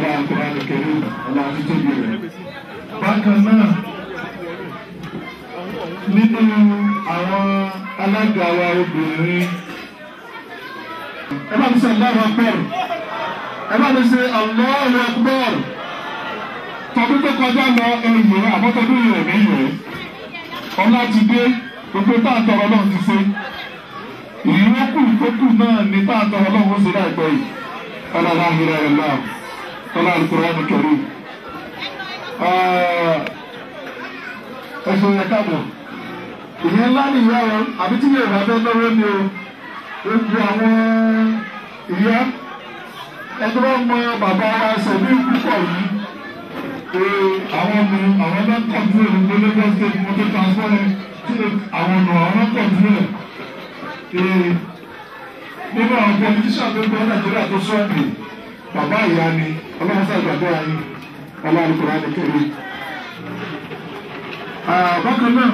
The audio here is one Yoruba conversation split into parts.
ọlá àkùrá nìkẹ́rù ọlá títóbi rẹ̀. bákan náà nínú àwọn alága wa obìnrin ẹ bá mi sọ Allahu Akbar ẹ bá mi ṣe Allahu Akbar tọdún tó kọjá lọ ẹyẹ àbọ̀tọdún yìí ẹ̀mí yẹ ọlá ti dé gbogbo tá a tọrọ náà ti ṣe ìyókù ìtókù náà ní tá a tọrọ náà wọ́n ṣe láìpẹ́ yìí ọlọ́lá àhìrẹ́ rẹ̀ náà ọlá Al-Qur'an Karim ẹ̀sùn yẹn káàbọ̀ ìyẹn ńlá nìyá o àbí tí yóò bá fẹ́ lọ́wọ́ ni o gbogbo àwọn ìyá ẹgbẹ́ wọn mọ bàbá wa sẹ̀mí púpọ̀ yìí àwọn ọmọ àwọn náà kọ̀ọ̀tù ẹ̀ ní Lagos state motor transport tí àwọn ọmọ àwọn náà kọ̀ọ̀tù ẹ̀ nínú àwọn politician tó gbọ́ Nàìjíríà tó sọ́ọ̀bì bàbá ìyá ni ọlọ́run sàgbàdo ayé ọlọ́run kò rà ní kéré. bákan náà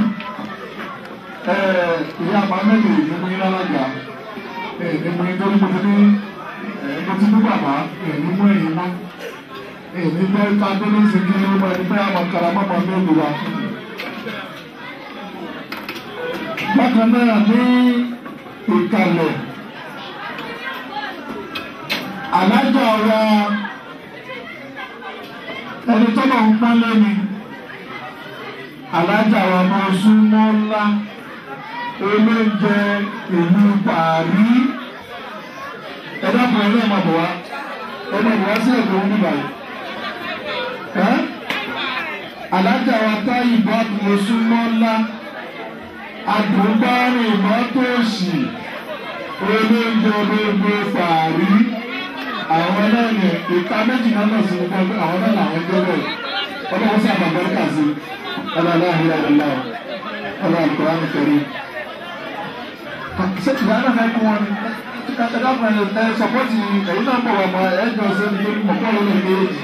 ìyá àmàmẹ́lì ní mo yín lálága ní mo yín torí mo ti ní mo ti ní bàbá ní mo ẹ̀yìn mọ́ ní bẹ́ẹ̀ ká tó ní sèké ní ọmọ ẹni bẹ́ẹ̀ àwọn karamọ́mọ́ mẹ́lì wa. bákan náà ní ìkàlẹ̀ alájà wa ẹni tó lọ ń pọ́n lẹ́nu alájà wa máa súnmọ́ ńlá olóúnjẹ ìlú pàrí ẹ̀dá kan ẹ̀rọ ẹ̀mọ̀ bọ̀ wá ẹ̀mọ̀ bọ̀ wá sí ẹ̀kọ́ ń bíbá yìí ẹ́ alájà wa táyì bá máa súnmọ́ ńlá àdùnbárìn mọ́tòsì olóúnjẹ gbogbo pàrí àwọn náà ní ìka méjì náà náà sí gbogbo àwọn náà làwọn jẹ́ bẹ́ẹ̀ ọlọ́wọ́ sí àbàbọ́ríkà sí ọlọ́lá ìlà ìlà ọlọ́ àlùkòrán nìkẹ́rì. ṣé ìyá náà fẹ́ kún wọn ni ẹ dákun ẹ ẹ sọpọ́tì ẹ̀yin náà bọ̀ wọ̀ mọ́ ẹ jọ ṣe ní lórí mọ̀kọ́ lórí méjì.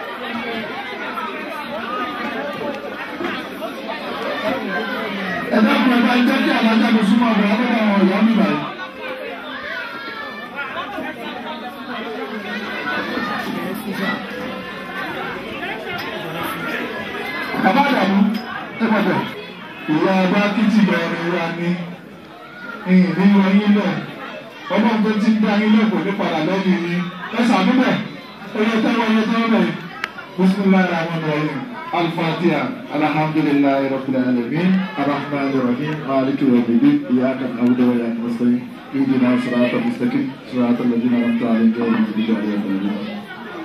ẹ dákun ẹ bá jẹ́ kí alájà mi súnmọ́ ọ̀dọ̀ ọ̀dọ̀ àwọn ọ̀yọ́ nígbà yìí. bàbá àdàmú ẹ gbọ́dọ̀ ìyá ọba kìtì bẹ̀rẹ̀ wa ní ìní wọnyí lẹ ọlọ́run tó ti ń dá yín lẹ́kọ̀ọ́ ní padà lẹ́yìn yín ẹ sàdúbẹ̀ oyè tẹ́wọ́ oyè tẹ́wọ́ bẹ̀ bisimilayi rahman rahim alfatiha alhamdulilayi rabbil alamin arahman rahim maliki yawmiddin iyyaka na'budu wa iyyaka nasta'in ihdina sirata mustaqim sirata alladhina an'amta alaihim ghayril maghdubi alaihim waladdallin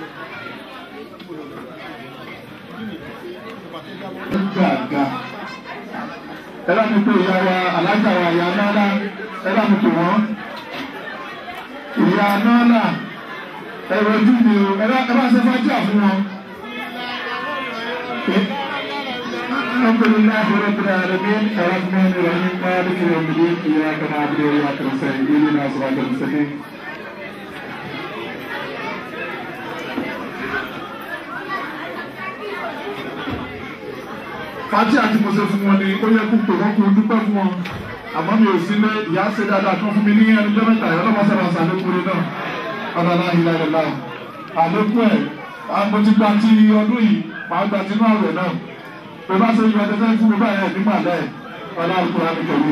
gbàgbà ẹ bá mi pè ìyá wa alájà wa ìyá nọ́ọ̀lá ẹ bá mi pè wọ́n ìyá nọ́ọ̀lá ẹ rojú mi o ẹ bá ṣe fájà fún wọn. الحمد لله رب العالمين الرحمن الرحيم مالك يوم الدين اياك نعبد واياك نستعين اهدنا صراط المستقيم fati àti mọ̀sẹ̀ fún wọn ni ó yẹ kó pè wọ́n kó dúpẹ́ fún wọn àmọ́ mi ò sí lé ìyá ṣe dáadáa kan fún mi ní ẹni jẹ́ mẹ́ta ìyá ọlọ́mọ sábà sàlékúrẹ́ náà ọ̀dàlá ìlà ìlà àlékún ẹ̀ mo ti gba ti ọdún yìí màá gba tinú àwẹ̀ náà pé bá ṣe yọ ẹ̀dẹ́gbẹ́ fún mi báyìí ẹ̀ nígbà lẹ́ẹ̀ ọ̀dà àlùkò rẹ̀ pẹ̀lú.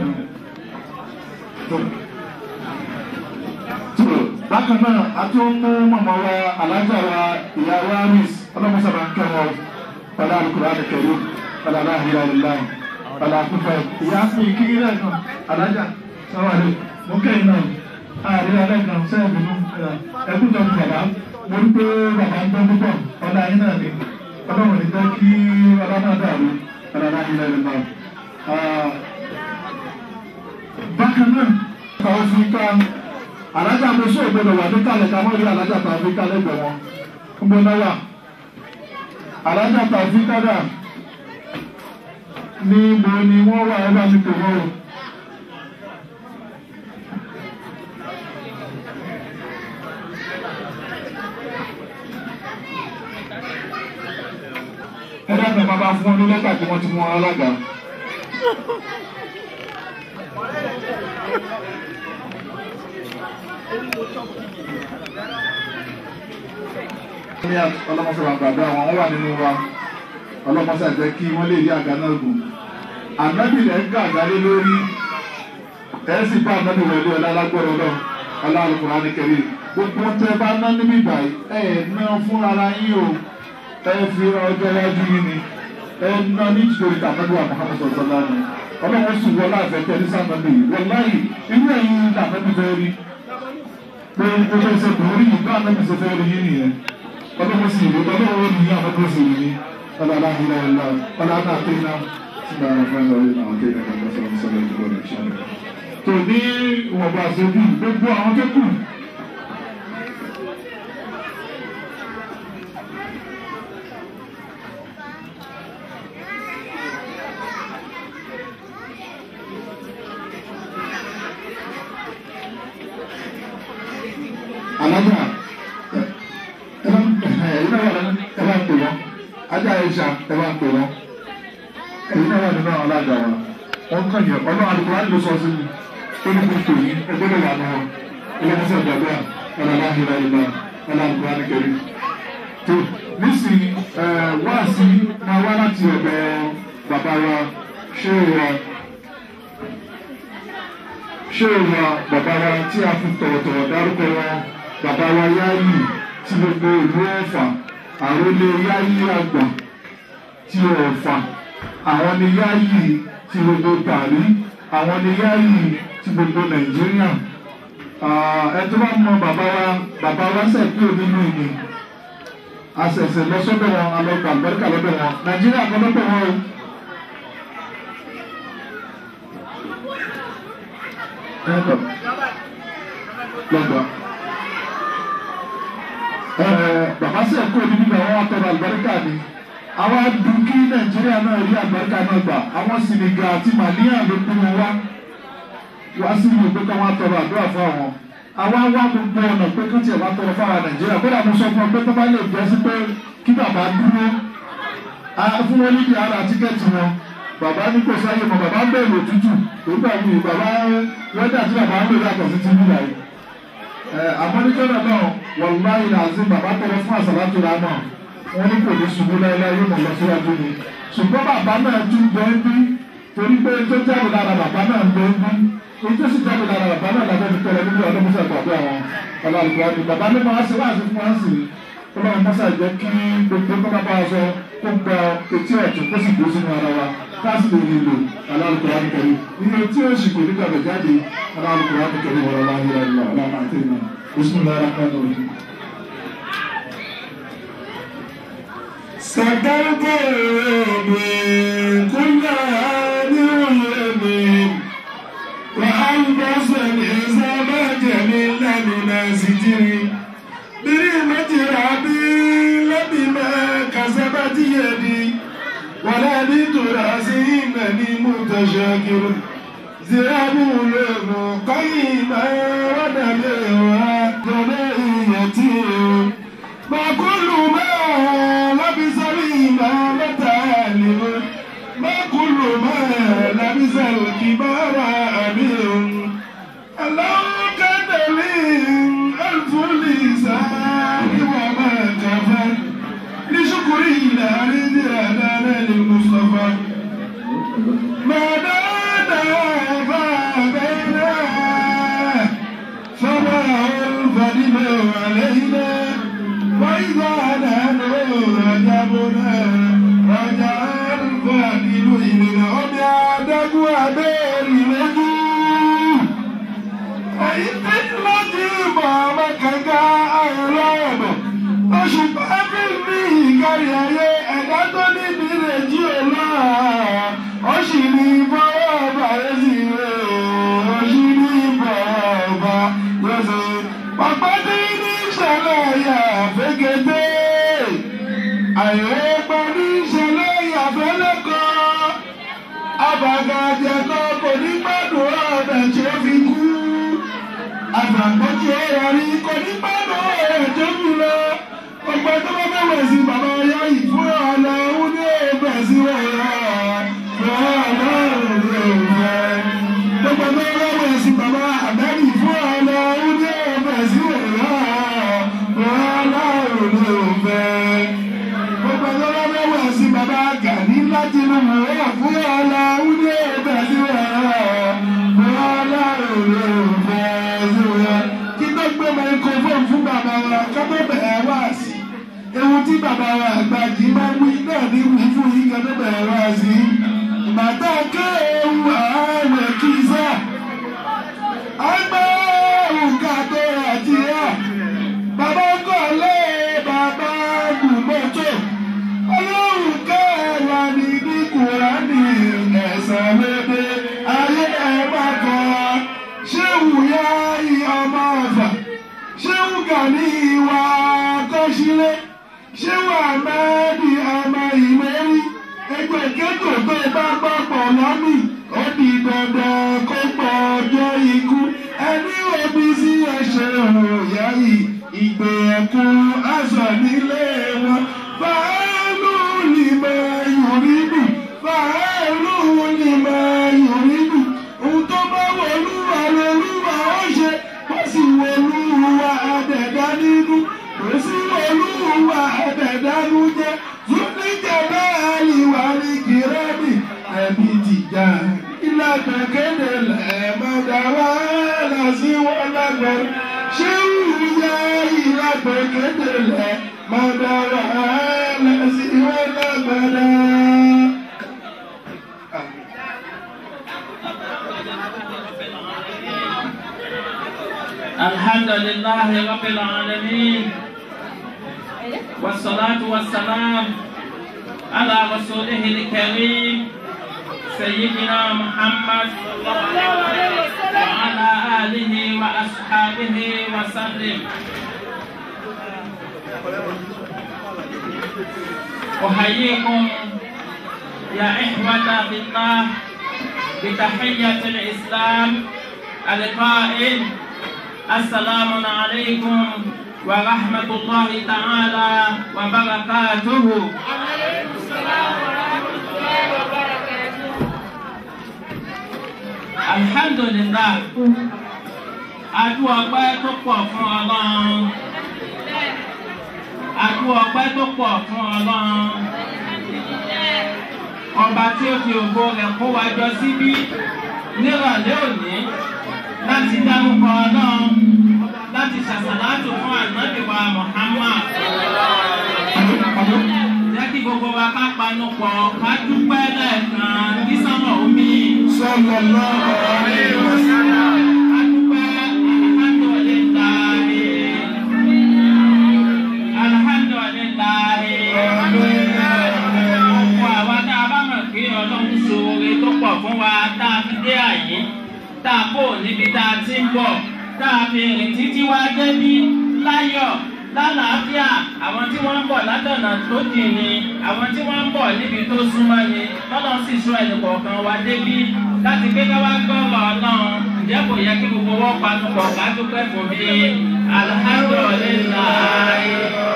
bákan náà a tún mú mọ̀mọ́ wa alájà wa ìyá wa rìs ọlọ́mọ sábà ń kẹ́ wọn ọ̀dà àlùkò rẹ̀ pẹ̀lú ọ̀dà ìlà ìlà ọ̀dà àkúfẹ́ ìyá fún ìkíkí lẹ́ẹ̀kan alájà sáwàlẹ̀ mú kẹ́yìn náà ààrẹ alẹ́kan sẹ́ẹ̀bùnú ẹkú tó ń bàbá mo ń pé bàbá ń gbọ́ púpọ̀ ọ̀dà yín náà ni ọlọ́run ní jẹ́ kí ọlọ́dà dàrú ọ̀dà yín lẹ́nu náà. bákan náà kàwé fún ká alájà mo sọ ògbọ́dọ̀ wà ní kálẹ̀ ká mọ́ rí alájà tó àfi kálẹ̀ gbọ̀ wọn ń bọ́ náà wà alájà tó àfi kádà ní ibo ni wọ́n wà ẹ bá mi pè wọ́n o. ẹ dábàá máa bá fún ọ ní lẹ́tà tí wọ́n ti mú alága. ní ọlọ́mọsọ̀rọ̀ àgbàdo àwọn wọn wà nínú wa ọlọ́mọsọ̀ jẹ́ kí wọ́n lè rí àga náà gùn ànábì rẹ̀ ń gà àgálé lórí ẹ̀ sì bá ànábì wọlé ọlá lágbọ́rọ̀ lọ ọlá alukóra ní kẹrì gbogbo tẹ bá ná níbí báyìí ẹ̀ ná fún ara yín o ẹ fi ọjọ́ iwájú yín ni ẹ ná ní ìtòrí tàbí wà Muhammad sọ̀tọ́lá ni ọlọ́wọ́ sùn wọlé àfẹ́tẹ́ ní sàmọ́bì wọláyì inú ẹ̀yìn làbẹ́bí fẹ́ rí pé o fẹ́ ṣe kùn orí yìí bá ànábì ṣe fẹ́ rí yín nìyẹn ọlọ́wọ́ sì rí ọlọ́wọ́ rí yín àfẹ́tẹ́ sì rí yín ọlọ́lá ìlà ìlà ọlọ́lá àtẹ́ná sígbà àwọn fẹ́ lọ́rí àwọn tẹ́lẹ̀ kan sọ̀rọ̀ sọ̀rọ̀ ìjọba rẹ̀ ṣáà tò ní ìwọ̀nba àṣojú gbogbo àwọn tó kù alájà ẹ bá ẹ bá ẹ bá pè wọn ajá ẹja ẹ bá pè wọn ẹyin náà wà nínú àwọn alága wa wọn kàn yẹ ọlọ́run àdúgbò láti lọ sọ sí mi ó ní kó tòyí ẹgbẹ́ lè wà nù wọn ọlọ́mọsẹ̀ ìgbàgbọ́ ọlọ́lá ìlà ìlà ọlọ́run àdúgbò láti kẹrin tó nísìnyí ẹ wá sí máa wá láti ọ̀dọ̀ bàbá wa ṣé wa ṣé wa bàbá wa tí a fi tọ̀wọ̀tọ̀wọ̀ dárúkọ wọn bàbá wa yáyì tí gbogbo ìlú ọ̀fà àrólé yáyì àgbà tí ọ̀fà àwọn ni yáyì tí gbogbo tàrí àwọn ni yáyì tí gbogbo nàìjíríà ẹ tó bá mọ bàbá wa bàbá wa sẹ́kù nínú ìní àṣẹ̀ṣẹ̀ lọ́sọ́dọ̀ wọn alọ́gbà àgbẹ̀ríkà lọ́dọ̀ wọn nàìjíríà kan lọ́dọ̀ wọn o. lọ́gbà bàbá sì ẹ̀kọ́ ní bíbẹ̀ wọn tọrọ àlùbáríkà ni àwọn adùn kí nàìjíríà náà rí àlùbáríkà náà gbà àwọn Senegal àti Malian ló kú wọn wá wá sí ìlú pé káwọn tọrọ àdúrà fún àwọn àwa wá gbogbo ọ̀nà pé kí tiẹ̀ wá tọrọ fún àwọn nàìjíríà kódà mo sọ fún ọ pé tó bá lè jẹ́ sí pé kí bàbá dúró fún wọn níbi ara tíkẹ́ẹ̀tì wọn bàbá ní kò sáyé mọ bàbá ń bẹ̀rù òtútù nígbà míì bàbá wẹ́dà tí bàbá ń lò yàtọ̀ sí ti nílà yìí àmọ́níjọ́nà náà wàlúwàyí làzí bàbá tọrọ fún àsàlátù rà náà wọ́n ní kò ní ṣubú láéláé yóò mọ̀ lọ síwájú ni ṣùgbọ́n bàbá náà tún gbọ́ ń bí torí pé tó jáde lára bàbá náà ń gbọ́ ń bí èyí tó sì jáde lára bàbá náà lábẹ́ fi tọrọ níbi ọdún mọ́sá ìpàdé àwọn ọlọ́ọ̀lùkọ́ ni bàbá ní máa ṣe láti fún wa sí i ọlọ́run mọ́sá jẹ́ kí gbogbo tó bá bá a sọ kó gba etí ọ̀tún kó sì dúró sínú ara wa káàsì lè nílò ọlọ́ọ̀lùkọ́ wa nìkẹ́rì nínú tí ó sì kò ní gbàgbé jáde ọlọ́ọ̀lùkọ́ wa nìkẹ́rì wọ́n lọ́wọ́ ayé rẹ̀ lọ́wọ́ àti ìmọ̀ بسم الله الرحمن الرحيم سكرت من كل هذه اليمين وألبس الحزام جميلا من ستري برحمة ربي لبما كسبت يدي ولا بتراسي إنني متشاكر ذهب له قيما ودمعها جمعيتي ما كل ما لبس الإمامة عالم ما كل ما لبس الكبار أمير الله كان لي ألف لسان وما كفى لشكري لا رجال للمصطفى ما نادى فابينا فما الفضل علينا وإذا نحن رجبنا رجع الفضل إلينا وبعدك وبين لجوه àyíké lọ́dí bàbá kànga àìrọ́ọ̀bọ̀ oṣù pàbí ní ìkárí ayé ẹ̀dá tó níbi rèjì ọ̀la ọ̀ṣì ní bọ́wọ́ ọba ẹ̀sì rẹ̀ ọ̀ṣì ní bàbá yọ̀sẹ̀ pàpà tí ní ìṣẹ̀lẹ̀ yà fẹ́gẹ́dẹ́ àìrẹ́gbẹ́ ní ìṣẹ̀lẹ̀ yà fẹ́lẹ́kọ̀ọ́ abàgàjẹ́ náà kò ní gbàdúrà ọ̀bẹ̀ tí ó fi kú àgbàgbọ́jú ọ̀rọ̀ rí kò ní gbàdúrà ọ̀rẹ́ tó kù lọ ọgbà tó bá bẹ̀ wẹ̀ sí bàbá ọyá yìí fún ọ̀nà òun ní ọbẹ̀ sí ọ̀rọ̀ ọ̀rọ̀ ọ̀rọ̀ gbogbo tó bá wẹ̀ sí bàbá àbẹ́rì fún ọ̀nà òun ní ọbẹ̀ sí ọ̀rọ̀ ọ̀rọ̀ ọ̀rọ̀ Tinubu wà fún ọ̀la wúdí ìbẹ̀síwẹ̀ bọ́lá òwe ìbẹ̀síwẹ̀. Kí tó gbé microphone fún bàbá wa ká tó bẹ̀rẹ̀ wá sí. Ewu tí bàbá wa àgbàjì máa ń wí náà ní wí fún yín ká tó bẹ̀rẹ̀ wá sí. Bàtà ké ewu ààrẹ kí sá. Àgbẹ̀ òǹkà tó àti ẹ̀. Bàbá kọ̀lé bàbá gùnmọ́tò. Ọlọ́run kẹ́ẹ̀wá ní ní Kùránì ẹ̀sán lédè. Ayé ẹ̀ máa kọ́ wa. Ṣéwù yá ọmọ ọ̀fà. Ṣéwù Gani ìwà kọ́sílẹ̀. Ṣéwù Àmẹ́ẹ̀dì ọmọ ìmẹ́rí. Ẹgbẹ́ kẹ́kọ̀ọ́ tó bá gbọ́pọ̀ lọ́mì. Ó di dandan kó pọ̀ ọjọ́ ikú. Ẹni òbí sí ẹ̀ṣẹ̀ òòyà yìí. Ìgbé ẹ̀kún aṣọ nílé wọn. Fàálù ni máa yòrí bù. Fàálù ni máa yòrí bù. Ohun tó bá wọlúwa lolúwa ó ṣe. Wọ́n sì wọlúwa àdẹ̀dá nínú. Kò sí wọlúwa àdẹ̀dá nú jẹ́. Zúníjẹ̀ náà ìwà ní kìrẹ́mì. Ẹbí tìjà. Ilé àgbẹ̀kéde lẹ́ẹ̀mọ́dá wá lọ sí wọn lágbẹ̀rẹ̀. Ṣé ìyá ìlà àgbẹ̀kéde lẹ́ẹ̀mọ́dá wá lọ sí wọn lágbẹ̀rẹ̀? الحمد لله رب العالمين والصلاة والسلام على رسوله الكريم سيدنا محمد وعلى آله وأصحابه وسلم أحييكم يا إخوة في الله بتحية الإسلام القائل السلام عليكم ورحمة الله تعالى وبركاته alhamdulillah adu ọpẹ́ tó pọ̀ fún Ọlọ́run adu ọpẹ́ tó pọ̀ fún Ọlọ́run ọba tí ó fi ògo rẹ̀ kó wa jọ síbí nírọ̀lẹ́ òní láti dárúkọ Ọlọ́run láti ṣàṣàlátù fún ànábìwá Muhammad jẹ́ kí gbogbo wa ká panu pọ̀ ká dúpẹ́ lẹ́ẹ̀kan kí sánmọ̀ omi. Sallallahu alaihi wasallam. A dúpẹ́ alhamdulillahi. Alhamdulillahi. Ọ̀pọ̀ àwa tá a bá mọ̀ pé Ọlọ́run ṣoore tó pọ̀ fún wa tá a fi dé àyè tá a kò níbi tá a ti ń bọ̀ tá a fi rìn títí wá débí láyọ̀ lálàáfíà àwọn tí wọ́n ń bọ̀ látọ̀nà tó dì ní àwọn tí wọ́n ń bọ̀ níbi tó súnmọ́ ni lọ́nà sì sọ ẹnìkọ̀ọ̀kan wa débí láti pé ká wá gbọ́rọ̀ ọlọ́run ǹjẹ́ kò yẹ kí gbogbo wọn panupọ̀ ká dúpẹ́ fún bí alhamdulilayi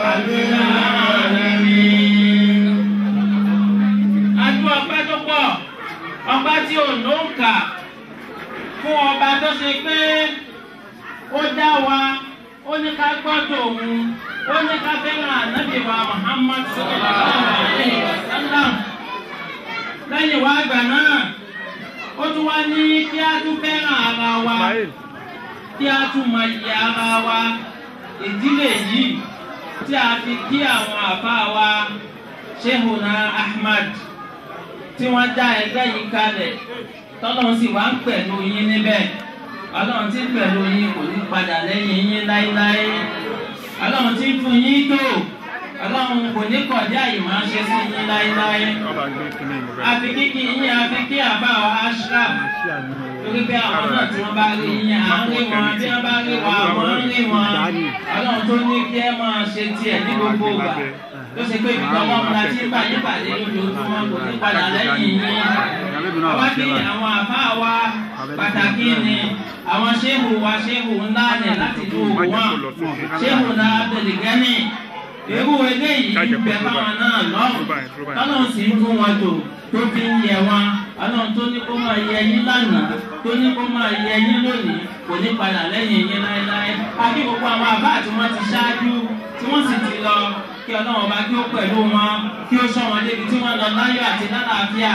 alhamdulilayi. adú ọpẹ́ tó pọ̀ ọpẹ́ tí ò ló ń kà fún ọba tó ṣe pé ó dá wa ó ní ká gbọ́dọ̀ òun ó ní ká fẹ́ràn ànábì wa Muhammad sallallahu alaihi wasallam lẹ́yìn wá àgbà náà ó tún wá ní kí á tún fẹ́ràn ara wa kí á tún mọ iye ara wa ìdílé yìí tí a fi kí àwọn àbá wa Shehuna Ahmad tí wọ́n dá ẹgbẹ́ yìí kalẹ̀ tọ́lọ́run sì wá ń pẹ̀lú yín níbẹ̀ ọlọ́run tí ń pẹ̀lú yín kò ní padà lẹ́yìn yín láéláé ọlọ́run tí ń fún yín tó ọlọ́run kò ní kọ̀dí àyè máa ṣe sí yín láéláé àfi kíkí yín àfi kí àbá wa ashraf torí pé àwọn náà tí wọ́n bá rí yín à ń rí wọn bí wọ́n bá rí wa àwọn ń rí wọn ọlọ́run tó ní kí ẹ máa ṣe tiẹ̀ ní gbogbo ìgbà tó ṣe pé ìgbà ọlọ́run la ti ń bà yín pàdé lójoojúmọ́ kò ní padà lẹ́yìn yín ọba kí àwọn àbá wa pàtàkì ni àwọn ṣéhù wa ṣéhù ńlá rẹ̀ láti lu wọn ṣéhù náà abdulgani irú eléyìí ń bẹ báwọn náà lọ́rùn ọlọ́run sì ń fún wọn tò tó fi ń yẹ wọn ọlọ́run tó ní kó máa yẹ yín lánàá tó ní kó máa yẹ yín lónìí kò ní padà lẹ́yìn yín láéláé àbí gbogbo àwọn àbá tí wọ́n ti ṣáájú tí wọ́n sì ti lọ kí ọlọ́run ọba kí ó pẹ̀lú wọn kí ó sọ wọn débi tí wọ́n lọ láyọ̀ àti lálàáfíà.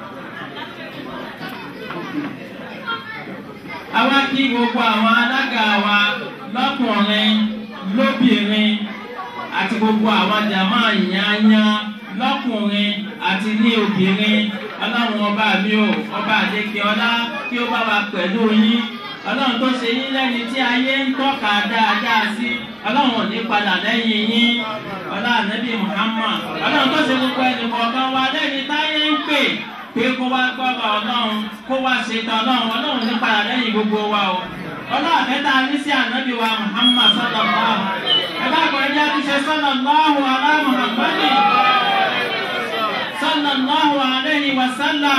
àwa kí gbogbo àwọn alága wa lọ́kùnrin lóbìnrin àti gbogbo àwọn jàmá ìyáyá lọ́kùnrin àti ní obìnrin ọlọ́run ọba mi ò ọba àdékè ọlá kí ó bá wa pẹ̀lú yín ọlọ́run tó ṣe yín lẹ́ni tí ayé ń tọ́ka dáadáa sí ọlọ́run ò ní padà lẹ́yìn yín ọlá ànábì Muhammad ọlọ́run tó ṣe gbogbo ẹnì kọ̀ọ̀kan wa lẹ́ni táyé ń pè pé kó wá gbọ́rọ̀ ọlọ́run kó wá ṣètò ọlọ́run ọlọ́run ní padà lẹ́yìn gbogbo wa o ọlọ́run àfẹ́tà ní sí ànábì wa Muhammad sallallahu ẹ̀ka àgbọ̀njẹ́ àtúnṣe sallallahu alá Muhammadi sallallahu alayhi wa sallam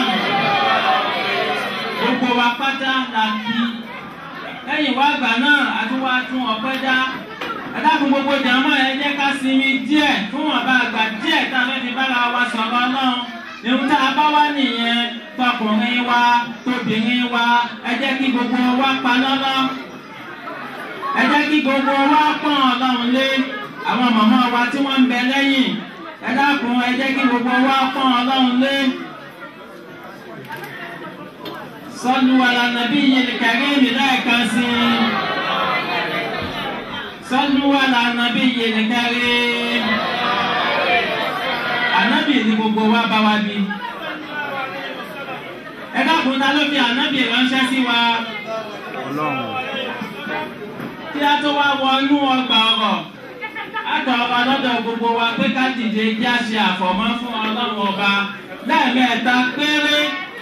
gbogbo wa pátá la kí lẹ́yìn wá gbà náà àtúwá tún ọpẹ́ dá ẹ̀dákun gbogbo jàmọ́ ẹ jẹ́ ká sinmi díẹ̀ fún ọba àgbà díẹ̀ tá a fẹ́ fi bára wa sọ̀rọ̀ náà ìhun tá a bá wá nìyẹn tọkùnrin wa tóbìnrin wa ẹ jẹ́ kí gbogbo wa pa lọ́lọ́ ẹ jẹ́ kí gbogbo wa pọ́n ọlọ́run lé àwọn màmá wa tí wọ́n ń bẹ lẹ́yìn ẹ dákun ẹ jẹ́ kí gbogbo wa pọ́n ọlọ́run lé. صلوا على النبي الكريم لكن صلوا على النبي الكريم ànábì ni gbogbo wa bá wa bí ẹ dákun ta ló fi ànábì ránṣẹ́ sí wa kí a tó wá wọnú ọgbà ọ̀rọ̀ àtọ̀ ọba lọ́dọ̀ gbogbo wa pé ká dìde kí a ṣe àfọ̀mọ́ fún ọlọ́run ọba lẹ́ẹ̀mẹ́ta péré.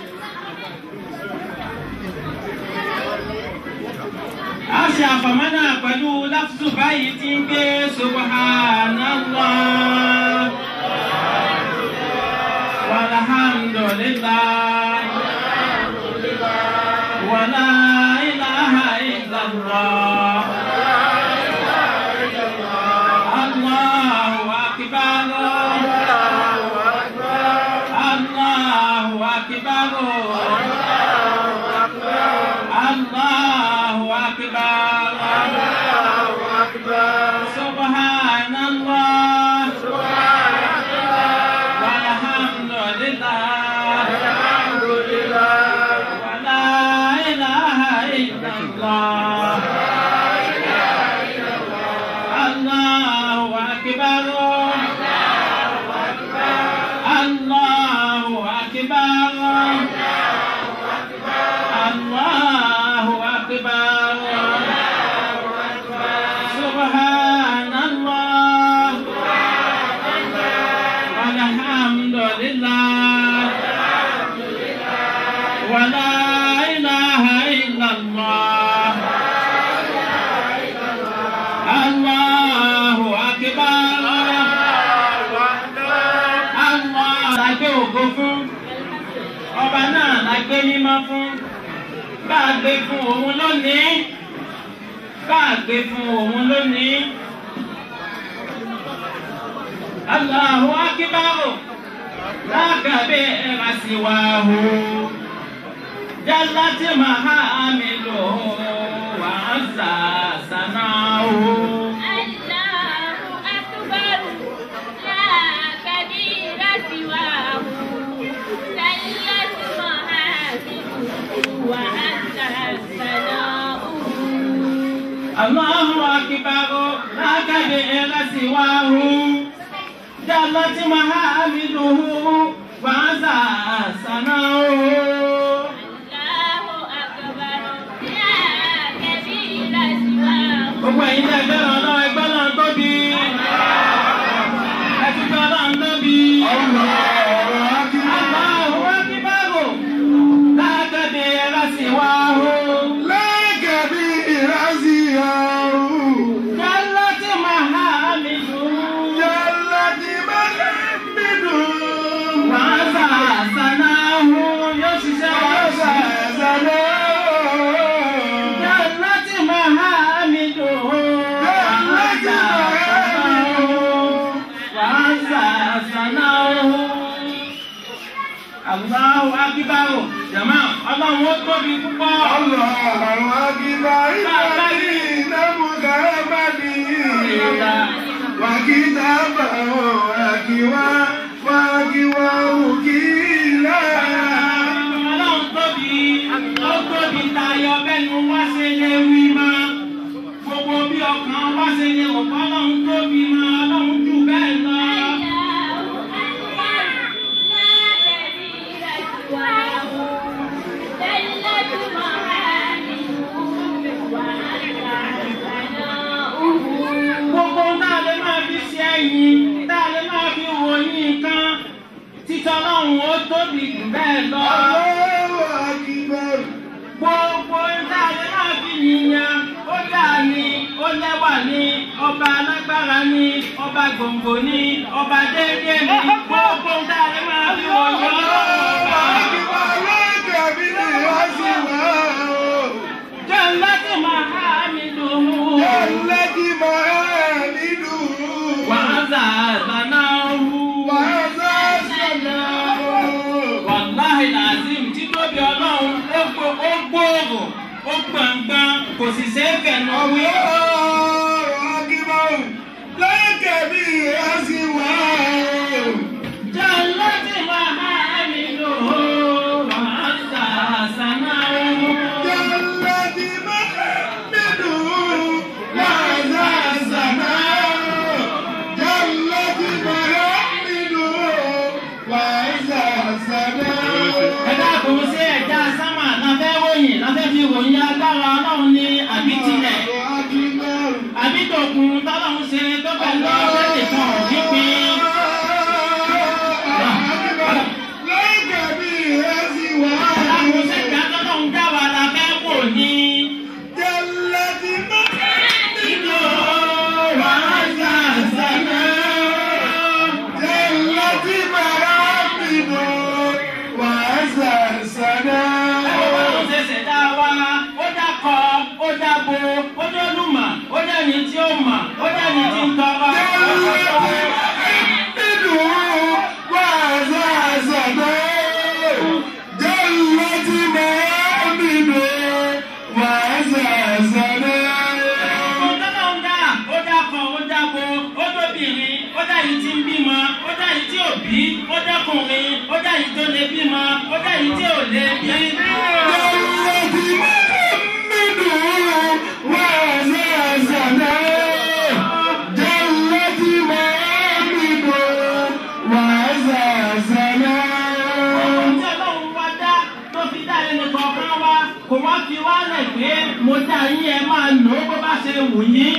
a ṣe àfọ̀mọ́ náà pẹ̀lú láfùsù báyìí tí ń gbé subhanallah walhamdulillah wala ilaha illallah Allahu akbar Allahu akbar Allahu akbar Subhanallah walhamdulillah wala ilaha illallah Allahu akbar Allahu akbar Allahu akbar Subhanallah walhamdulillah wala ilaha illallah Allahu akbar Allah la gbé ògo fún ọba náà la gbé mímọ́ fún bá a gbé fún òun lónìí bá a gbé fún òun lónìí. Allahu akbar lákàbí ẹ̀rọ síwáhu jálátì mahamidu wà á sà sànáhu. Allahu akbar la kabira siwahu sallat mahasibuhu wa anta sana'uhu Allahu akbar lákàbí ẹ̀rọ síwáhu jálátì mahamidu wà á sà sànáhu. Allahu akbar la kabira siwahu Gbogbo ẹ̀yin tẹ́ fẹ́ràn ọlọ́run ẹgbẹ́ náà tóbi. Ẹ ti fẹ́ ọlọ́run tóbi. Allahu akbar. Lákàdé ẹ̀rọ sì wá o. Jálá tí màá mi dùn. Wàá sà sànà hu yóò ṣiṣẹ́ wá sà sànà. Jálá tí màá mi dùn. Wàá sà sànà hu. Wàá sà sànà hu. Allahu akbar. Jàmá ọlọ́run ó tóbi púpọ̀. وكتابا وكوا وكوا مكيلا Ọlọ́run tóbi, ó tóbi tayọ bẹ́nu wá ṣe lè wí mọ́. Gbogbo bí ọkàn wá ṣe lè wọ̀ pé Ọlọ́run tóbi mọ́, Ọlọ́run jù bẹ́ẹ̀ lọ. Gbogbo tá a lè máa fi ṣe ẹ̀yìn, tá a lè máa fi ròyìn nǹkan. Títọ́ Ọlọ́run ó tóbi jù bẹ́ẹ̀ lọ. الله أكبر Gbogbo tá a lè máa fi yìnyàn, ó dà ní, ó lẹ́wà ní, ọba alágbára ní, ọba gbòǹgbò ní, ọba déédéé ní. Gbogbo tá a lè máa fi ròyìn Ọlọ́run ọba. Jẹ́ láti máa há mi dùn. Wàhálà àgbàná wú. Wàláhì làzim tí tóbi ọlọ́run ó gbó- ó gbòòrò ó gbọ̀ngbọ̀n kò sì ṣeé fẹ̀nà wí. Jẹ́ láti máa há mi dùn. Wàhálà àgbàná wú. Ẹ dákun sí ẹ̀dá sámà láfẹ́ ròyìn láfẹ́ fi ròyìn agbára ọlọ́run ní àbí tilẹ̀. Àbí tòkun tọ́lọ́run ṣe tó pẹ̀lú ọ̀sẹ̀ nìkan òbí pín. Dákun sí ìgbà tọ́lọ́run dá wa láfẹ́ wò ní. Ìlú wàhálà àgbàná. Ọlọ́run ṣe ṣẹ̀dá wa, ó dákọ̀, ó dábo, ó dólùmọ̀, ó dẹ́ni tí ó mọ̀, ó dẹ́ni tí ń tọrọ. Ọlọ́run dá, ó dákọ̀, ó dábo, ó dóbìnrin, ó dá yìí tí ń bímọ, ó dá yìí tí ò bí, ó dákùnrin, ó dá yìí tó lè bímọ, ó dá yìí tí ò lè bí. Ohun tí Ọlọ́run wá dá tó fi dá ẹnì kọ̀ọ̀kan wá, kò wá fi wá lẹ̀ pé mo dá yín ẹ máa lò ó bó bá ṣe wù yín.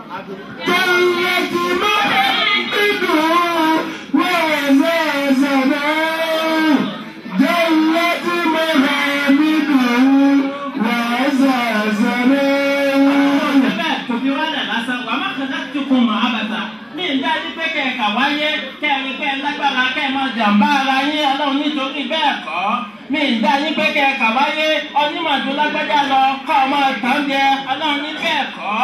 Bẹ́ẹ̀ kò fi wá lẹ̀ lásán, wà má kàn láti kun mọ̀ àbàtà. Mi ń dájú pé kẹ̀kà wáyé, kẹ́rin kẹ́ lágbára kẹ́ máa jàǹbá ara yín ọlọ́run nítorí bẹ́ẹ̀ kọ́. Mi ń dájú pé kẹ̀kà wáyé, onímọ̀tò lágbájá lọ kọ́ ọ máa tàn jẹ ọlọ́run ní bẹ́ẹ̀ kọ́.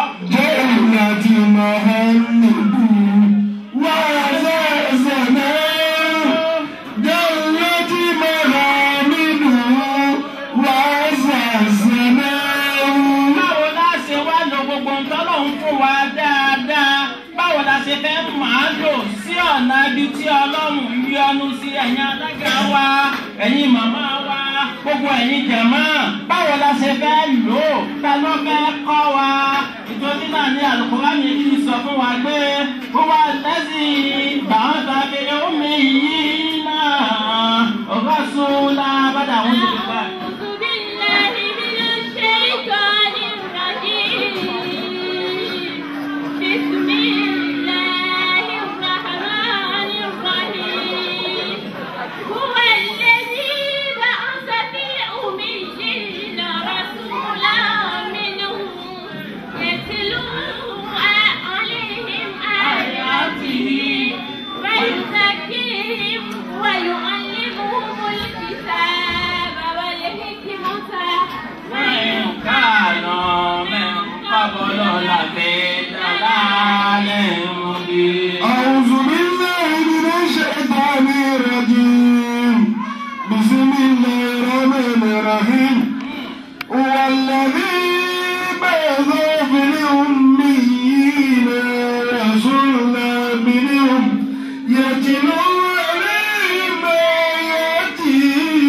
Báwo la ṣe wá lo gbogbo nǹkan lọ́hún fún wa dáadáa? Báwo la ṣe fẹ́ máa lò sí ọ̀nà ibi tí Ọlọ́run yọ́nú sí ẹ̀yin alága wa, ẹ̀yin màmá wa, gbogbo ẹ̀yin jẹ̀mọ́? Báwo la ṣe fẹ́ lò ó? Ta ló fẹ́ kọ́ wa? Ìtòsí náà ní Àlùkùránì yìí sọ fún wa pé ó wà lẹ́sìn bàán tàbí omi yìí náà. Ọ̀gá sùn lábàdà àwọn Yorùbá. أعوذ بالله من الشيطان الرجيم بسم الله الرحمن الرحيم هو الذي بعث في الأميين رسولا منهم يتلو عليهم آياته ويزكيهم ويعلمهم الكتاب يتلو عليهم آياته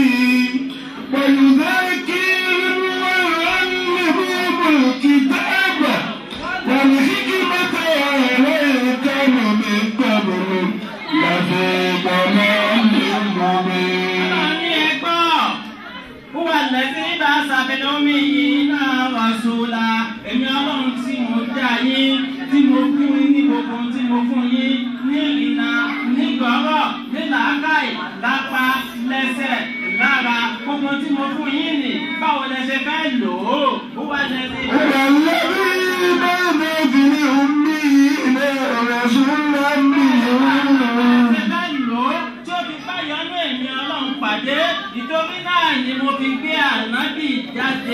ويذكرهم ويعلمهم الكتاب والحكمة وإن كانوا من قبل لفي ضلال مبين Ọlọ́run ní ẹgbọ́. Wúwa lẹ́sìn nígbà sàbẹ̀lẹ̀ omi yìí náà wà sóla. Èmi ọlọ́run tí mo dá yín, tí mo fún yín ní gbogbo ohun tí mo fún yín ní ìrìnà, ní gbọ́rọ̀, ní làákàyè, lápá, lẹ́sẹ̀, lára. Gbogbo ohun tí mo fún yín nì, báwo lẹ ṣe fẹ́ lò ó? Wúwa lẹ́sìn هو الذي بعث في الأميين رسولا منهم ṣe fẹ́ lò ó tí ó fi bá yọnú èmi ọlọ́run pàdé ìtorí náà ni mo fi gbé ànábì jáde.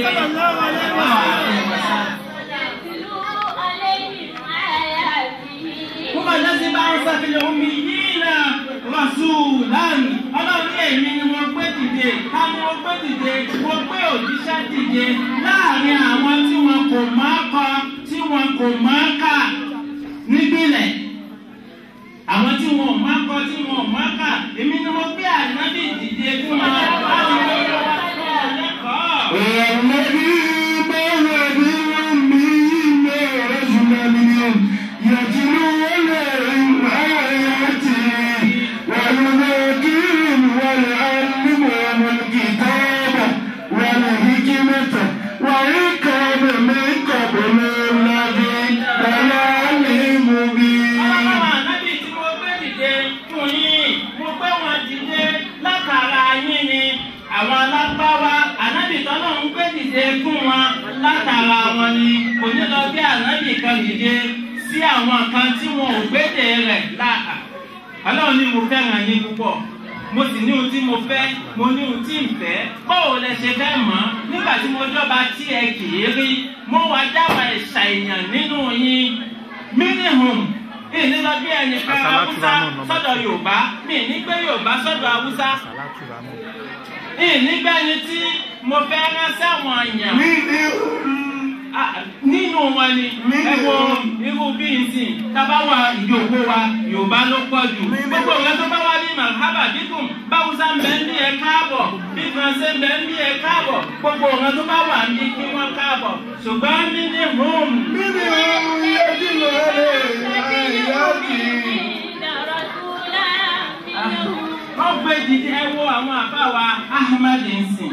يتلو عليهم آياته Mo máa jẹ́ sí bá ń sàfihàn omi yìí náà rasulan. Ọlọ́run ní èmi ni mo gbé dìde. Ta ni mo gbé dìde? Mo gbé òjíṣẹ́ dìde láàrin àwọn tí wọn kò máa kọ, tí wọn kò máa kà níbílẹ̀. Àwọn tí wọn ò máa kọ, tí wọn ò máa kà. Èmi ni mo gbé ànábì dìde fún wọn. Láti wọ́n lọ wá fún ọ lẹ́kọ̀ọ́. هو الذي بعث في الأميين رسولا منهم يتلو عليهم آياته ويذكرهم ويعلمهم الكتاب والحكمة وإن كانوا من قبل لفي ضلال مبين Àwọn ànábì tí mo gbé dìde fún yín, mo gbé wọn dìde látara yín ni. Àwọn alágbáwá ànábì tọ́lọ́ ń gbé dìde fún wọn látara wọn ni. Kò ní lọ bí ànábì kan dìde sí àwọn kan tí wọn ò gbédè rẹ̀ láà. Ọlọ́run ní mo fẹ́ràn yín púpọ̀. Mo sì ní ohun tí mo fẹ́, mo ní ohun tí ń fẹ́. Báwo lẹ ṣe fẹ́ mọ̀? Nígbà tí mo jọba tí ẹ kì í rí, mo wá dáwà ẹ̀ṣà èèyàn nínú yín minimum ìní lọ bí ẹnì kan haúsá sọ́dọ̀ yorùbá mi ní gbé yorùbá sọ́dọ̀ haúsá ìní gbé ẹni tí mo fẹ́ rán sáwọn èèyàn Ah, nínú wọn ni ẹ wo irú bí n sìn tábà wà ìjòkó wa yorùbá ló pọ̀ jù gbogbo ìwé tó bá wá bí mahaba dídùn báwùsá ń bẹ ń bí ẹ káàbọ̀ bí faransé ń bẹ ń bí ẹ káàbọ̀ gbogbo ìwé tó bá wà ní kí wọ́n káàbọ̀ ṣùgbọ́n minimum. منهم يتلو عليهم آياته رسولا منهم wọ́n gbé dìde ẹ wo àwọn àbá wa ahmed nsìn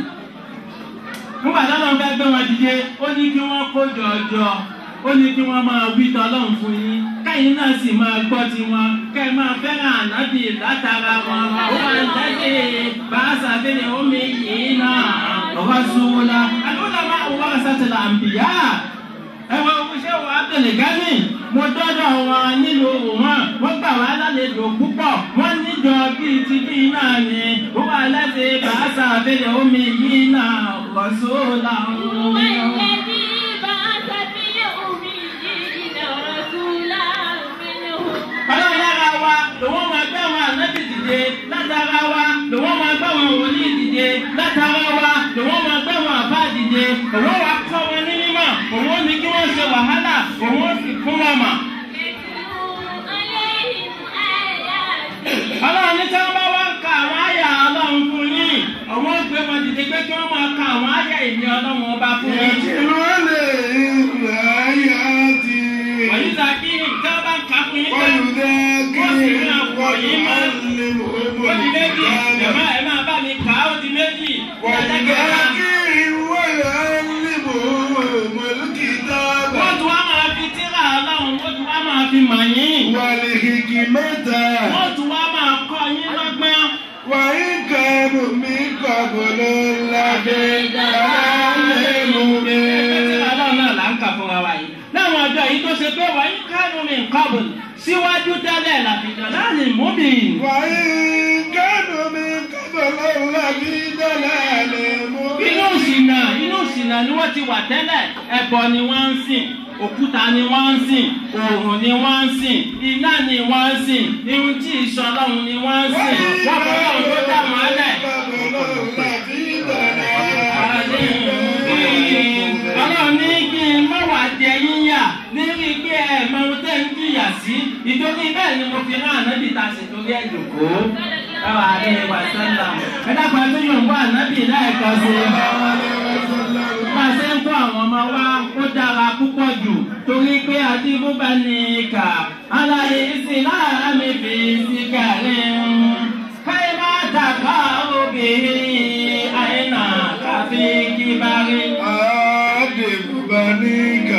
nígbà tí wọ́n fẹ́ gbé wọn dìde ó ní kí wọ́n kó jọjọ ó ní kí wọ́n máa wí tọ́lọ́run fún yín kẹ́yìn náà sì máa gbọ́ tiwọn kẹ́ ẹ máa fẹ́ràn ànábì látara wọn ó máa ń tẹ́lẹ̀ bàásà fẹ́lẹ̀ omi yìí náà ọ̀rọ̀ sùwòlá àdúrà máa wọ́n sátẹ̀lẹ̀ àǹbìyá ẹwọ oṣẹ́ wa tẹ̀lé gánì mo dọ́dọ̀ wọn nílùú wọn wọ́n gbà wá lálejò púpọ̀ wọ́n níjọ bíi ti bí náà ni ó wà láti bàásà abẹ́rẹ́ omi yìí náà wọ̀ṣọ́ làwọn هو ọmọ. الذي بعث في الأميين رسولا منهم ọlọ́run lára wa lòun máa gbé àwọn ànábì dìde látara wa lòun máa gbé àwọn wòlíì dìde látara wa lòun máa gbé àwọn àbá dìde òun wà kọ́ wọn ní mímọ̀ òun ní kí wọ́n ṣe wàhálà òun sì fún wọn mọ̀. يتلو عليهم آياته ọlọ́run ní tí wọ́n bá wá ń ka àwọn àyà ọlọ́run fún yín àwọn gbé wọn dìde pé kí wọ́n máa ka àwọn àyà ìní ọlọ́run ọba fún yín. يتلو عليهم آياته ọ̀yíṣà kí tí wọ́n bá ń ka fún yín tán ويذكرهم ويعلمهم ó di méjì الكتاب jẹ̀mọ́ ẹ̀ máa bá mi kà á ó di méjì ìdájọ́ kẹta. ويذكرهم ويعلمهم الكتاب wọ́n tún wá máa fi tíra ọlọ́run wọ́n tún wá máa fi mọ̀ yín. والحكمة wọ́n tún wá máa kọ́ yín lọ́gbọ́n. وإن كانوا من قبل لفي ضلال مبين ọlọ́run náà là ń kà fúnra wa yìí. láwọn ọjọ́ yìí tó ṣe pé wọ́n yín kánú mi kọ́bùn síwájú tẹ́lẹ̀ làbìjọ́ láàrin múbìn. وإن كانوا من قبل لفي ضلال inú مبين ìsìnà inú ìsìnà ni wọ́n ti wà tẹ́lẹ̀ ẹbọ ni wọ́n ń sìn òkúta ni wọ́n ń sìn òòrùn ni wọ́n ń sìn iná ni wọ́n ń sìn irun tí ìṣọlọ́run ni wọ́n ń sìn wọ́n kọ́ lọ́run tó dá wọn lẹ̀. ọlọ́run ní kí n má wà jẹ yín yà nírí pé ẹ mọ ohun tẹ́ ń jìyà sí ìtorí bẹ́ẹ̀ ni mo fi rán ànábì ta sì torí ẹ̀ jòkó káwa alẹ́ wa sẹ́lá ẹ dákun ẹ tó yàn wá ànábì láìka sí i máa ṣe ń kó àwọn ọmọ wa ó dára púpọ̀ jù torí pé àti búba ní ìkà aláyé ìsìláàmì fi sí kàlẹ́ káyé má dàgbà obìnrin àyínà káfí kíbarí. Adébùbáníkà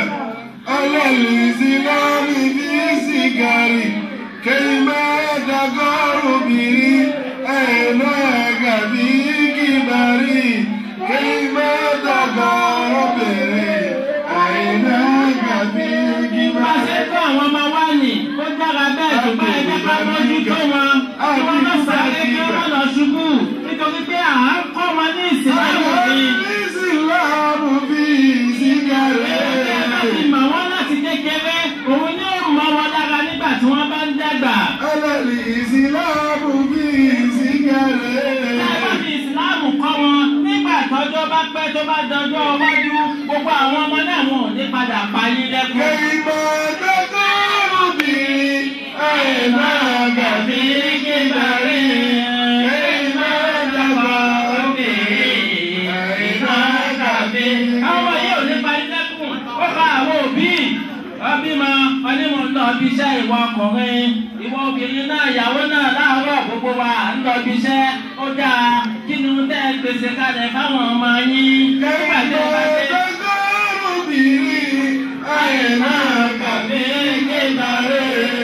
alálìsílámì bí sìgárì kéèmá dàgọ́rù bìrì ẹ̀nà gàbí kíbarì kéèmá dàgọ́rù bìrì ẹ̀nà gàbí Bá a kíbarì. ṣe tó àwọn ọmọ wa nì, ó dára bẹ́ẹ̀ tó bá ẹgbẹ́ ká mójú tó wọn. Kí wọ́n má sáré kí wọ́n lọ ṣubú. Nítorí pé à ń kọ́ wọn ní ìsìláàmù ni. Alálìsílámì bí sìgárì. Ẹ bá ti mọ̀ wọ́n láti kékeré, òun ni ó mọ wọn lára nígbà tí wọ́n bá ń dàgbà. Alálìsílámì bí sìgárì. Ẹ bá fi ìsìláàmù kọ́ wọn nígbà tọ́jọ́ bá pẹ́ tó bá dọjọ́ iwájú. Gbogbo àwọn ọmọ náà wọn ò ní padà pa yín lẹ́kùn. Kéèmá dàgọ́rù bìrì ẹ̀nà gàbí kíbarì. Kéèmá dàgọ́rù bìrì ẹ̀nà gàbí. àwọn yìí ò ní parí lẹ́kùn ó bá àwọn òbí ọbímọ onímọ̀ ń lọ bí iṣẹ́ ìwọ ọkùnrin ìwọ obìnrin náà ìyàwó náà láàárọ̀ gbogbo wa à ń lọ bí iṣẹ́ ó dáa kí ni ń tẹ́ gbèsè kalẹ̀ fáwọn ọmọ yín nígbà tí ó bá dé. Dàgọ́rù bìrì ẹ̀nà gàbí kíbarì.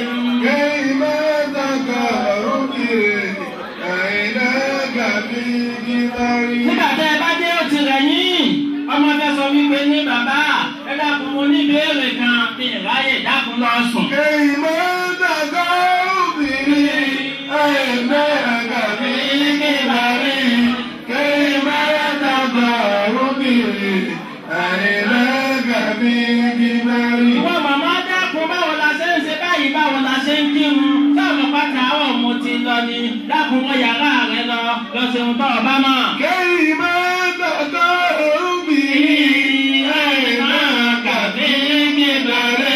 Kéèmá dàgọ́rù bìrì ẹ̀nà gàbí kíbarì. nígbà tí ẹ bá dé ó ti rẹ̀ yín ọmọ fẹ́ sọ wípé ní bàbá ẹ dákun mo ní ìbéèrè kan ní ìráyè dákun lọ sùn. Kéèmá dàgọ́rù bìrì ẹ̀nà gàbí kíbarì. Kéèmá dàgọ́rù bìrì ẹ̀nà gàbí kíbarì. Ìwọ màmá dákun báwo la ṣe ń ṣe báyìí báwo la ṣe ń kírun. Táwọn pátá àwọn mo ti lọ ni dákun wọ yàrá rẹ lọ lọ ṣeun tó ọba mọ̀. Kéèmá dàgọ́rù bìrì ẹ̀nà gàbí kíbarì.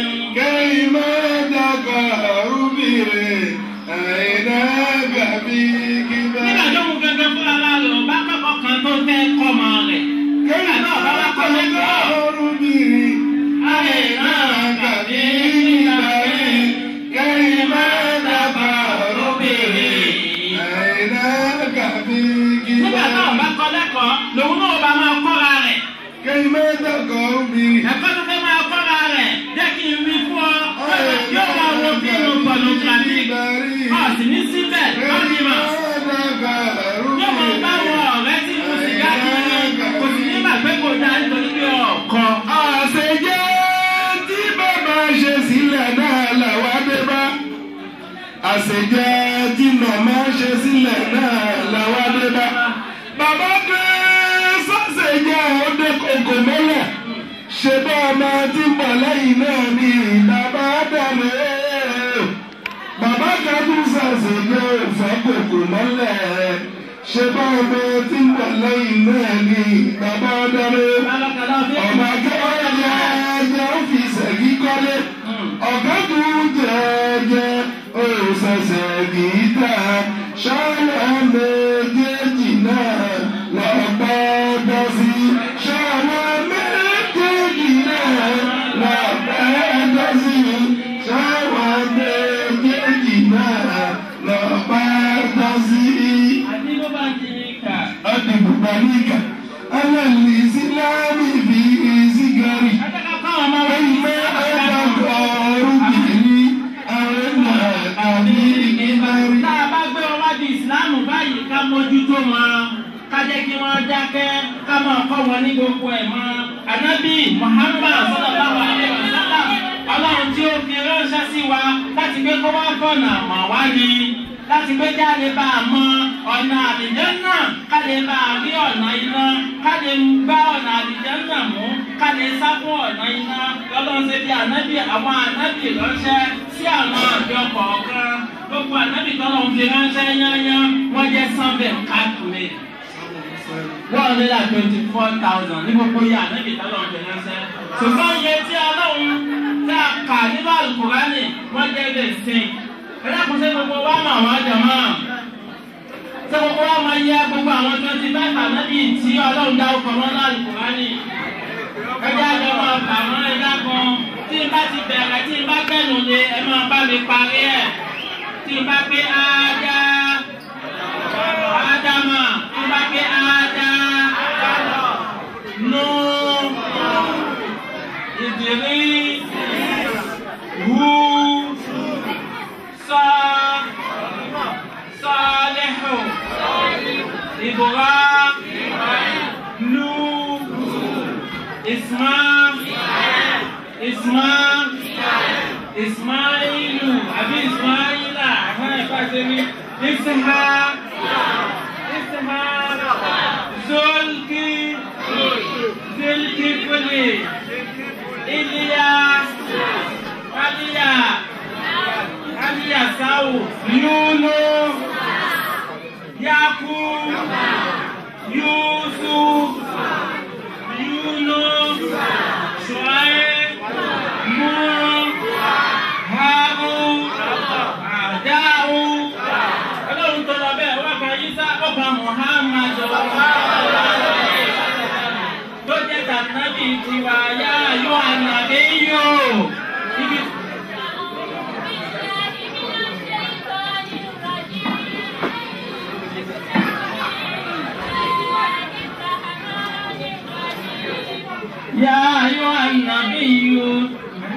Kéèmá dàgọ́rù bìrì ẹ̀nà gàbí kíbarì. Nígbà tó mú gẹ́gẹ́ fún ara rẹ̀ ò bá kọ́kọ́ kan tó fẹ́ kọ́ ọmọ rẹ̀. Nígbà náà bá wá kọ́ lẹ́kọ̀ọ́. Nígbà náà bá kọ́ lẹ́kọ̀ọ́ lòun náà bá máa kọ́ra rẹ̀. Ẹ̀kọ́ tó fẹ́ máa kọ́ra rẹ̀ jẹ́ kí n wí fún ọ. Yóò máa wo fíìmù pọ̀nùkàbí. Ọ̀sìn ní síbẹ̀ lọ́dún mọ̀. Yóò máa bá wọn ọ̀rẹ́ tí mo sì dá kiri. Kò sì ní gbàgbé kò dá nítorí pé ọ̀kan. Àṣejẹ́ tí màmá ṣe sílẹ̀ náà làwọn dé bá. Bàbá dé sọ́sẹ̀jẹ́ òde kòkò mọ́lẹ̀. Ṣé bá ọmọ tí ń bọ̀ lẹ́yìn náà ni bàbá dàmé? Bàbá kan tún ṣàṣejẹ́ òfẹ́ kòkò mọ́lẹ̀. Ṣé bá ọmọ tí ń bọ̀ lẹ́yìn náà ni bàbá dàmé? Bálọ́kàlá fi Ọ̀gá kẹ́kẹ́ ẹ̀jẹ̀ ó fi ṣẹ̀gí kọ́lé. Ọ̀gá tún jẹ́jẹ́ òṣèṣẹ̀ kì í tà. Ṣọ́ọ̀lá méjèèjì náà lọ́pọ̀ bọ́ sí. Ṣọ́ọ̀lá méjèèjì náà lọ́pọ̀ bọ́ sí. Ṣọ́ọ̀lá méjèèjì náà lọ́pọ̀ bọ́ sí. àti ló bá ti kà. Adìbùbáníkà, alálìsílámì bí ìsígárì. Akẹ́kọ̀ọ́ káwọn ọmọ wọn Ẹ̀yin yìí mẹ́ máa ń ẹ̀dá bá ọ̀rùbìnrin, àrẹ́nà àbí ìbárí. Tá a bá gbé wọn wá di ìsìláàmù báyìí ká mójútó wọn. Ká jẹ́ kí wọ́n dákẹ́ ká máa kọ́ wọn ní gbogbo ẹ̀ mọ́. Ànábì Muhammad sallallahu alaihi wasallam ọlọ́run tí ó fi ránṣẹ́ sí wa láti gbé kó wá fọ̀nà mọ̀ wá ni. Láti gbé jáde bá a mọ ọ̀nà àdìjẹ́ náà ká lè bá a rí ọ̀nà iná ká lè gbá ọ̀nà àdìjẹ́ náà mú ká lè sá fún ọ̀nà iná lọ́lọ́run ṣe bí ànábì àwọn ànábì ránṣẹ́ sí àwọn àjọ kọ̀ọ̀kan gbogbo ànábì tọ́lọ̀ ń fi ránṣẹ́ yányá wọ́n jẹ́ sanbẹ̀ káàkiri one hundred and twenty four thousand ní gbogbo yẹ ànábì tọ́lọ̀ ń fi ránṣẹ́ ṣùgbọ́n iye tí ọlọ́run tá a kà nínú àlùkùránì wọ́n jẹ́ lè sìn. ẹlẹ́kùn sí gbogbo wa mà wá jàmá. ṣé gbogbo wa máa yẹ gbogbo àwọn twenty five ànábì tí ọlọ́run dá ọkọ̀ wọn náà àlùkùránì. ẹjẹ́ àjọ máa kà wọ́n ẹ̀dá kan tí n bá ti bẹ̀rẹ̀ tí n bá kẹ́nu lé ẹ máa bá mi parí ẹ̀ tí n bá pé ájá ádámà tí n bá pé ájá nù ìdìrí wú sọ sọlẹ́hù ìbúra nù ìsmá ìsmá ìsmáìlù àbí ìsmáìlà àwọn ẹ̀fà ṣe ní ìsìnhá ìsìnhá zolki zilkifili iliya aliya aliya sawu yúlò yaku yusuf yúlò ṣùáyé mú haru àdáhù ọlọ́run tó lọ bẹ́ẹ̀ wọ́n kan yíṣá ọba muhammad tó jẹ́ tànàbí tiwa yá yọ ànàbí yó ibi. يا أيها النبي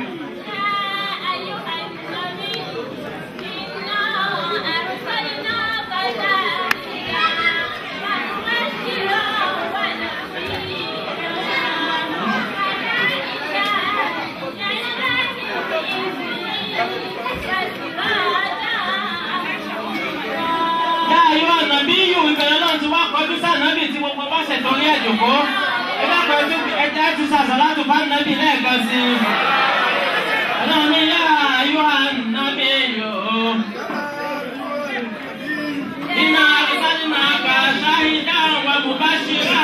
yá ayọ́ ànàbí yìí ìbẹ̀rẹ̀ náà ti wá kọjú sànàbì tí gbogbo bá ṣètò orí ẹ̀jọ̀kọ́ ẹ bá kọjú ẹja ẹ̀ tún sàṣàlátù bá nàbì lẹ́ẹ̀kan sí i. ọlọ́run ní yá ayọ́ ànàbí yìí. iná àbíkájú máa kà ṣáhídá wà mubashira.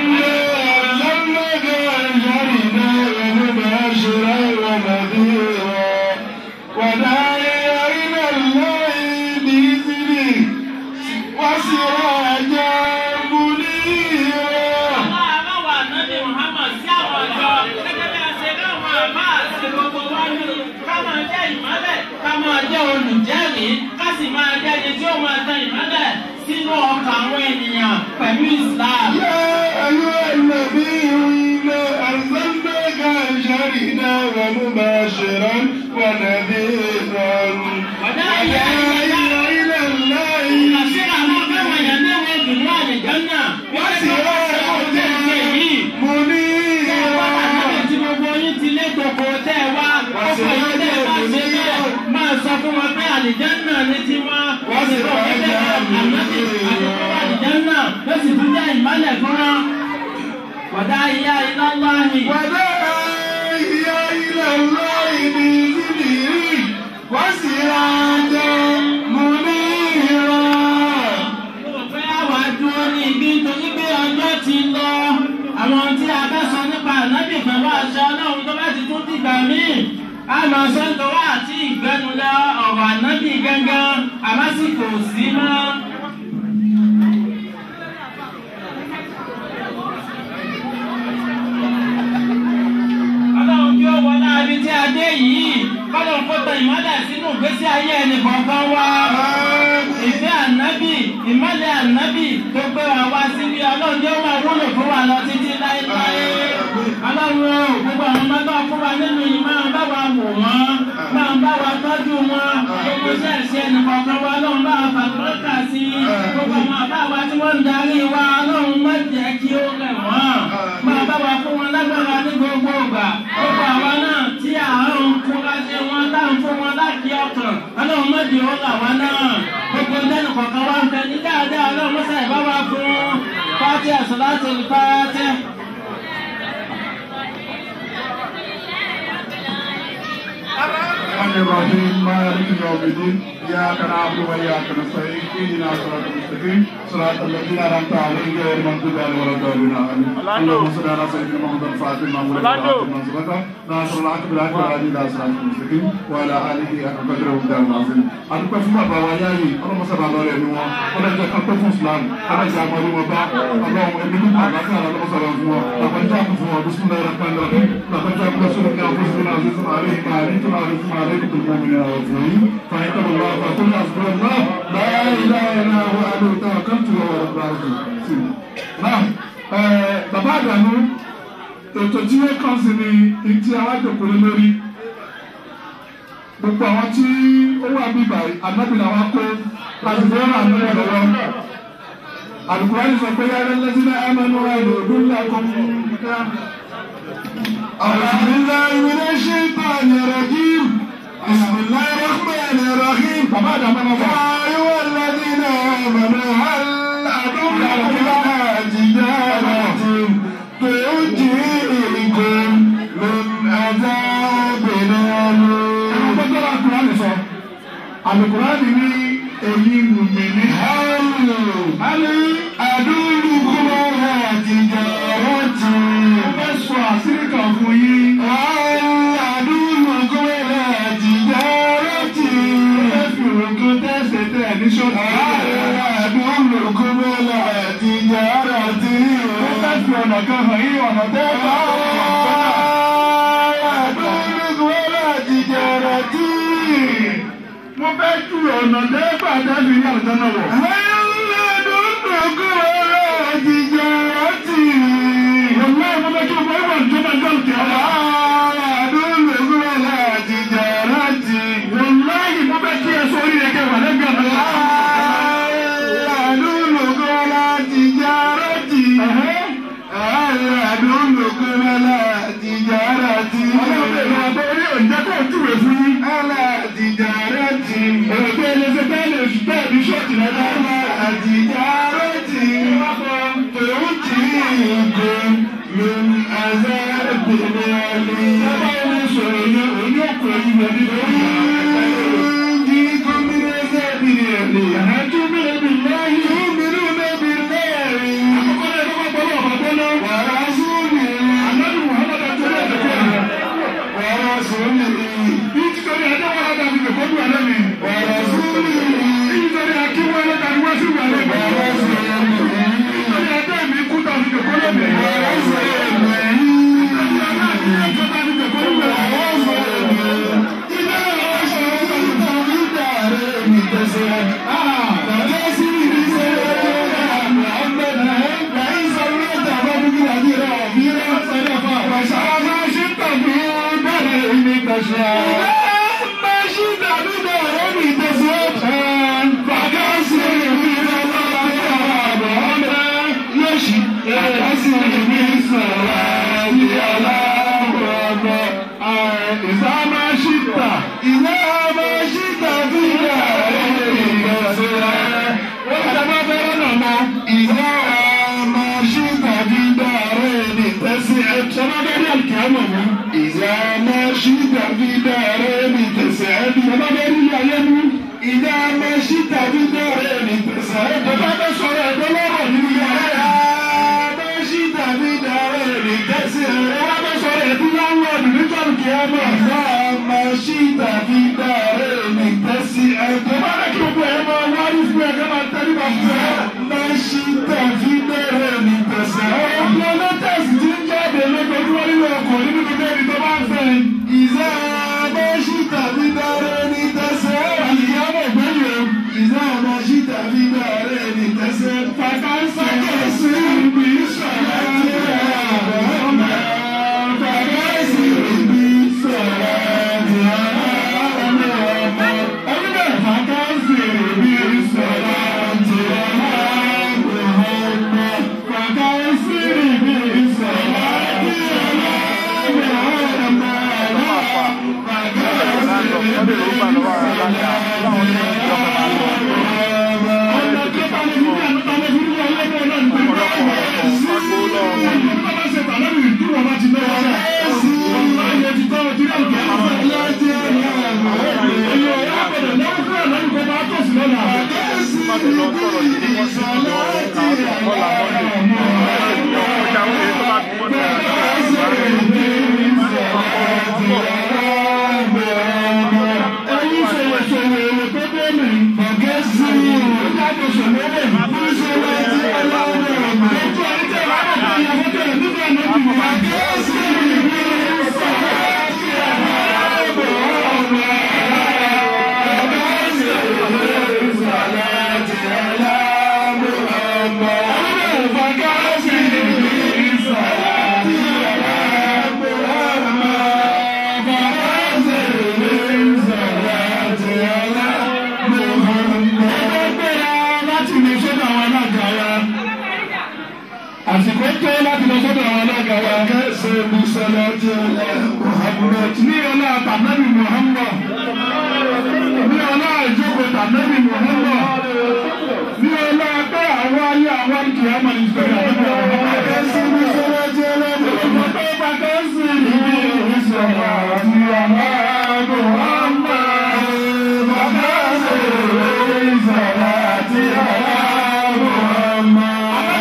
Àwọn àbáwọ̀ ànábì Muhammad sí àwọn ọ̀dọ́ gẹ́gẹ́ bí a ṣe láwọn àbá àti gbogbo wa ní ká máa jẹ́ ìmọ́lẹ̀ ká máa jẹ́ olùjẹ́rìí ká sì máa jẹ́ ẹni tí ó máa tan ìmọ́lẹ̀ sínú ọkàn àwọn ènìyàn pẹ̀lú Islam. مباشرا ونذيرا وداعيا إلى الله Àṣé àwọn akẹ́wọ̀n èèyàn ní ìwé ìdùnnú àlejò náà wọ́n ti wá ọ̀tẹ̀ ṣe yìí. Tí gbogbo yín ti lé gbogbo tẹ́ ẹ wá, ọkọ̀ yín tẹ́ ẹ bá ṣe bẹ́ẹ̀, máa sọ fún wọn pé àlìjánà ni ti wá. Wọ́n sì rọ̀ ẹ́ bẹ́ẹ̀ ànábì àdúgbò àlìjánà ló sì tún jẹ́ ìmọ́lẹ̀ fún wọn. Wàdá ìyá iná láàyè. وداعيا إلى الله بإذنه وسراجا منيرا Mo rò pé àwa dúró ní ibi nítorí pé ọjọ́ ti lọ. Àwọn tí a bá sọ nípa ànábì pẹ̀lú àṣà ọlọ́run tó bá ti tún dìgbà míì. A máa sọ ń tọwọ́ àti ìgbẹ́nulẹ̀ ọ̀rọ̀ ànábì gángan, àmásìkò sí mọ́. Ọlọ́run kí ó wọlé ibi tí a dé yìí. Kọ́lọ́run kó tan ìmọ́lẹ̀ sínú ìgbésí ayé ẹnì kọ̀ọ̀kan wá ìfẹ́ ànábì ìmọ̀lẹ̀ ànábì tó gbé wa wá síbi ọlọ́run yóò máa wúlò fún wa lọ títí láéláé. ọlọ́run o gbogbo àwọn ọmọ tó fún wa nínú yìí máa bá wa wò wọ́n máa bá wa tọ́jú wọn gbogbo iṣẹ́ ìṣe ẹnìkọ̀ọ̀kan wa ọlọ́run bá wa fàtúrọ́kà sí i gbogbo àwọn àbá wa tí wọ́n ń darí wa ọlọ́run má jẹ́ kí ó rẹ̀ wọ́n máa bá wa fún wọn lágbára ní gbogbo ìgbà gbogbo àwa náà tí àárọ̀ ń fúnra ṣe wọn táwọn fún wọn láti ọkàn ọlọ́run má jẹ́ ó là wá náà gbogbo ìdáná kọ̀ọ̀kan wá ń bẹ ní dáadáa ọlọ́run mọ́sá ìbá wa fún pátí àsọ̀láṣẹ ìpátí. الرحمن الرحيم مالك يوم الدين إياك نعبد وإياك نستعين اهدنا صراط المستقيم صراط الذين أنعمت عليهم غير المغضوب عليهم ولا الضالين آمين اللهم صل على سيدنا محمد الفاتح لما أغلق والخاتم لما سبق ناصر الحق بالحق والهادي إلى صراط المستقيم وعلى آله حق قدره ومقداره العظيم adúpẹ́ fún bàbá wa yáyì ọlọ́mọsábà lọ́rẹ̀ ẹ̀mí wọn ọlọ́jọ́ kápẹ́ fún islam ọlọ́jọ́ àmọ́rí wọn bá ọlọ́run ẹbí ní àlàáfíà ọlọ́mọsábà fún wọn làbẹ́jà kún fún wọn bísí náírà rahman rahim làbẹ́jà kún lọ́sọ̀rọ̀ ní àwọn fúnṣẹ́ náà fún àárẹ̀ ìgbà àárẹ̀ tó náà fún àárẹ̀ tó tó mú mi náà fún yín fàyín tó lọ́wọ́ àfàkùn náà fún ọ náà láyé láyé náà wọ́n á lóòótọ́ àkáǹtì wọn wọ́n bá ọdún sí i. náà bàbá àdànù ètò tí wọ́n kàn sí ni ìtì alájọkọ̀ lórí gbogbo àwọn tí ó wà bíbà ànábì làwọn kó láti fẹ́ ràn án lọ́wọ́ àlùkùránì sọ pé yára lẹ́sìn náà ẹ̀mẹ́nu ẹ̀rọ ìdúnlẹ̀ kọ́míkà. أعوذ بالله من الشيطان الرجيم بسم الله الرحمن الرحيم bàbá àdàmọ́ náà bá. يا أيها الذين آمنوا هل أدلكم على تجارة تنجيكم من عذاب أليم ọgbọ́dọ̀ àlùkùránì sọ àlùkùránì ní èyí mùmìnì. هل أدلكم على تجارة ó fẹ́ sọ àṣírí kan fún yín. هل أدلكم على تجارة ó fẹ́ fi òògùn tẹ́sẹ̀ tẹ̀ ní ṣọ́ọ̀tì. أدلكم على تجارة ó fẹ́ fi ọ̀nà kan hàn yín ọ̀nà tẹ́ bá. mo fẹ́ ju ọ̀nà tẹ́ bá dábì ní àlùjọ náà wọ̀. Wọ́n náà mo fẹ́ kí o bọ́ ìwọ̀n tó máa gbọ́ ìtẹ́ ọ̀la. Wọ́n láyé mo fẹ́ kí ẹ sọ orí rẹ̀ kẹwàá lẹ́gbẹ̀ẹ́ ọ̀la. Ọlọ́run lè lọ abọ́ orí òǹjẹ́ kó o túwèé fún yín. Òògùn ẹlẹ́sẹ̀ bẹ́ẹ̀ lè bẹ́ẹ̀ ní ṣọ́ọ̀tì rẹ̀ náà. Bàbá ẹni sọ̀rọ̀ yẹn òun yóò kọ ẹyin lọ nínú ìyá. Ẹ̀hẹ́ tún bí ebi láyé. Àkọ́kọ́ náà ló kọ́ gbọ́dọ̀ ọ̀bà gbọ́dọ̀. Ànábì Muhammad àti ọ̀rẹ́ ẹ̀dẹ̀kọ́ rẹ̀. Bí títorí ẹjọ́ wọn lọ́dà fi kẹ̀kọ́ dùn àlẹ́ mi. Bí títorí akíwọ́ lọ́dà fi wá sí ìwà rẹ̀. Nítorí ẹjọ́ mi kú tà fi kẹ̀kọ́ lọ́dẹ̀. Nítorí aláàbí ẹjọ́ tà fi kẹ̀kọ́ lọ́dẹ̀. Ìsámáṣítà. Wọ́n ti bá fẹ́ràn náà mọ́. Sọ́mọ́dé àlùkìyámọ̀ mọ́. إذا ما شئت في دارين تسعد Sọ́mọ́dé rí ayé mú. إذا ما شئت في دارين تسعد Bàbá bẹ́ sọ̀rọ̀ ẹ̀dọ́ lọ́rọ̀ nínú yàrá إذا rẹ̀. ما شئت في دارين تسعد Bàbá bẹ́ sọ̀rọ̀ ẹ̀dọ́ láńlọ́ọ̀dù níjọ́ àlùkìyámọ̀. إذا ما شئت في دارين تسعد Bàbá rẹ̀ kí gbogbo ẹ̀ máa wárí fún ẹ̀ ká máa tẹ́lẹ̀ bá fún ẹ. ما شئت في دارين تسعد Ọ̀pọ̀ lọ́tẹ̀sì ti ń jáde lójoojúmọ́ nínú ọkọ̀ nínú gbogbo ẹni tó bá ń fẹ́. إذا ما شئت في دارين تسعد Àlùkìyámọ̀ gbẹ́yìn o. إذا ما شئت في دارين تسعد Fàkà ń sákẹ̀ sí ibi ìṣọ̀lá. Ọ̀nà tó bá má ti lọ sọ̀rọ̀ sí wọ́n sí ìjọ àwọn ọ̀la mọ́lẹ̀ ọjà àwọn èyí tó bá fi wọ́n náà àsìkò tó láti lọ sọ́dọ̀ àwọn alága wa kẹsẹ̀ musala ti ọlá muhammed ní ọlá tànàbí muhammed ní ọlá ìjókòó tànàbí muhammed ní ọlá pé àwọn ayé àwọn kì í àmàlí sọ̀rọ̀ àdúgbò àwọn kẹsẹ̀ musala ti ọlá muhammed tó bá kẹsẹ̀ ìdí ìsọ̀rọ̀ àti ọlá muhammed bàbá sọ̀rọ̀ ìsọ̀rọ̀ àti ọlá muhammed.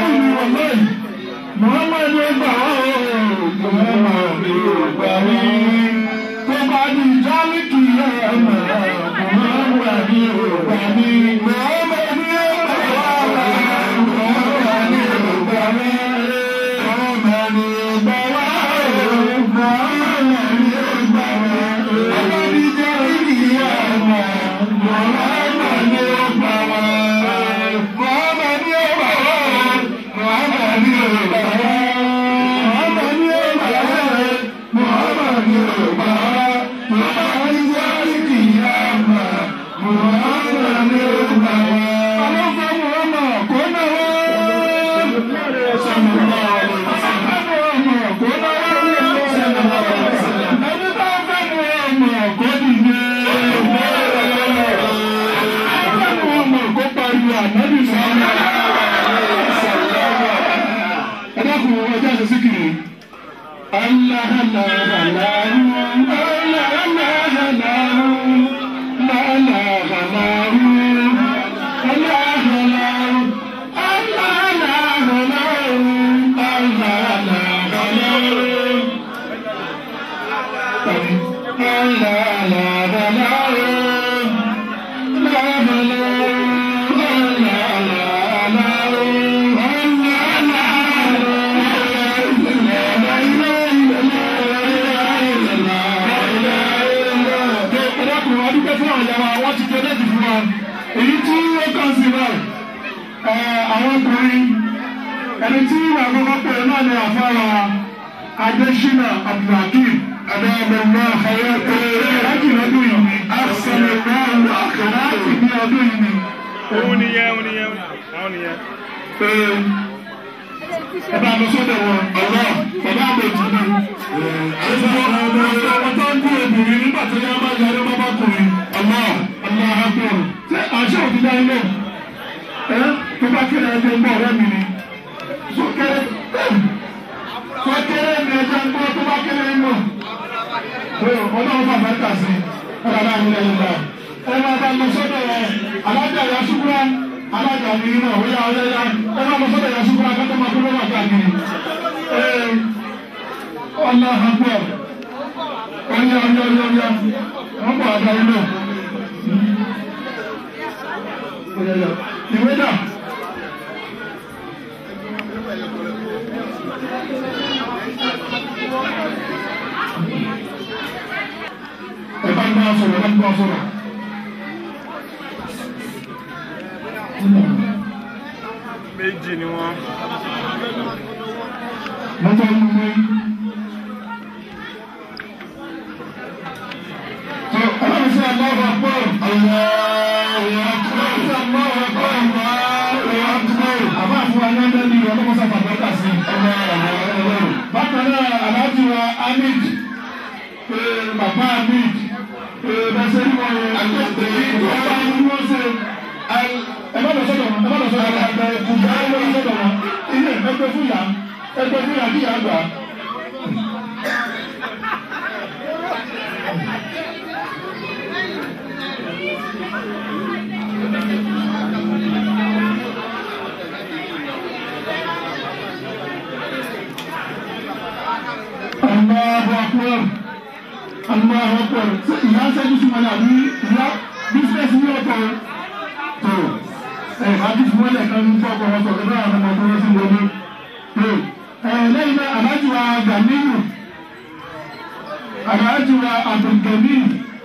Muhammad ló gbà wá o, Muhammad ló gbà wá. Tó bá di jálíkì ẹ̀ mọ̀, Muhammad ló gbà mí. Muhammad ló gbà wá, Muhammad ló gbà mí. Muhammad ló gbà wá o, Muhammad ló gbà wá. Tó bá di jálíkì ẹ̀ mọ̀, Muhammad ló gbà wá. Muhammad ló gbà wá o, Muhammad ló gbà wá. Ẹ dákun ọjọ́ àṣẹ síkìrì. Allah Allah Allah Allah Allah Allah Allah èyí tí ó kàn sí náà àwọn ọkùnrin ẹni tí ìwà àkọ́kọ́ pè náà ni àfárá adésínà abdulhakeem adáyẹmẹmọ àyẹkọ láti lọ́dún yìí ni àṣẹlẹmọ láti ní ọdún yìí ni. òun nìyẹn òun nìyẹn àwọn nìyẹn. ẹ bá lọ sọ́dọ̀ wọn ọlọ bàbá àbẹjì ni. àwọn tó ń kú obìnrin nígbà tó yá máa yarí bàbá kùnrin ọlọ ọlọ àbúrò ṣé àṣẹ òfin dá ilé ẹ tó bá kéde ẹgbẹ́ ń bọ̀ ọ̀rẹ́ mi ni sókèrè sókèrè ní ẹjẹ ń gbọ́ tó bá kéré ń bọ̀ ọlọ́run bàbá ń tà sí ọ̀rọ̀ àwọn ilẹ̀ yorùbá ẹ máa bá lọ sọ́dọ̀ ẹ alájà ìyá ṣùkúrà alájà mi náà ó yá ọlẹ́ yá ẹ máa lọ sọ́dọ̀ ìyá ṣùkúrà kátó máa kó lọ́wọ́ káàkiri ọlọ́ àbọ̀ ọyá ọyá ọyá ọyá wọ́n bọ̀ àdáyé náà ìwé náà. ẹ bá ń bá a sọ̀rọ̀ ẹ bá ń bá a sọ̀rọ̀. méjì ni wọ́n. mọ́tò ń mú ọlọ́run sí aláwọ̀ àpọ̀ ọ̀làwọ̀ àpọ̀ aláwọ̀ àpọ̀ ọ̀làwọ̀ àpọ̀ àbá fún aláǹdá ní ọlọ́mọ sábà bàtà sí bákan náà aláàjì wa amid bàbá amid bẹ́sẹ̀ ní wọn àgbẹ̀tẹ̀ ìgbà ní wọ́n ṣe ẹ bá lọ sọ́dọ̀ wọn ẹ bá lọ sọ́dọ̀ wọn ẹ kùjà ẹ lọ sọ́dọ̀ wọn ilé ẹgbẹ́ fún yà ẹgbẹ́ fún yà kí yà gbà. ọmọ ọkọ ṣe ìyá sẹ́jú sí wọn àbí ìyá bísíǹsì ní ọ̀tọ̀ tó ẹ̀ bá bí fún ẹlẹ́ka ní fọ́ọ̀kọ̀ wọn sọ̀rọ̀ náà àwọn ọmọ tó wọ́n sí wọlé tó ẹ̀ lẹ́yìn náà aláàjì wa gàmínú aláàjì wa abdulgamiu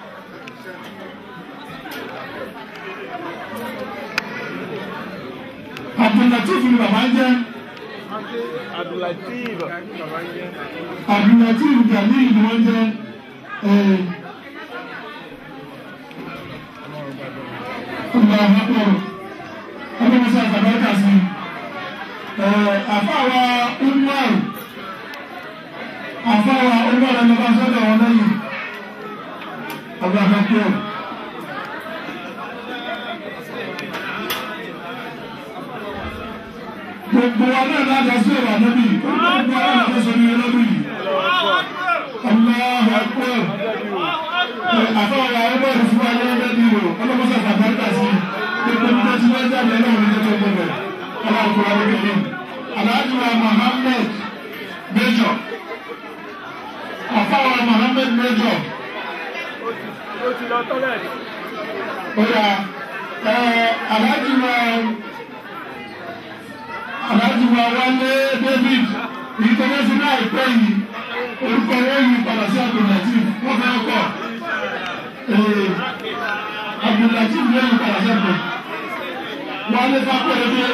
abdulatif ni bàbá ń jẹ́ Abdulateef. abdulatif gamiu ni wọ́n jẹ́ ẹ̀. Allah akbar. Ọdún Musa Kàbáríkà sí. Àfáwa Umar. Àfáwa Umar ẹni bá sọ́dọ̀ wọn lẹ́yìn. Allah akbar. Gbogbo wa náà láti ṣe ìwà lóbì. Gbogbo wa náà láti ṣe ìwà lóbì. Allah akbar àfọwọ́ ọmọ ìfún wa yẹn bẹ́ẹ̀ ni o ọlọ́mọsá fàbáríkà sí gbogbo nígbà tí wọ́n jáde náà ní tètè gbogbo ọlọ́kùnrin wa lókè ní. aláàjì wa Mohammed Major àfọwọ́ Mohammed Major Ó ti lọ tọ́lẹ̀tì. ọ̀yà aláàjì wa aláàjì wa Wálé David èyí tó bá sí náà ìpẹ́ yìí orúkọ wọn yìí padà sí àbùnàtì wọ́n fẹ́ kọ́ abdulatif lẹ́yìn parasẹ́pẹ̀ wọ́n lé fápẹ́rẹ́ bí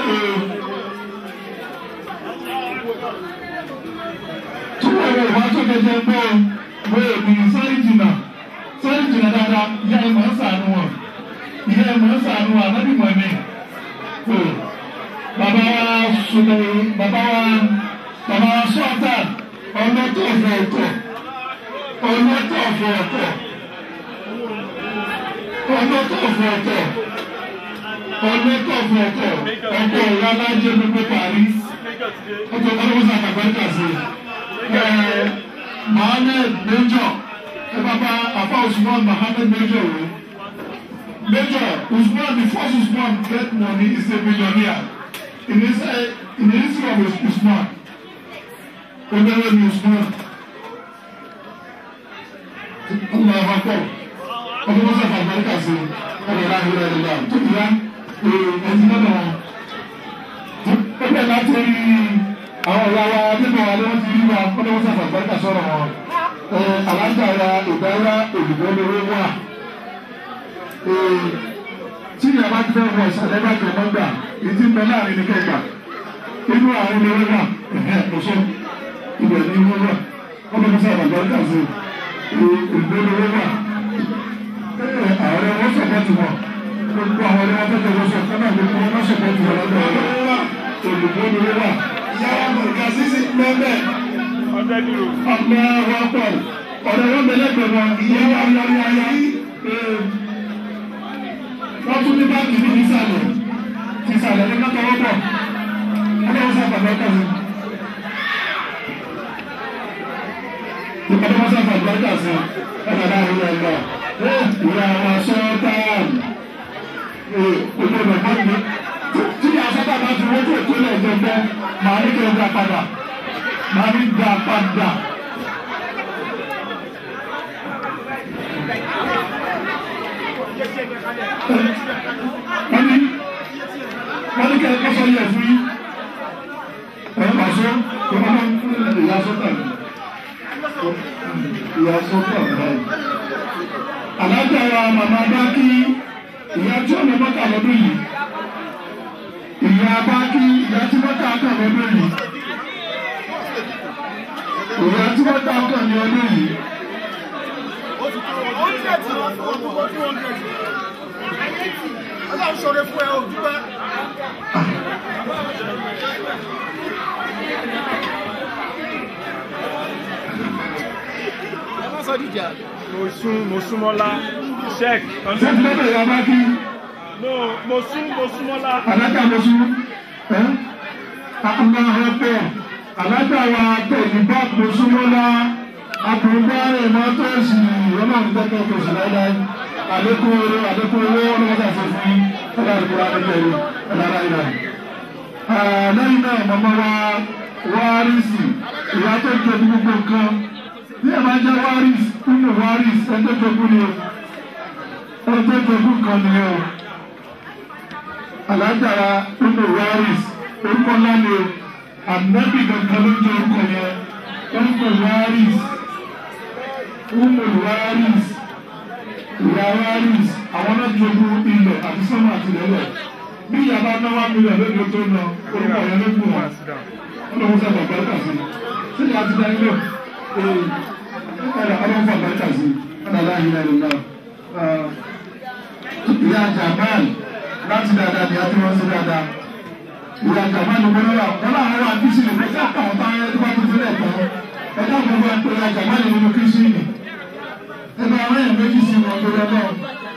tí wọ́n wọ ìwà tó kẹjẹ gbọ́ wọ́n èmi sáré jìnnà sáré jìnnà dáadáa ìyá ẹ̀ mọ̀ ń sànù wọn ìyá ẹ̀ mọ̀ ń sànù wọn àbábí mọ̀ ní. bàbá wa sùnmù bàbá wa bàbá wa sọ́ọ̀tà ọlọ́tọ̀ ọ̀fọ̀ ọ̀tọ̀ ọlọ́tọ̀ ọ̀fọ̀ ọ̀tọ̀ ọlọ́tọ̀ ọ̀fọ̀ ọ̀tọ̀ ọlọ́tọ̀ ọ̀fọ̀ ọ̀tọ̀ ọkọ̀ ìyá alájẹ gbogbo parí ọkọ̀ ọlọ́wọ́sà kàgbẹ́ńkà sí Mohammed Major ẹ bàbá afa Usman Mohammed Major o Major Usman the first Usman get money is a millionaire in his in the history of Usman olówó ni Usman ọmọ ọmọ akọ ọmọ mọ́sá fàgbọ́nkà sí ọmọ ìlà ìlà ìlà tó ti yá ẹni náà wọn. ó bẹ̀ láti rí àwọn ọ̀rọ̀ wa nínú wa ni wọ́n ti rí wa ọmọ mọ́sá fàgbọ́nkà sọ̀rọ̀ wọn. aláǹtà wa ìdáyà òdìbò lówó wà. tí ìyá bá ti fẹ́ wọ ìsàlẹ̀ bá jẹ mọ́gbà ìdí mbẹ láàrin ní kẹgbà inú àwọn olówó wà ọ̀ṣọ́ ibẹ̀ ni wọ́n wà ọmọ mọ́sá fàgbọ́nkà sí ìgbélówó wà àwọn ọmọ sọpọ́tù wọn gbogbo àwọn ọmọ tó tẹ̀wọ́ sọ fún náà gbogbo ọmọ sọpọ́tù wọn lọ́dọ̀ ọ̀rọ̀ olùgbòlówó wà. yàrá mọ̀ká sísè mẹ́mẹ́ Ọ̀dẹ́ dúró. ọmọ ọwọ́ pọ̀ ọ̀rẹ́ wọn bẹ̀rẹ̀ pẹ̀lú ìyẹn wà lórí ayé wọ́n tún ní báàgì ní ìsàlẹ̀ ìsàlẹ̀ ní kọ́kọ́rọ́ pọ̀ ọlọ́run sábà lọ́kọ̀ mi. ìpàdé wọn sábà lọ́kọ̀ sí ọ̀nà láàrin ẹ̀gbọ́n ìyá wa sọ́ọ́tàn olóògbé mọ́tò tí ìyá sọ́tàn bá ti wọ́n tó tó lẹ̀ gbẹgbẹ́ màá ní kí n gbà padà màá ní gbà padà. wọ́n ní wọ́n ní kí ẹ kọ́sọ́ yẹ fún yín ẹ̀ máa sọ ìyá sọ́tàn ìyá sọ́tàn báyìí alájà wa màmá bákí ìyá tí ọ̀nà mọ́ta lọ́dún yìí ìyá bákí ìyá tí mọ́ta kàn lọ́dún yìí ìyá tí mọ́ta kàn ní ọdún yìí. Ọlọ́run ṣoore fún ẹ o dúpẹ́. Mo sún mo súnmọ́lá check. sẹ́ńtì lọ́dọ̀ ìyá bákí No, mo sún mo súnmọ́lá. alájà lọ́sùn ẹ́ aláhọ́ pọ̀ alájà wa tẹ̀lé bá mọ̀súnmọ́lá àbùrùbá ìmọ̀tòsí ọlọ́run tẹ́tẹ́ kò sí láíláí àlékún owó àlékún owó ọlọ́mọdé àfẹ́fún ọlọ́run àdúgbò àdékẹ́rù ọlọ́run àìláì. lẹ́yìn náà màmá wa wárísì ìyá tó ń tẹ̀lé gbogbo nǹkan ní ẹ̀ máa jẹ́ waris nínú waris ẹjọ́ jogún ni o ẹjọ́ jogún kan ni o alájàra nínú waris orúkọ ńlá ni o ànábì kankan ló jẹ́ orúkọ yẹn orúkọ waris nínú waris ìyá waris àwọn náà jogún ilẹ̀ àti sọ́mà àti lẹ́lẹ̀ bí ìyá bá ná wá mílíọ̀nù lóde tó ná orúkọ yẹn ló gùn wọn ọlọ́run sábà bàtà sí sí ìyá ti dá ilé ee ẹ̀rọ ọlọ́run sábà bàtà sí ọ̀nà láàyè ẹ̀rọ náà ìyá jamal láti dáadáa ni a ti wọ́n sí dáadáa ìyá jamal ló gbọ́dọ̀ wà wọ́n láwọn wà kí sí ní pé ká àwọn bá yẹn tó bá tó tẹ́lẹ̀ tán ẹ̀dá gbogbo ẹ̀ pé ìyá jamal nínú kí sí ní ẹ̀dá àwọn èèyàn méjì sí wọn tó lọ náà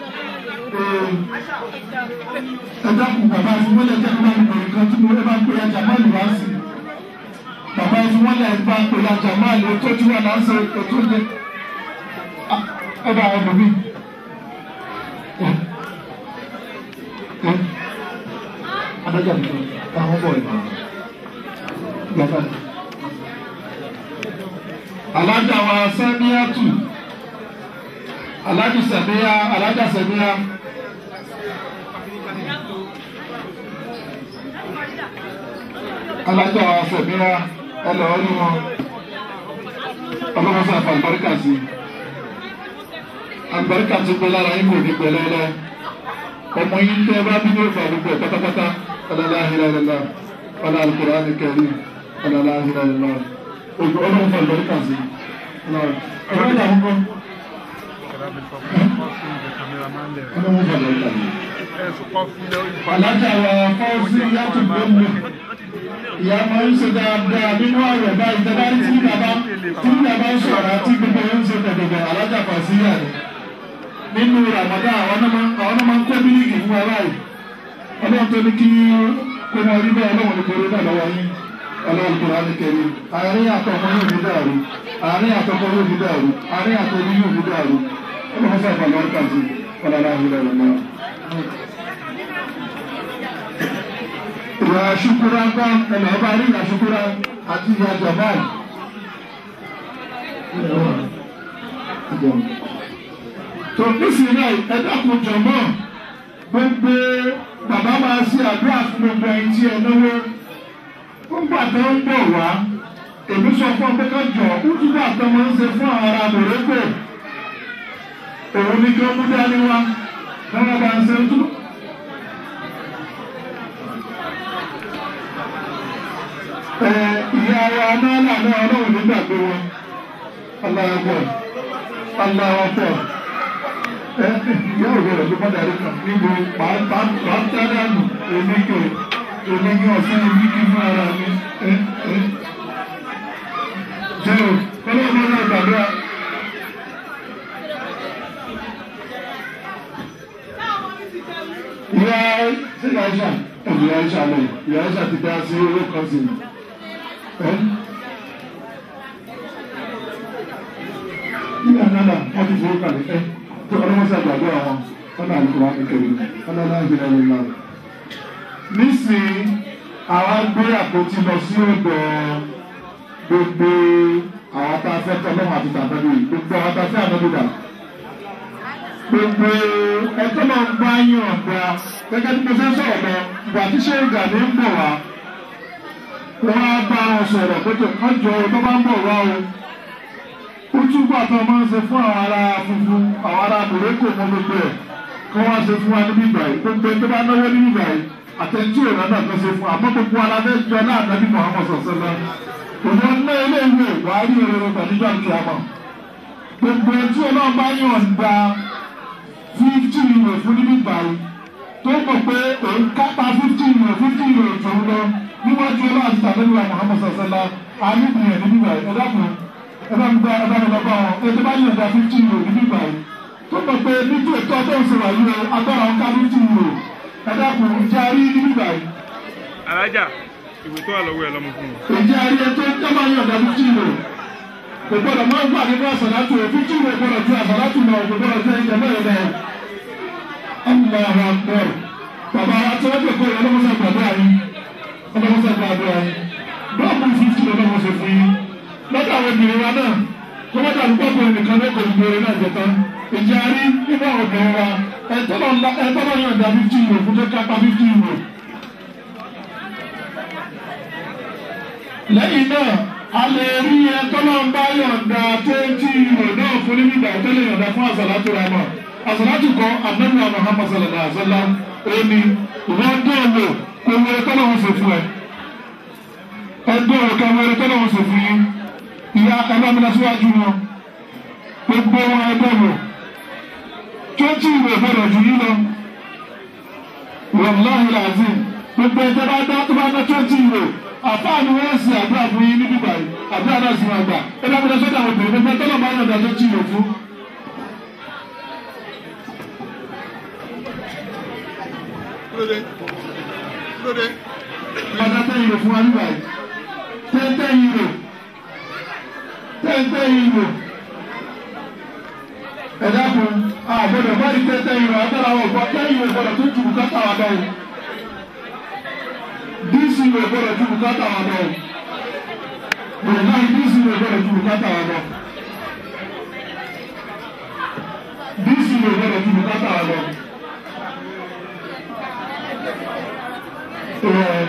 ẹ̀dá kù bàbá ìfúnwọ́lẹ̀ jẹ́ kí wọ́n lè nǹkan tí mo bá ń pè ìyá jamal wá sí bàbá ìfúnwọ́lẹ̀ bá ń pè ìyá jamal tó tí wọ́n náà ń sọ ètò tó jẹ ẹ̀dá àwọn ọmọ mi adájọ́ àdúgbò àwọn bọ̀ ìmọ̀ gbàgbà. alájà wa sẹ́míyàtù alájà sẹ́míyà alájà sẹ́míyà. alájà wa sẹ́míyà ẹ lọ́ọ́ ní wọn ọlọ́mọsá fún àlùbáríkà sí àlùbáríkà tó gbé lára yín kò ní pẹ̀lẹ́lẹ́ ọmọ yìí tẹ́ bá bí yóò fà gbogbo ẹ̀ pátápátá ọlọ́lá ahìlẹ́lẹ́lá ọlọ́ alukóraní kẹrí ọlọ́lá ahìlẹ́lẹ́lá ojú ọlọ́run fà lọ́ríkà sí ọlọ́run ìdààmú kan ọlọ́run fà lọ́ríkà sí. alájà wa fọ́ọ̀sì yàtọ̀ gbọ́mọ ìyá máa ń ṣe dáadáa nínú àwẹ̀ báyìí tẹ́lá tí bàbá tí bàbá ń sọ̀rọ̀ àti gbogbo ẹ̀ ń ṣe tẹ̀tẹ̀tẹ̀ alájà fàṣíyà ni nínú ramadan àwọn náà máa ń kó mílíkì fún ara yìí ọlọ́run tó ní kí kó máa rí bẹ́ẹ̀ ọlọ́run ní kórè náà lọ́wọ́ yín ọlọ́run kò rání kẹrí àárín àtọkọ yóò ní dàrú àárín àtọkọ yóò ní dàrú àárín àtọkọ yóò ní dàrú ọlọ́run fẹ́ fà lọ́rùn kàzí ọlọ́run àhìlẹ̀ rẹ̀ náà. ìyá ṣukura gbọ́ ẹnì ọba rí ìyá ṣukura àti ìyá jamal tó nísìnyí náà ẹ dákun jọmọ gbogbo bàbá máa ṣe àdúrà fún gbogbo ẹyin tí ẹ náwó gbogbo àtọ ń bọ̀ wá èmi sọ fún ọ pé ká jọ kútùbà àtọ máa ń ṣe fún àwọn ará mòrékò òun ni kí ó mú dání wá káwọn bá ń ṣe tú. ìyá wa náà lànà ọlọ́run nígbàgbé wọn aláwọ̀ aláwọ̀ ìyá òwe rẹ̀ ló bọ́dà rí kan níbo pàtàdánù oníkè oníkè ọ̀sán oníkè fún ara mi. jẹ́ o kọ́lọ́ ọmọ náà gbàdúrà. ìyá sí ìyá ìṣà ẹ̀mí ìyá ìṣà lọ ìyá ìṣà ti dá sí owó kan sí i. ìyá náà wọ́n ti fowó kalẹ̀ ẹ́ tó ọlọ́mọsá gbàgbọ́ àwọn ọ̀nà àlùkò ìkẹrì ọlọ́lá ìgbìnà ìlà. nísìnyí àwa gbé àpótí lọ sí ọ̀dọ̀ gbogbo àwọn tá a fẹ́ tọ́lọ́mọ àti tàbẹ́lú yìí gbogbo àwọn tá a fẹ́ àdọ́dọ́dà. gbogbo ẹjọ́ máa ń bá yín ọ̀gá gẹ́gẹ́ bí mo fẹ́ sọ̀rọ̀ lọ ìgbà tí ṣé ìgbà ní ń bọ̀ wá wọ́n á bá wọn sọ̀rọ̀ pé ọjọ́ tó bá ń bọ̀ wá o ó túbọ̀ tó máa ń ṣe fún àwọn ará funfun àwọn ará mòrékò mọ́ gbogbo ẹ̀ kí wọ́n ṣe fún wa níbí ìgbà yìí gbogbo ẹni tó bá náwó níbí ìgbà yìí àtẹ̀jú ìrọ̀ náà kan ṣe fún àmọ́ gbogbo alábẹ́ jọ náà nàbí Muhammad sọ̀sẹ̀ lọ. òun ná ilé ìwé wàá rí òróró pẹ̀lújọ́ àti àmọ́. gbogbo ẹtí ọlọ́run bá yàn gba fífítì ìwé fún níbí ìgbà yìí tó mọ̀ pé òun kápá fífítì ìwé fífítì ìwé òjòun lọ níwájú ọlọ́run àti tàbí Muhammad sọ̀sẹ̀ lọ àyùbìyàn níbí ìgbà yìí ẹ̀dá kan ẹ̀bá ń gba ẹ̀bá ń lọ́gbà wọn ètò bá yàn gba fifty euro níbí báyìí tó mọ̀ pé nítorí ètò ọjọ́ ìṣòro yìí o agbára ń ká fifty euro ẹ̀dá kù ìjà rí níbí báyìí. alájà ìwé tó wà lọ́wọ́ ẹ lọ́mọ fún mi. ìjà rí ètò tó bá yàn gba fifty euro kò gbọdọ̀ máa ń gbà nínú àsàlátù o fifty euro gbọdọ̀ ju àsàlátù lọ kò gbọdọ̀ ju ẹ̀jẹ̀ mẹ́rin lọ. ọmọ àwọn àgbọ̀ bàbá wa tí wọ́n jẹ́ kó ọlọ́mọsá gbàdúrà yín ọlọ́mọsá gbàdúrà yín bọ́ọ̀mù fifty ọlọ́mọsá fún yín lọ́dọ̀ àwọn obìnrin wa náà tó bá dàbí pọ́pọ́ nìkan ló kò ní gbèrè náà jẹ tán ìjà rí nínú àwọn obìnrin wa ẹ̀tọ́ bá yàn dá fifty euro fún tó kápá fifty euro. lẹ́yìn náà a lè rí ẹ̀tọ́ náà bá yọ̀ǹda twenty euro náà fún níbi ìgbà tó lè yọ̀ǹda fún àṣàlátù rẹ̀ mọ̀ àṣàlátù kan àdébùwà Muhammad sallallahu alaihi wa sallam ó ní ìwọ́n dọ́ọ̀lù kò wọ ẹ̀tọ́ náà wọ́n ṣe fún ẹ ẹgbẹ́ ọ̀kan wọ ẹ̀tọ́ náà wọ́n ṣe fún yín ìyá ẹgbẹ́ mi lọ síwájú wọn gbogbo wọn ẹgbẹ́ wọn twenty ìwé gbọdọ̀ jù yín lọ wàláhì làzim gbogbo ẹgbẹ́ bá dá tó bá dá twenty ìwé àfáà ni wọ́n sì àdúrà fún yín níbí báyìí àdúrà náà sì máa gbà ẹgbẹ́ mi lọ sọ́dọ̀ àwọn obìnrin gbogbo ẹgbẹ́ náà bá yàn dá twenty ìwé fún. Lóde. Lóde. Ọ̀dà tẹ́ ìrò fún wa nígbà yìí. Tẹ́tẹ́ ìrò. Tẹ́tẹ́ ìrò. Ẹ dákun, àgbọ̀dọ̀ bá di tẹ́tẹ́ ìrò agbára wọn gbọ́ tẹ́ ìrò gbọ́dọ̀ tó ju bùkátà wa lọ. Díìsì ìrò gbọ́dọ̀ ju bùkátà wa lọ. Bẹ̀rẹ̀ náà díìsì ìrò gbọ́dọ̀ ju bùkátà wa lọ. Díìsì ìrò gbọ́dọ̀ ju bùkátà wa lọ. Ẹ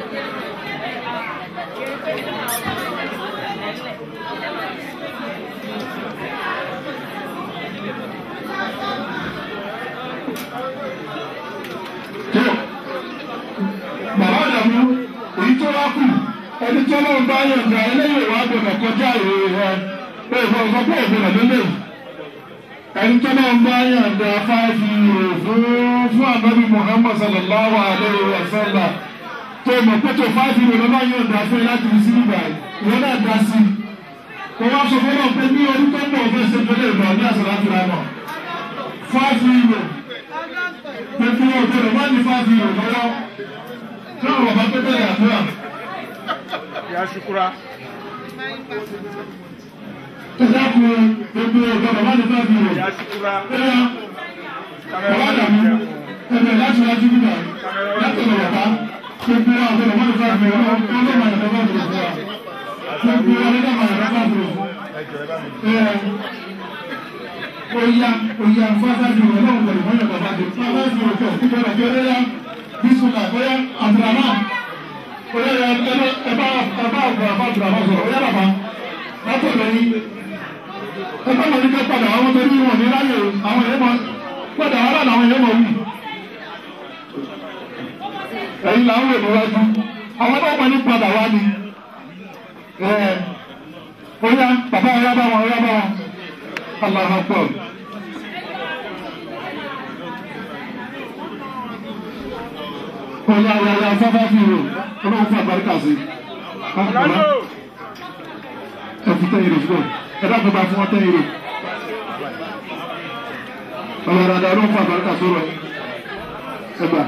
tó bàbá àdàmú èyí tó wá kù ẹni tó lọ́n bá yọ̀ǹda eléyìí wà gbọdọ̀ kọjá ìròyìn rẹ pé ìfọ̀ sọ pé ìgbọdọ̀ lélẹ̀ ẹni tó lọ́n bá yọ̀ǹda five euro fún fún ànábì Muhammad sallallahu alayhi wa sallam tó mọ̀ pé tó five euro lọ́nà yọ̀ǹda fún ẹ láti fi sí ibà ìwọ náà dá sí i kò wá sọ fún ọ pé ní ọdún tó ń bọ̀ fẹ́ ṣe tó lè lọ ní àṣàlá fúra náà five euro pẹ̀lú ọ̀gbọ̀dọ̀ má ní five euro lọ́wọ́ tí àwọn bàbá tó bẹ̀rẹ̀ àdúrà. Ìyá Ṣukura. Ẹ̀dá kun gbogbo ọ̀gbọ̀dọ̀ má ní five euro. Ìyá Ṣukura. Ẹ̀yà Kámẹ́rà bàbá ló dàmú jẹ́ fún. ẹ̀bẹ̀ láti wájú nígbà láti ọ̀nà bàbá gbogbo ọ̀gbọ̀dọ̀ má ní five euro ọlọ́mọ àyàfẹ́ bá dùrù fún wa. Gbogbo ọlọ́mọ àyàfẹ́ bá dùrù fún. Ẹjọ́ ẹ bá mi. Oya oya fáfá ju ọlọ́run pẹ̀lú mọ́yàn bàbá jù fáfá ju ọjọ́ ìjọba jọ ẹ̀yà bísúnà oya abdulrahman oya ẹ ẹ ẹ bá ẹ bá abdulrahman abdulrahman sọ̀rọ̀ oya bàbá látọ̀ lẹ́yìn ẹ bá wọn ní ká padà àwọn tó ní wọn ní láyè àwọn èèyàn máa padà wàhálà làwọn èèyàn máa wù. ẹ̀yin là ń wò níwájú àwọn náà wọn ní padà wá ni oya bàbá oya bá wọn oya bá wọn. Allah akbar. Ọ̀yà ọ̀yà ọ̀yà afẹ́fẹ́ fi rò ọlọ́run fún àbáríkà sí. Lálọ́. Ẹ fi tẹ́yìn rò síbẹ̀. Ẹ dákun bá fún wọn tẹ́yìn rò. Ọ̀yà dàda ọlọ́run fún àbáríkà sọ̀rọ̀. Ẹ gbà.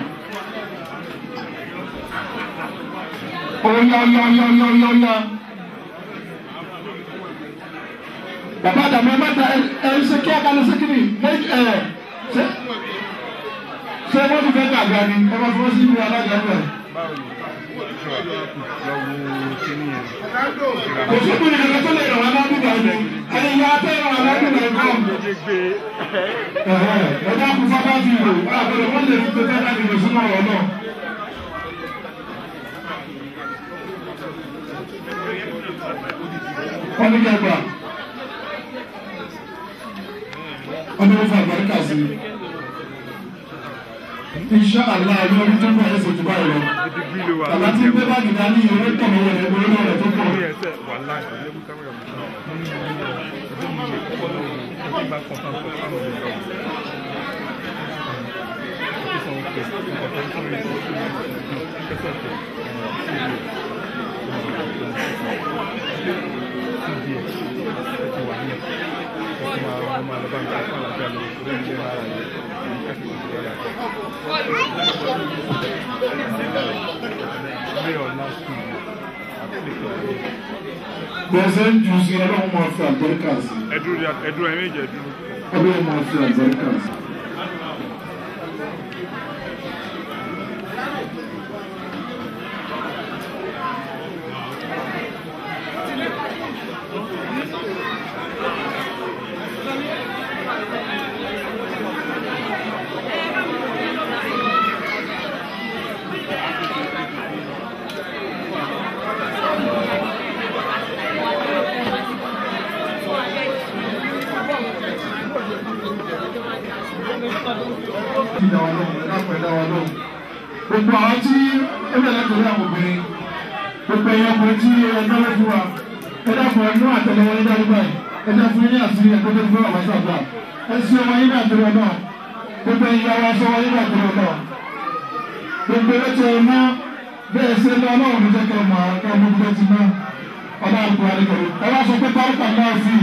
Ọ̀yà ọ̀yà ọ̀yà ọ̀yà ọ̀yà ọ̀yà. bàbá àdàmú ẹ má da ẹ ẹ ṣe kí akalẹ sékìrì ẹ ẹ ṣe ṣe wọn ti fẹ́ gàgà ni ẹ má fọwọ́ sí ibi alága rẹ. Báwo ni? Lọ wo kíní yẹn. kò sí ibi ìrìnàjò tó lè ràn wá lábìgbà ni ẹni yà á tẹ́ ràn wá lábìgbà ni kọ́. Méje gbé. ẹ dákun fáfá fi rò àbẹ̀rẹ̀ wọ́n lè fi pépé láti lè súnmọ́ ọ̀rọ̀ náà. wọ́n ní kẹgbà ọdún fún àgbàríkà sí i. Insha Allah ọdún ọdún tó ń bọ̀ ẹsẹ̀ tó báyìí lọ. Ibi bí lo wà. Bàbá tí ń gbé báàgì dání ìwé tọ̀ mọ́ wọlé ìwé náà rẹ̀ tó pọ̀. Ní ẹsẹ̀ wà láì. Ilé mú kámẹ́rà mi. Mo ní ìlú yẹn. Ẹbí mi yẹ kọ́kọ́ lọ́wọ́. Ẹbí bá kọ́ fún ọkọ̀ fún ọmọ mi lọ́wọ́. Ó sọ pé nǹkan tó ń fún mi sọ fún mi. Kẹ́sọ̀ tẹ̀. CBS. Ẹ ti wà ní ẹ̀. Ẹ ti máa wọ́n máa lọ bá mi ká fún àlàáfíà lórí orí ilé ara rẹ̀. Kẹ́sọ̀ tẹ̀ ti wáyà. Ilé ọ̀la sùn. Bẹ́sẹ̀ ń jù sí ọlọ́run máa fi àgbàríkà sí i. Ẹdúró ẹdúró ẹ méjì ẹdúró. Ọlọ́run máa fi àgbàríkà sí i. gbogbo àwọn tí ó bẹ̀rẹ̀ torí àwọn obìnrin gbogbo ẹ̀yọ́ ọkùnrin tí ẹgbẹ́ ló fún wa ẹ dákun ẹnu àtẹlẹwọ́ yín dájú báyìí ẹ jẹ́ fún yín ní àṣírí ẹgbẹ́ tó fún ọ̀bá ṣàgbà ẹ sí ọmọ yín ní àtẹlẹwọ́ náà gbogbo ẹ̀yìn ara sọ wọ́n yín ní àtẹlẹwọ́ náà gbogbo ẹ̀ tẹ ẹ mọ́ bẹ́ẹ̀ ṣe lọ náà ní jẹ́ kẹ́ mọ̀ ká mú bí wọ́n ti mọ́ ọ̀dà àgbà àdìgbò ẹ wá sọ pé bárúkà náà fi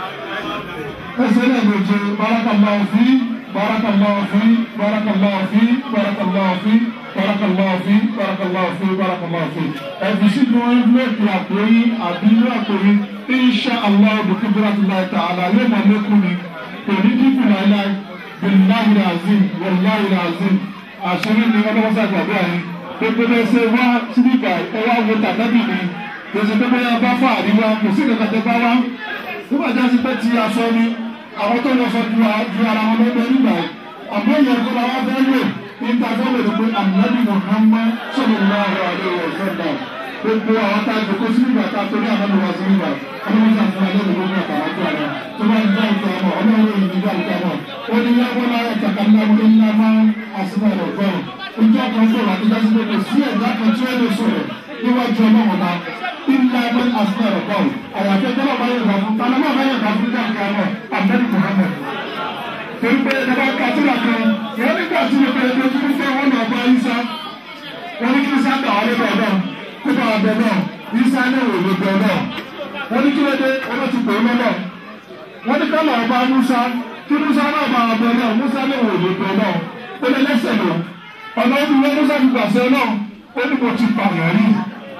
ẹ ṣe lẹ́ẹ̀ méje bárúkà náà fi bárúkà náà fi bárúkà náà fi bárúkà náà fi bárúkà náà fi bárúkà náà fi bárúkà náà fi ẹ fi sí ní wọn lóòkè àpòyí àbí inú àpòyí insha allah bukubura ti láì ta àlà yóò máa lékún ni kò ní dínkù láíláí billahi azim wallahi azim àṣírí ni ọlọ́wọ́sá gbàgbé àyín gbogbo bẹ́ẹ̀ ṣe wá síbíkà ẹ wá wo tàbí mi gbèsè tó bẹ́ẹ̀ bá fà àríwá kò sí ìkàkà tẹ bá wá nígbà tí a ti pẹ́ ti aṣọ ni àwọn tó lọ sọ ju ju ara wọn lọ́gbẹ́ nígbà yìí àmọ́ ìyẹn tó bá wá fẹ́ lò ní ta fẹ́ lò pé àmì Muhammad sallallahu alaihi wasallam gbogbo àwọn tá a jòkó sí nígbà tá a torí àwọn ọmọ wa sí nígbà ọlọ́run ti àfihàn lẹ́nu lórí àtàwọn tó àná tó bá ń dá ìta ọmọ ọlọ́run yìí nígbà ìta ọmọ ó ní yàgò láyé kàkàndá wọlé ńlá máa ń àṣìbà rẹ̀ gbọ́n ìjọ kan sọ̀rọ̀ àti dájú pé kò sí ẹ̀dá kan tí ó lè sọ̀rọ̀ níwájú ọlọ́run ọba ńlá máa ń àṣìbà rẹ̀ gbọ́n àyàfẹ́ tọ́lọ̀ bá yẹ̀ fún tàlọ́mọ̀ bá yẹ̀ fún káàkiri ọmọ àbẹ́rẹ́ Muhammad torí pé ẹ̀dá kàtúrà kan wọ́n nígbà tí mo bẹ̀rẹ̀ tó tún fẹ́ wọn lọ bá Isa wọ́n ní kí Isa gbà wọlé bọ̀ náà kó bá ọbẹ̀ náà Isa náà wò ló bẹ̀ náà wọ́n ní kí ló dé wọ́n ti pè é lọ́nà wọ́n ní ká lọ́ọ́ bá Musa kí Musa náà bá ọbẹ̀ náà Musa náà wò ló bẹ̀ náà ó lé lẹ́sẹ̀ lọ ọ̀nà ó fi wọ́n Musa fi gbàṣẹ náà ó ní mo ti pààyàn rí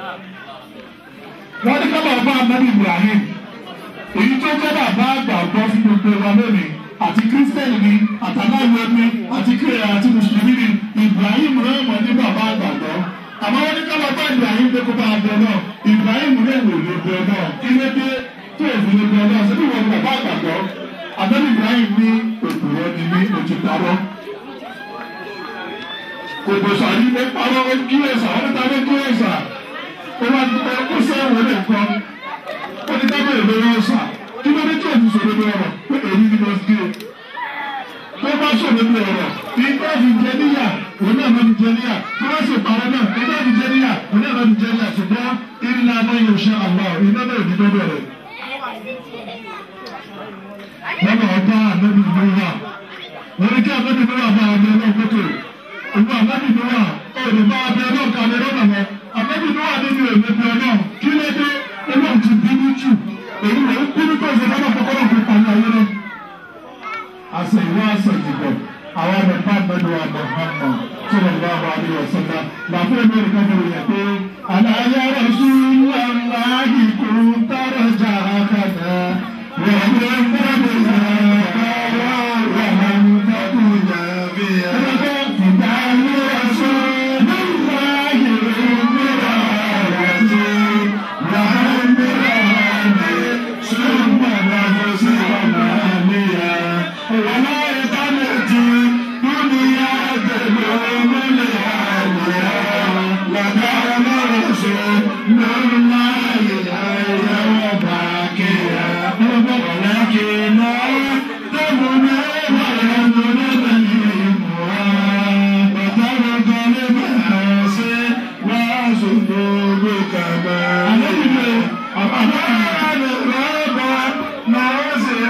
wọ́n ní ká lọ́ọ́ bá Anabi Ibrahim èyí tó jẹ́ bàbá àgbà ọ̀gbọ́n fún gbogbo wa lónìí àti kírísítẹ́nì ni àtàláwọ̀ ẹni àti kíríyà àti mùsùlùmí ni Ibrahim rẹ̀ mọ̀ ní bàbá àgbàgbọ́ àmọ́ wọ́n ní ká lọ́ọ́ bá Ibrahim pé kó bá a bẹ náà Ibrahim rẹ̀ wò lè bẹ náà kí ló dé tó èfì lè bẹ náà síbí wọn ni bàbá àgbàgbọ́ àbẹ́ni Ibrahim ní òpùrọ̀ ni ní òtí parọ́ kòkò sàrí ló parọ́ ó kí ẹ̀sà ó ní ta ló kí ẹ̀sà ó wá ó sẹ́wọ̀n lè kọ́ ó ní ká bẹ̀rẹ̀ lórí ẹ̀sà kí ló dé tí òfin sọ̀rọ̀ lórí ọ̀rọ̀ pé èyí ni mo gbé tó bá sọ̀rọ̀ lórí ọ̀rọ̀ ìgbà fi jẹ níyà òun náà ló ń jẹ níyà tó bá sì parọ́ náà ìgbà fi jẹ níyà òun náà ló ń jẹ níyà ṣùgbọ́n ilé aná yóò ṣe àlọ́ iná náà ní lọ́dọ̀ rẹ̀. lọ́nà ọba ànábì ló wà wọ́n ní kí ànábì ló wà bá ọmọ náà kókò òun ànábì ló wà ó lè bá abẹ náà kalẹ̀ lọ́nà wọn ànábì ló wà nínú èmi bí ọ náà kí ló dé ọlọ́run ti bínú jù èyí ló ń bínú tó ṣe lọ́nà kọ́kọ́rọ́ fi pàmò ayé náà. àṣẹ ìwé àṣẹ ìdìbò àwọn ọmọ ẹ̀fọ́ àgbẹ̀dọ̀ àgbà hàmà tí wọ́n bá wà ní ọ̀sán náà làfẹ́ mi rí káfíń yẹn pé àlàyé rẹ̀ sún wàhálà ìkú tààrà jà àkàdá wọ́n lé mbẹ́bẹ́ yàrá wà ń tẹ́kù yàbí yà. ìdáyé rẹ̀ sún nígbà yìí nígbà rẹ̀ sí wàhálà nígbà rẹ̀ sún wàhálà sí wàhálà níyà. wàhálà ìtàlẹ̀tì dúnìyà tẹ̀lé mọ́lẹ̀ àlùyà. wàhálà lọ́rọ̀ sún lọ́lá ìyá ìyá ọba kéèyà. ولكن تمنى ويمنى بهمها وترك المعاصي وذنوب كما أمان الرب ناصر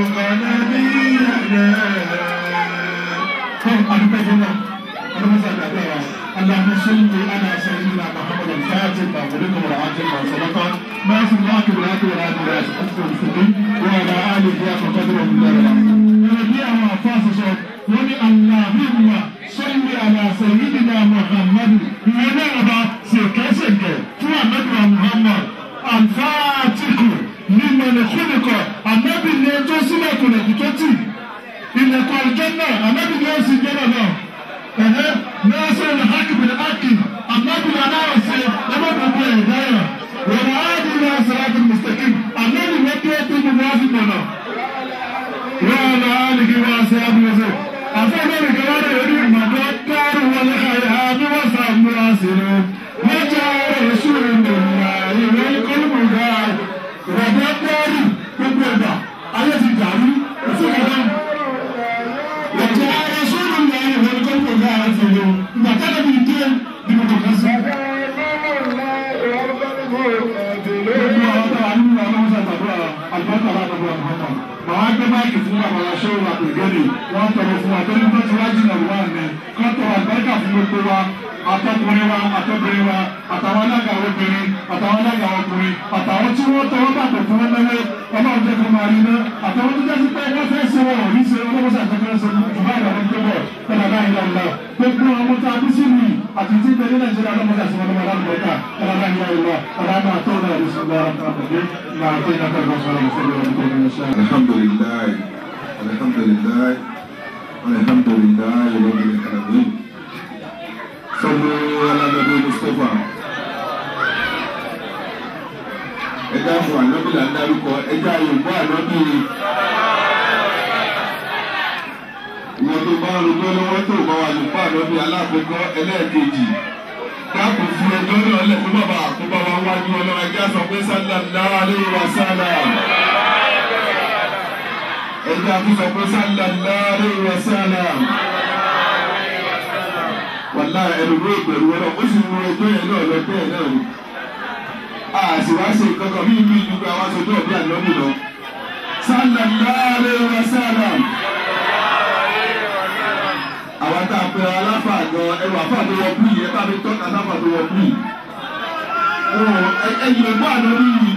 مقنبينا اللهم صل على سيدنا محمد الفاتح مغلق والعاجل ما سبق ناصر الله بالهدى والهدى والهدى أسفل المسلمين وعلى آله حق قدر من الله ونبيع ما فاسس ولي اللهم صل على سيدنا محمد ونعم سكسك محمد محمد الفاتح لمن خلق النبي اللي توصلك لكتوتي ilẹ̀kùn àlùjọ́nà ànábì ni ó sì jẹ́nà náà ẹ̀hẹ́ nọ́ọ̀sì ìhàkì bìrì ákì ànábì aláwọ̀ sí ọlọ́dọ̀dọ̀ ẹ̀dáyà wọ́n á di ní asàràtì mùsùlùmí ànábì wọ́n tó tó gbogbo wá sí mọ̀nà wọ́n á lọ àlìkí wá sí abúlé àfọwọ́n ìgbàlódé orí ìmọ̀tọ́ kárù wọlé àyà bí wọ́n sàmúra sí rẹ̀. máìkì fún bàbá wa ṣé wà pègédè wọ́n tọrọ fún wa tó ní tó ti wá jìnnà wà ní kọ́ tọrọ àgbẹ̀ká fún gbogbo wa àtọkùnrin wa àtọbìnrin wa àtàwọn alága obìnrin àtàwọn alága ọkùnrin àtàwọn tí wọ́n tọwọ́ bàtọ̀ fún wọn lẹ́wọ́ ọlọ́run jẹ́ kó máa rí ná àtàwọn tó jásí pé wọ́n fẹ́ ṣe wọn ò ní ṣe ọlọ́run ṣàtọ́kọ́ ṣe jùlọ àwọn tó bọ̀ tọ́lá báyìí lọ́la gbogbo àwọn tó abú sí mi àti tí bẹ́ẹ̀ ní nàìjíríà lọ́mọ ṣàṣẹ wọn lọ́mọ alágbèéká tọ́lá báyìí lọ́la ọ̀làmà tó náà ló ṣe lọ́ra tó àbẹ̀dẹ́ máa tó iná fẹ́ gbọ́sọ̀ lọ́wọ́ fún mi tó ní ṣe. alhamdulilayi alhamdulilayi alhamdulilayi rabbil alamin sọlọ alágbàdo mustapha ẹja fún anabi là ń darúkọ ẹja yorùbá anabi ìwọ tó bá rúgbọ lọ́wọ́ tó bá wà lùpá anabi alákòókò ẹlẹ́ẹ̀kejì dákun fún ẹjọ́ náà lẹ fún bàbá àkóbá wa wájú Ọlọ́run ẹja sọ pé sallallahu alaihi wa sallam ẹja tún sọ pé sallallahu alaihi wa sallam wàlá ẹlòmíràn ìgbẹ̀rù wọn náà ó sì mú ẹjọ́ yẹn náà lọ bẹ́ẹ̀ náà ni àṣìwáṣe kankan bí ìlú ìlú àwọn aṣojú ọ̀bí ànábì lọ. sallallahu alaihi wa sallam. àwọn tá a pè aláfà gan ẹrù àfà tó wọ bíi ẹ bá mi tọ́ka sáfà tó wọ bíi. ẹ̀yin lè gbọ́ ànábì yìí.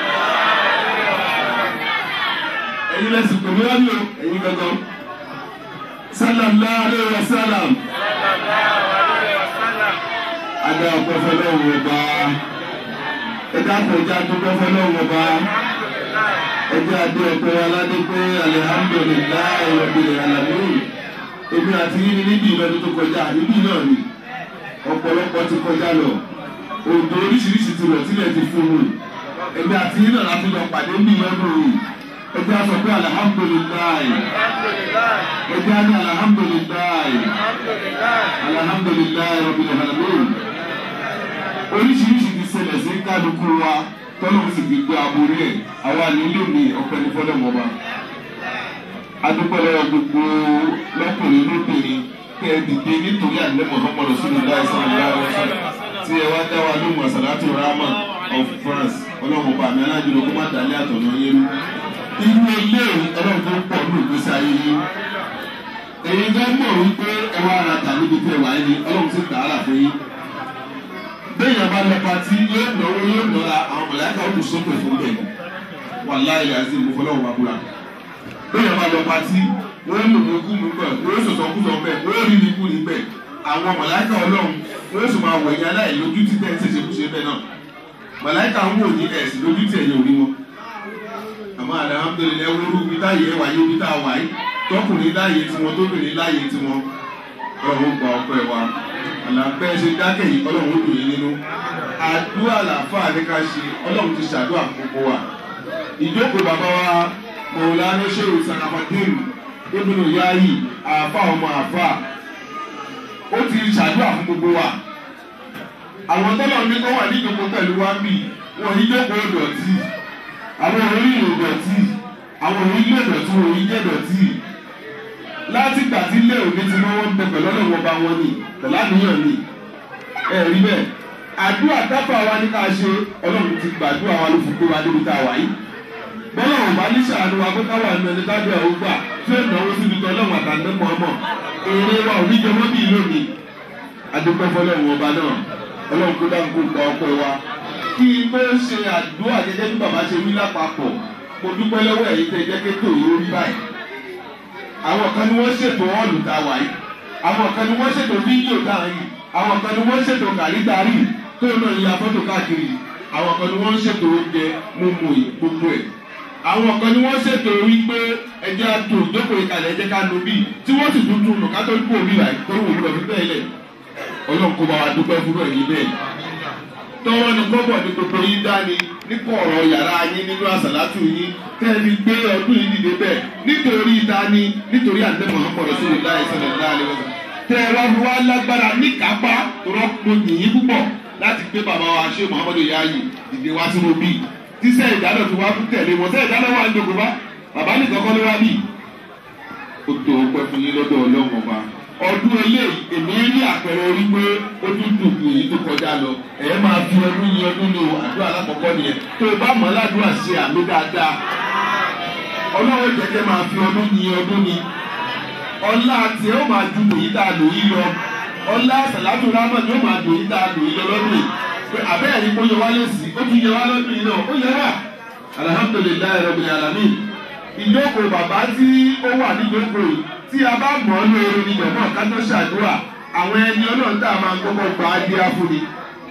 ẹ̀yin lẹ́sìn pẹ̀lú wọn ni o ẹ̀yin gangan. sallallahu alaihi wa sallam. adé ọ̀pọ̀ fẹlẹ́ òun ọba ẹjẹ àpòjá dúpẹ́ fọlọ́wọ́ bá ẹjẹ adé ọ̀pẹ aládé pé alihamudulilayi rabbil alamin èmi àti yín ní níbi ìlọdún tó kọjá níbí náà ni ọ̀pọ̀lọpọ̀ ti kọjá lọ òǹdó oríṣiríṣi ti rọ̀ sílẹ̀ ti fún un èmi àti yín náà láti lọ pàdé ní ìlọdún yìí ẹjẹ àsọ pé alihamudulilayi ẹjẹ adé alihamudulilayi alihamudulilayi rabbil alamin oríṣiríṣi ti ṣẹlẹ̀ sí kálukú wa tọ́lọ́mù sì fi gbé aborí ẹ̀ àwa nílò ní ọ̀pẹ́ ní fọ́lẹ́mọba. adúpẹ́lẹ́ gbogbo lọ́kùnrin lóbìnrin kẹ́ ẹ dìde nítorí àlẹ́ Muhammadu sínú láìsàn ìlànà tí ẹ wá dá wa lóhùn àsàlátù rahman of France ọlọ́run ọba àmì alájùlọ kó má dálé àtọ̀nà yẹn rú. irú ilé ọlọ́run tó pọ̀ ní ìgbésí ayé yín. èyí gbọ́ mọ̀ wípé ẹ wá ara tà níbi tẹ́ wáyé ni ọlọ́run sì tààrà fún yín bẹ́ẹ̀yàn bá lọ pati yóò náwó yóò nọ́ra àwọn mọ̀láyàká ó kù sókè fún bẹ́ẹ̀ wàláyé àti ìmúfọlọ́wọ́ bá kúra bẹ́ẹ̀yàn bá lọ pati wọ́n lò ní kú mi bẹ́ẹ̀ wọ́n sọ̀tọ̀ kú sọ̀ bẹ́ẹ̀ wọ́n rí ní kú ní bẹ́ẹ̀ àwọn mọ̀láyàká ọlọ́run wọ́n sì máa wẹ̀yìn aláì lójú tí tẹ́ ẹ ṣẹ̀ṣẹ̀ kú ṣe bẹ́ẹ̀ náà mọ̀láyàká ń wò ní ẹ̀sìn lójú tí ẹ̀yẹ òrí wọn àmọ́ alhamdulilayi wọ́rú bí táyé ẹ̀ wáyé bí tá a wáyé tọkùnrin láàyè tiwọn tóbìnrin láàyè tiwọn ọ̀run gba ọpẹ́ wa àlàpẹ́ ṣe dákẹ́ yìí ọlọ́run ó dùn yín nínú àdúrà làáfàá ní ká ṣe ọlọ́run ti ṣàdúrà gbogbo wa ìjókòó bàbá wa mọ̀ọ́lánú ṣéwù sàràfàdìm ibùdó yáàyì àáfà ọmọ àáfà ó ti ṣàdúrà fún gbogbo wa àwọn tọ́lọ̀ ní kó wà ní ìjókòó pẹ̀lú wa ń bì wọ́n yí jókòó dọ̀tí àwọn orí ìlú dọ̀tí àwọn orí ilé dọ̀tí wọ́n yí jẹ́ dọ̀tí láti gbà tí ilé òní ti mọ́ wọn bẹ pẹ̀lú ọlọ́wọ́ bá wọn ni pẹ̀lú àníyàn ni ẹ rí bẹ́ẹ̀ àdúrà tábà wa ní ká ṣe ọlọ́run ti gbàdúrà wa ló fi gbé wa débi tá a wà yìí bọ́lá wọn bá ní sàánú wa pé káwa ẹnu ẹni tábìlì àwọn gbà tí ó náwó síbi tó ọlọ́run àtàndé mọ̀ọ́mọ̀ èrè wa ò ní jẹ mọ́ bí lónìí adúpẹ́ fọlọ́run ọba náà ọlọ́run kó dáhùn kó gba ọpẹ́ wa kí n bó ṣe àdúrà gẹ́gẹ́ bí bàbá ṣe wí lápapọ̀ mo dúpẹ́ lọ́wọ́ ẹ̀yin tẹ́ jẹ́ kétò yìí ó rí báyìí àwọn kan ní wọ́n ṣètò ọ́ọ̀lù tá a wà yìí àwọn kan ní wọ́n ṣètò fídíò tá a yìí àwọn kan ní wọ́n ṣètò kàrídárì tó náà ya fọ́tò káàkiri àwọn kan ní wọ́n ṣètò oúnjẹ mímu yìí gbogbo ẹ̀ àwọn kan ní wọ́n ṣètò wípé ẹjẹ́ àtò ìjókòó ìkàlẹ̀ ẹjẹ́ ká nu bíi tí wọ́n sì tuntun nù ká tó kú òbí rà tó wù lọ fi bẹ́ẹ̀ lẹ̀ ọlọ́run kó bá wa dúpẹ́ fúnra ẹ̀yìn bẹ́ẹ̀ tọ́wọ́ ni kọ́bọ̀ ní gbogbo yín dání nípa ọ̀rọ̀ yàrá yín nínú àsàlátù yín tẹ́lẹ̀ gbé ọdún yìí dìde bẹ́ẹ̀ nítorí dání nítorí àdé Muhammadu Rasulullah sallallahu alaihi wasallam tẹ́ ẹ wá fi wá lágbára níkápá rọ́pò yìnyín púpọ̀ láti gbé bàbá wa ṣé Muhammadu Yayi dìde wá sínú bíi tíṣẹ́ ìdáná ti wá tẹ̀lé wọn tẹ́ ìdáná wà ń dògbò bá bàbá nìkan kọ́ ló wá bíi ó tó pẹ́ fún yín lọ́dọ̀ ọlọ́run ọba ọdún eléyìí èmi rí àpẹẹrẹ orí pé ó tún dùn kù èyí tó kọjá lọ ẹ máa fi ọdún yín ọdún ní o àdúrà alákọ̀ọ́kọ́ nìyẹn tó o bá mọ̀ ládùúrà ṣe àmì dáadáa ọlọ́run jẹ́jẹ́ máa fi ọdún yin ọdún ni ọlá tiẹ̀ ó máa ju èyí tá a lò yí lọ ọlá sàlátù rámọ̀ ni ó máa dùn yí tá a lò yí lọ lọ́dún yìí pé abẹ́rẹ́ ni kó yẹ wá lẹ́sì ó tún yẹ wá lọ́dún yìí náà ó yẹ wá alihamudulilayi rabbil alamin ìjókòó bàbá tí ó wà níjókòó yìí tí a bá mọ̀ ọ́ lóore ni jọ̀mọ́ ká tó ṣàdúrà àwọn ẹni ọlọ́run tá a máa ń kọ́kọ́ gba adé afúni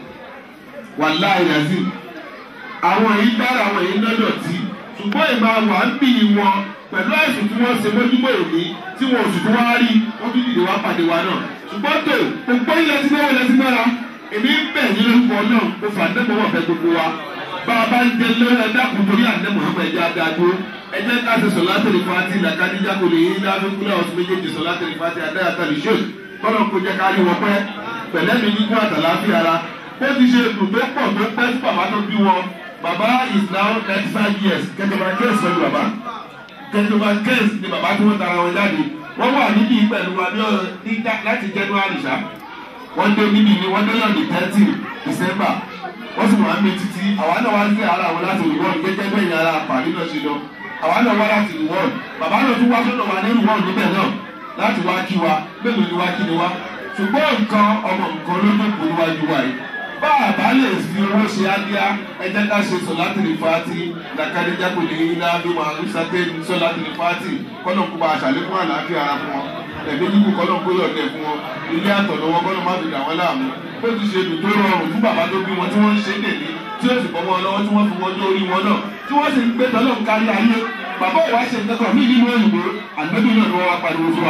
wàláì yazid àwọn èyí dára àwọn èyí lọ́dọ̀ tí ṣùgbọ́n ìmọ̀ àwọn àmì wọn pẹ̀lú àìsàn tí wọ́n ṣe mójúmọ́ èmi tí wọn ò sì tún wá rí wọ́n tún dìde wá pàdé wa náà ṣùgbọ́n tó gbogbo ilẹ̀ tí mẹ́wàá ilẹ̀ tí mẹ́ra èmi ń bẹ̀ ní lórúkọ náà mo fà ní mọ́wọ́ fẹ́ gbogbo wa bá a bá ń jẹ lórí ẹ̀dá kù torí àdé Muhammad ẹ̀jẹ̀ adágbó ẹ̀jẹ̀ ká ṣe sọ̀lá tẹ̀lé fati làkàdíjà kò lè yín láfi kúlẹ̀ ọ̀sùn méjèèjì sọ̀lá tẹ̀lé fati adáyà tàbí ṣòl kọ́nà kó jẹ́ ká rí wọn pẹ́ pẹ̀lẹ́ mi ní kún àtàláfíà ara bó ti ṣe dùn tó pọ̀ tó pẹ́ sí bàbá tó bí wọn bàbá is now ninety five years kẹtọba kẹ́sì pẹ̀lú bàbá kẹtọba kẹ́sì ni bàbá tí wọ́n tara wọn jáde wọ́n wà níbí pẹ̀lú wa ní ọ̀rọ̀ níta láti january ṣá wọ́n dé níbí ni wọ́n dé náà ní thirty december wọ́n sì wà ń bẹ títí àwa náà wá sí ara wọn láti rìwọ́n gẹ́gẹ́ bẹ́ẹ̀ yàrá pàrí náà ṣe lọ àwa náà wá láti rìwọ́n bàbá náà tún wá sọ́dọ̀ wa ní rìwọ́n níbẹ̀ náà láti wá kí wa mélòó ni wá kí ni wá ṣùgbọ́n nǹkan ọmọ nǹkan ló dé kó níwájú wa yìí bá a bá lè fi owó ṣe ádíá ẹjẹ ká ṣe sọlátìrì fàátì làkàdéjà kò ní iná bí wọn àrùsàtẹ sọlátìrì fàátì kọ́nà kó bá a ṣàlékún àlàáfíà ara fún wọn ẹ̀mí nígbù kọ́nà kó yọ̀ọ̀dẹ̀ fún wọn ilé àtọ̀dọ̀ wọn kọ́nà má fi dà wọ́n láàmú bó ti ṣe dùn tó rọrùn fún bàbá tó bí wọn tí wọ́n ń ṣe dèmí tí ó sì bọ́ wọn lọ́wọ́ tí wọ́n fi wọn dé orí wọn náà tí wọ́n sì ń gbé tọ́lọ́ ń kárí ayé bàbá ìwà ṣe nǹkan mí nínú òyìnbó àgbẹ̀bí náà ni wọ́n wá pariwo fún wa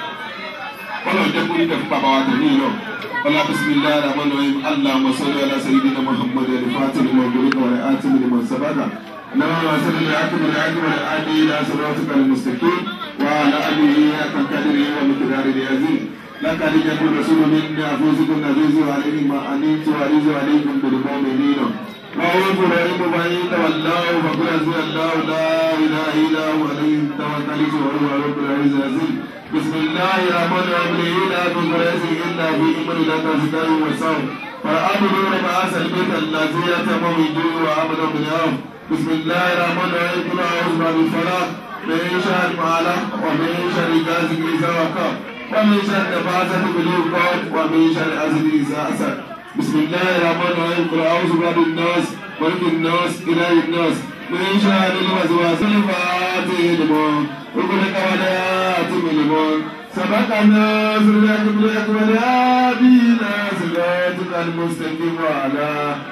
kọ́nà jẹ́ kó ní tẹ̀ fún bàbá wa tẹ̀ ní ìlọ. ولا بسم الله الرحمن الرحيم اللهم صل على سيدنا محمد الفاتح لما أغلق والآتم لما سبق اللهم صل بالعاقب العاقب والهادي إلى صراطك المستقيم وعلى آله حق قدره ومقداره العظيم لقد جاءكم رسول من أنفسكم عزيز عليكم ما أنتم عزيز عليكم بالمؤمنين رؤوف رحيم فإن تولوا فقل حسبي الله لا إله إلا هو عليه توكلت وهو رب العزيز العظيم بسم الله الرحمن الرحيم لا تدرس الا في امر لا تزداد وصوم فأبدوا رب هذا البيت الذي يتم وجوه وعمل من يوم بسم الله الرحمن الرحيم كل اعوذ برب الفلق من شر ما علق ومن شر غاسق اذا وقب ومن شر نفاثة في العقد ومن شر حاسد اذا حسد بسم الله الرحمن الرحيم قل اعوذ برب الناس ملك الناس اله الناس من شر الوسواس الفاتح الموت وكلك ولا تملمون سبقنا سرك بلك ولا بينا صراطك المستقيم وعلى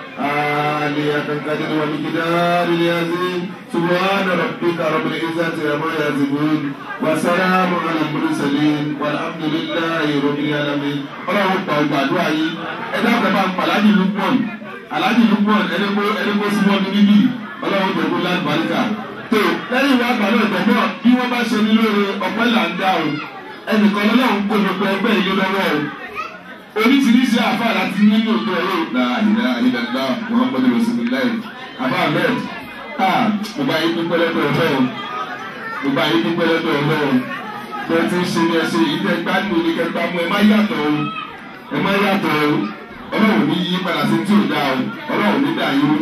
آلية القدر ومقدار العظيم سبحان ربك رب العزة عما يصفون وسلام على المرسلين والحمد لله رب العالمين ọlọ́run pa ọgbà àdúrà yìí ẹ dábàá bá ń pa aláàjì lukman aláàjì lukman ẹni kó ẹni kó sí wọn níbí ọlọ́run tẹ̀kọ́ láti baríkà tó lẹ́yìn ìwà àgbà náà tẹ̀mọ́ bí wọ́n bá ṣe ní lóore ọ̀pẹ́ là ń dá o ẹnìkan lọ́lọ́run kó gbogbo ẹgbẹ́ yìí lọ́wọ́ o oríṣiríṣi àfa láti nínú òdo ẹ̀rọ ìgbà ìdá ìdàgbà muhammadu rasulillah àbá ahmed a mo bá yín dúpẹ́ lọ́dọ̀ ọ̀fẹ́ o mo bá yín dúpẹ́ lọ́dọ̀ ọ̀fẹ́ o bí wọ́n ti ń ṣe ní ẹṣẹ́ yìí tẹ́ gbádùn ní kẹta mú ẹ má yàtọ̀ o ẹ má yàtọ̀ o ọlọ́run ní yí padà sí tí ò dáa o ọlọ́run ní dà yín